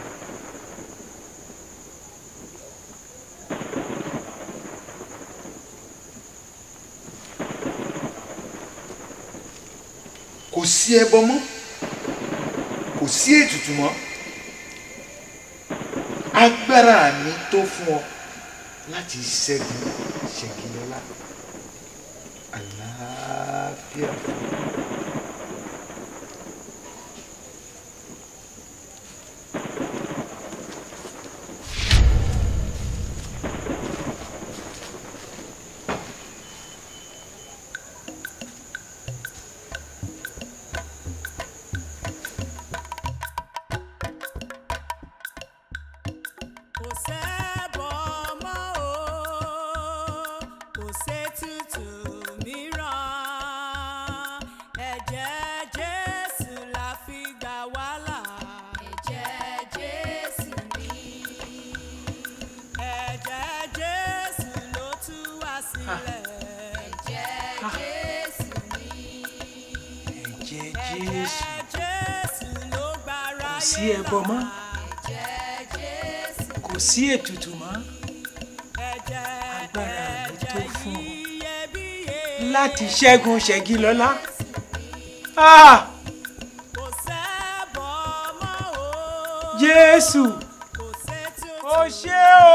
kò sí ẹbọ mọ́ kò sí ètùtù mọ́ agbára mi tó fún ọ láti ṣẹ́gun ṣègilọ́lá àlàáfíà fún ọ. kò sẹ́bọ̀ mọ́ o kò sétùtù mìíràn ẹ̀jẹ̀ jésù la fi gbà wá là. ẹ̀jẹ̀ jésù ni. ẹ̀jẹ̀ jésù ló tú wá sílẹ̀. ẹ̀jẹ̀ jésù ni. ẹ̀jẹ̀ jésù ẹ̀jẹ̀ jésù ló gbára kò sí ẹbọ mọ́ kò sí ètùtù mọ́ agbára mi tó fún ọ láti ṣẹ́gun ṣẹ́gilọ́lá. Ah! jésù ó ṣé o.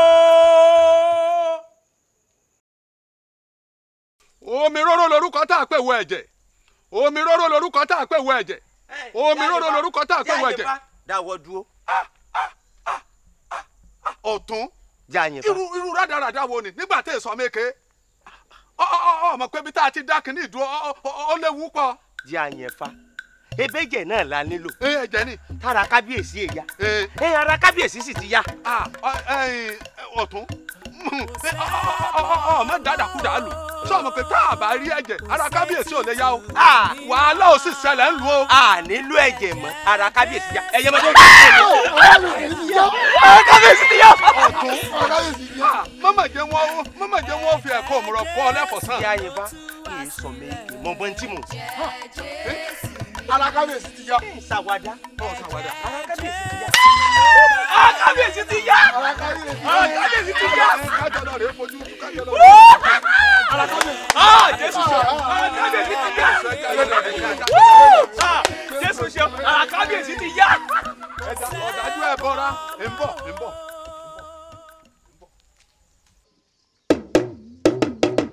omi róró lorúkọ tá a pè wọ ẹ̀jẹ̀ omi róró lorúkọ tá a pè wọ ẹ̀jẹ̀ omi róró lorúkọ tá a pè wọ ẹ̀jẹ̀ dáwọ́ dúró. ọ̀tún jáyìn fa. irú irú rádaràda wo ni nígbà tí èso méke ọmọ pé bí tá a ti dá kínní ìdúró ọ- ọ- ó léwu pọ̀. jáyìn fa ebéjẹ náà la nílò. ẹ ẹ̀jẹ̀ ni. tára kábíyèsí èyá. ẹ ara kábíyèsí sì ti yá. ọ̀tún ọmọ dàdàkúdà lù sọ ma pé tá a bá rí ẹ̀jẹ̀ ara kábíyèsí ò lè yá o wàhálà ò sì ṣẹlẹ̀ ń lu o. a nílò ẹ̀jẹ̀ mọ́ ara kábíyèsí yá. ẹ̀yẹ́ mọ́tò ń ara kábíyèsí ti yá. ọ̀tún ara kábíyèsí ti yá. mọ́mọ̀ jẹ́ wọ́n mọ́mọ̀ jẹ́ wọ́n fi ẹ̀kọ́ òmùrọ̀ kọ́ ọ lẹ́fọ̀sán. jáyìn fa kì í sọ méjì mọ bọ́ ntí mò ń sọ. ara kábíyèsí ti yá. sàwádà. ọ̀ sàwádà. ara kábíyèsí ti yá. ara kábíyèsí ti yá. ara kábíyèsí ti yá. kájọ lọ rèé fojú kájọ lọ. ara kábíyèsí. Ah, Jésù ṣe ara kábíyèsí ti yá. Ah, Jésù ṣe ara kábíyèsí ti yá. ọ̀dájú ẹ̀ bọ́ra ń bọ̀ ń bọ̀.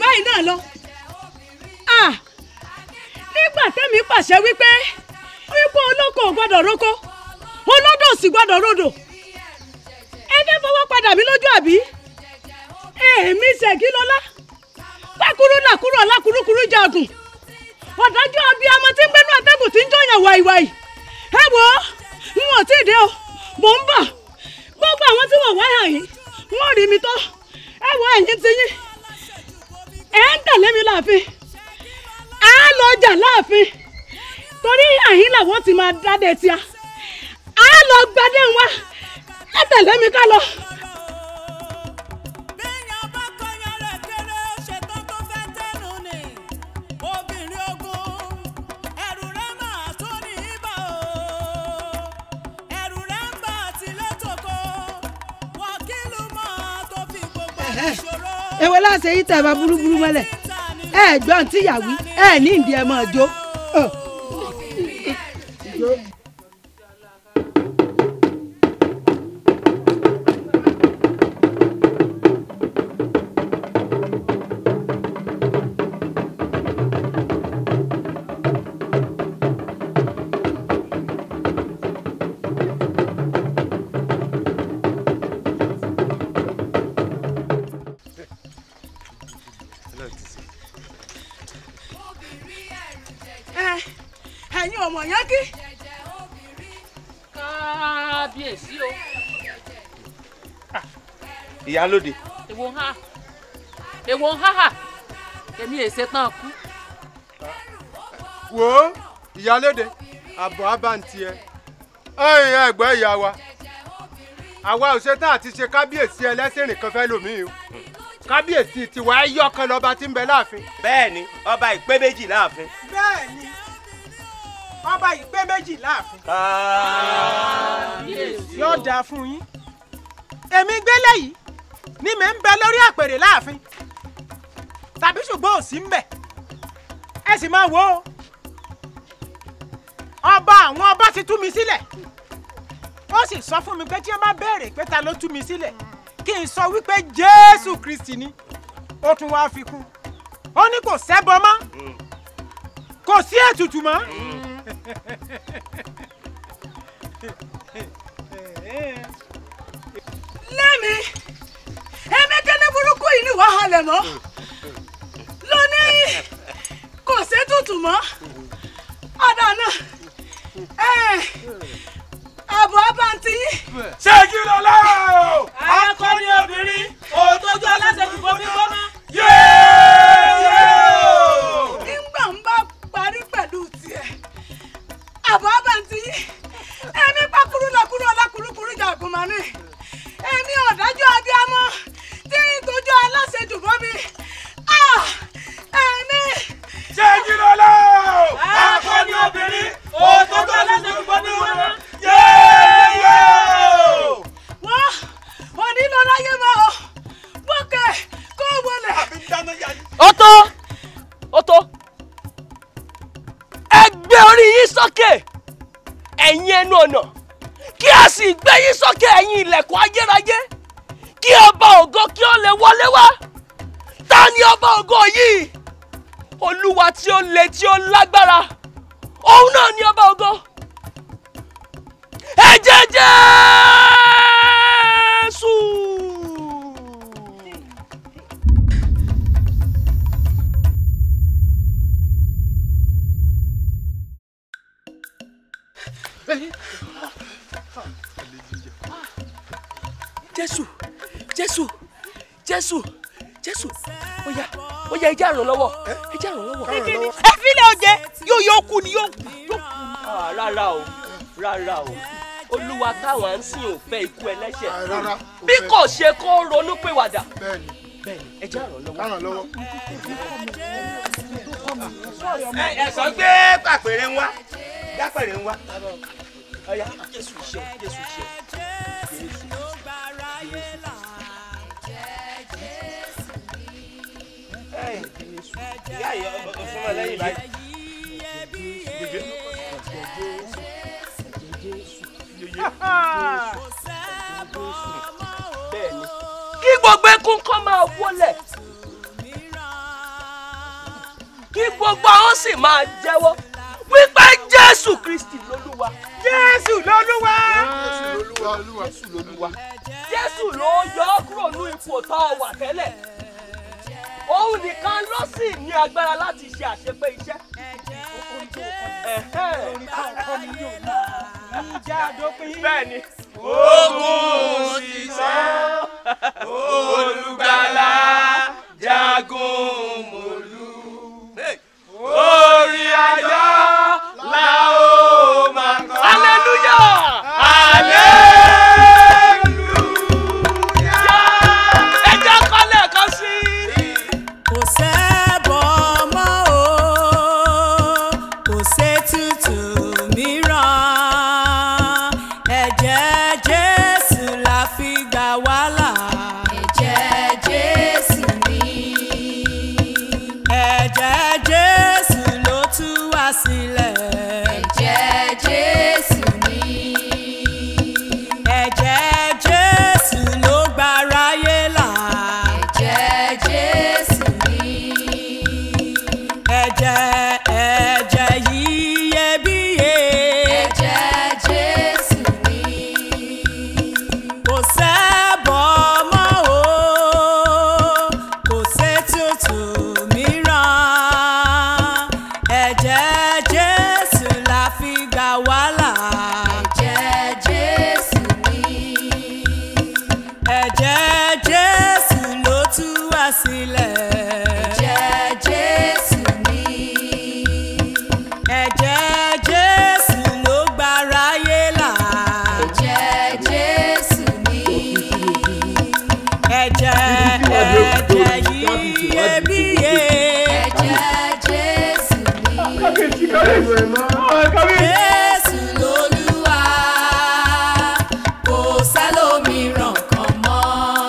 báyìí náà lọ. Ah! nígbà tẹ́mi pàṣẹ wípé wípé olóko ò gbọ́dọ̀ róko olódò sì gbọ́dọ̀ rodò ẹ fẹ́ fọwọ́ padà mí lójú àbí èmi ṣègí lọ́lá pákúrú làkúrò lákúrúkúrú jagun ọ̀dájú abiyamọ tí ń gbénú atẹ́gùn tí ń jọyàn wàìwàì ẹ wò ó n ò tí ì dé o mò ń bọ̀ gbogbo àwọn tí wọ́n wáyà yìí wọ́n rí mi tó ẹ wò ẹ̀yìn ti yín ẹ̀ ń tẹ̀lé mi láàfin á lọ jà láàfin torí àyín làwọn ti máa dádé tíá á lọ gbadé wa ẹ tẹ̀lé mi ká lọ. obìnrin ogun ẹrù rẹ máa tó ní ibà o ẹrù rẹ ń bà tilẹ̀ tòkó wọ́kìlù máa tó fi gbogbo ìṣòro. èwo láṣẹ yìí tẹ ẹ bá burúburú mọ́lẹ̀ ẹ gbọ́n tí yàwí ẹ ní ìdí ẹ máa jó. Ọ̀. ẹ ẹ̀yin ọmọ yẹn kí. kábíyèsí o. ìyálóde èwo ń há èwo ń há hà èmi èsè tán kú. wo ìyálóde àbọ̀ abáǹtí ẹ ẹ̀yìn ẹ̀gbọ́n ìyá wa àwa ò ṣetán àti ṣe kábíyèsí ẹlẹ́sìn rìn kan fẹ́ lòmíì o kábíyèsí tiwa ẹ yọkan lọba tí ń bẹ láàfin. bẹ́ẹ̀ ni ọba ìpé méjì láàfin. bẹ́ẹ̀ ni ọba ìpé méjì láàfin. yóò dáa fún yín èmi gbélé yìí ni mi ń bẹ lórí àpèrè láàfin tàbí ṣùgbọ́n ò sí ń bẹ̀ ẹ sì máa wò ó ọba àwọn ọba ti tú mi sílẹ̀ ó sì sọ fún mi pé tí wọ́n bá béèrè pé ta ló tú mi sílẹ̀ kí n sọ wípé jésù kristi ni ó tún wáá fi kún ó ní kò sẹ́bọ mọ́ kò sí ètùtù mọ́. lẹ́mi ẹ̀mí kẹ́ni burúkú yìí ni wàá halẹ̀ mọ́ lónìí kò sétùtù mọ́ ọ̀dà náà àbọ̀ abáǹtí yín. ṣéjú lọ́lá o. akọni obìnrin òtójú aláṣẹ fìbọn fífọ́ mọ́. nígbà ń bá parí pẹ̀lú tiẹ̀ àbọ̀ abáǹtí yín ẹ̀mí pákúrú lọ́kúrú ọlákúrúkúrú jagun mọ́ ni èmi ọ̀dájú abiyamọ tí ń tójú aláṣẹ jùbọ́ mi ẹ̀mí. ṣéjú lọ́lá o. akọni obìnrin òtójú aláṣẹ fìbọn fífọ́ mọ́. wọ́n òní lọ láyé mọ́ ọ bókè kó wọlé. ó tó ó tó ẹ gbé orí yín sókè ẹ̀yin ẹnu ọ̀nà kí a sì gbé yín sókè ẹ̀yin ilẹ̀kùn ayérayé kí ọba ògo kí ó lè wọlé wá ta ni ọba ògo yìí olúwa tí ó le tí ó lágbára òun náà ni ọba ògo ẹ̀jẹ̀ Jésù. jésù jésù jésù jésù ó yá ó yá ẹjẹ àrùn lọ́wọ́ ẹjẹ àrùn lọ́wọ́. ẹ filẹ̀ oje yóò yóò kú ni yóò kú. Ah, rárá o rárá o olúwa táwọn ń sìn ò fẹ́ ikú ẹlẹ́ṣẹ̀ bí kò ṣe kó ronú pìwàdà bẹ́ẹ̀ni ẹjẹ àrùn lọ́wọ́. ẹ ẹ sọ gbé pàpẹrẹ ń wá dápẹrẹ ń wá. ọ̀ya jésù ṣe jésù ṣe. ìyá ìyá fún ọ lẹ́yìn báyìí. bẹ́ẹ̀ni kí gbogbo ekun kọ́ máa wọlẹ̀ kí gbogbo àwọn sì máa jẹ́wọ́ wípé jésù kristi lolúwa. jésù lolúwa. jésù lolúwa. jésù ló yọ ọ́ kúrò ní ipò tó o wà tẹ́lẹ̀ òun nìkan ló sì ní agbára láti ṣe àṣepé iṣẹ́. bẹ́ẹ̀ni. ogun ṣiṣẹ́ olùgbàlà jagun mòlú orí ayọ̀ la ó máa kọ. hallelujah. ẹ jẹ́ kọ́ lẹ́ẹ̀kan sí i. kò sẹ́bọ̀ mọ́ o kò sétùtù mìíràn ẹ̀jẹ̀ jésù la fi gbà wá là. ẹ̀jẹ̀ jésù ni. ẹ̀jẹ̀ jésù ló tú wá sílẹ̀. ẹ̀jẹ̀ jésù ni. ẹ̀jẹ̀ jésù ló gbáráyé là. ẹ̀jẹ̀ jésù ni. ẹ̀jẹ̀ ẹ̀jẹ̀ iyebíye. ẹ̀jẹ̀ jésù ni. kò sẹ́bọ̀ mọ́ o kò sétùtù mìíràn ẹ̀jẹ̀ jésù la fi gbà wá là. ẹ̀jẹ̀ jésù ni. ẹ̀jẹ̀ jésù ló tú wá sílẹ̀. ẹ̀jẹ̀ jésù ni. ẹ̀jẹ̀ jésù ló gbáráyé là. ẹ̀jẹ̀ jésù ni. ẹ̀jẹ̀ ẹ̀jẹ̀ iyebíye. ẹ̀jẹ̀ jésù ni. jésù lolúwa kò sẹ́lòmíràn kan mọ́.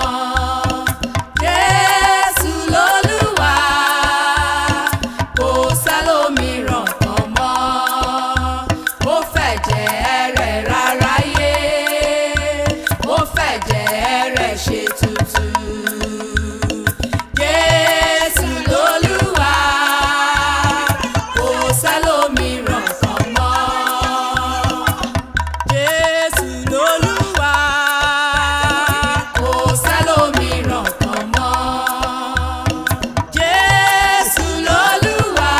jésù lolúwa kò sẹ́lòmíràn kan mọ́. ó fẹ̀jẹ̀ rẹ̀ ráráyé ó fẹ̀jẹ̀ rẹ̀ ṣe tutù. jésù lolúwa kò sẹ́lòmíràn kan mọ́. jésù lolúwa kò sẹ́lòmíràn kan mọ́. jésù lolúwa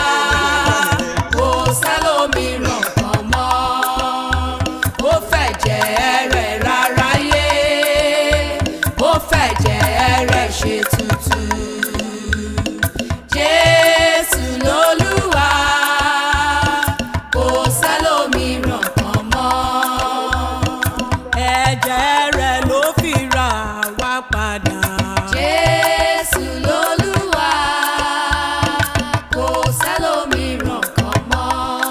kò sẹ́lòmíràn kan mọ́. ó fẹ̀jẹ̀ rẹ̀ ráráyé ó fẹ̀jẹ̀ rẹ̀ ṣe tutù. jésù lolúwa kò sẹ́lòmíràn kan mọ́. ẹ̀jẹ̀ rẹ̀ ló fi rà wá padà. jésù lolúwa kò sẹ́lòmíràn kan mọ́.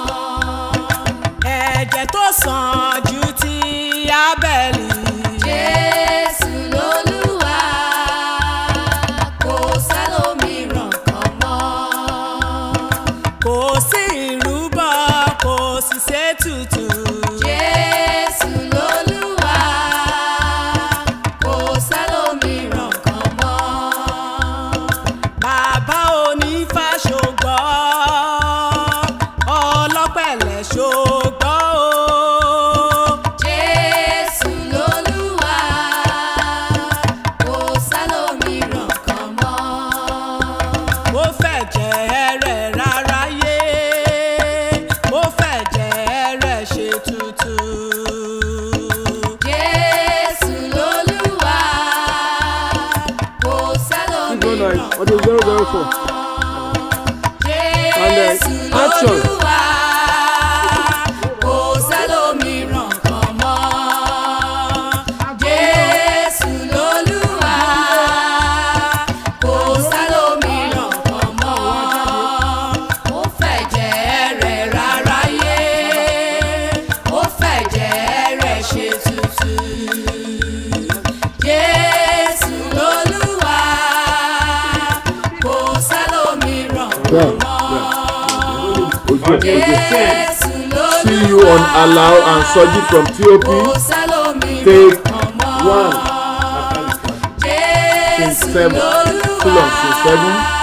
ẹ̀jẹ̀ tó sàn ju ti abẹ́lì. jésù lolúwa kò sẹ́lòmíràn kan mọ́. kò sí ìrúbọ kò sì ṣètùtù. jésù lolúwa kò sẹ́lòmíràn kan mọ́. bàbá onífàṣọgbọ́ ọlọ́pẹ̀lẹ̀ ṣọgbọ́ o. jésù lolúwa kò sẹ́lòmíràn kan mọ́. ó fẹ̀jẹ̀ rẹ̀ ráráyé ó fẹ̀jẹ̀ rẹ̀ ṣe tutù. jésù lolúwa kò sẹ́lòmíràn What is zero zero four? jésù action. lolúwa kò sẹ́lòmíràn kan mọ́. jésù lolúwa kò sẹ́lòmíràn kan mọ́. ó fẹ̀jẹ̀ rẹ̀ ráráyé ó fẹ̀jẹ̀ rẹ̀ ṣe tutù. jésù lolúwa kò sẹ́lòmíràn kan mọ́. jésù See you on Allow and Soji from TOP. Take one. Scene seven. Full on scene seven.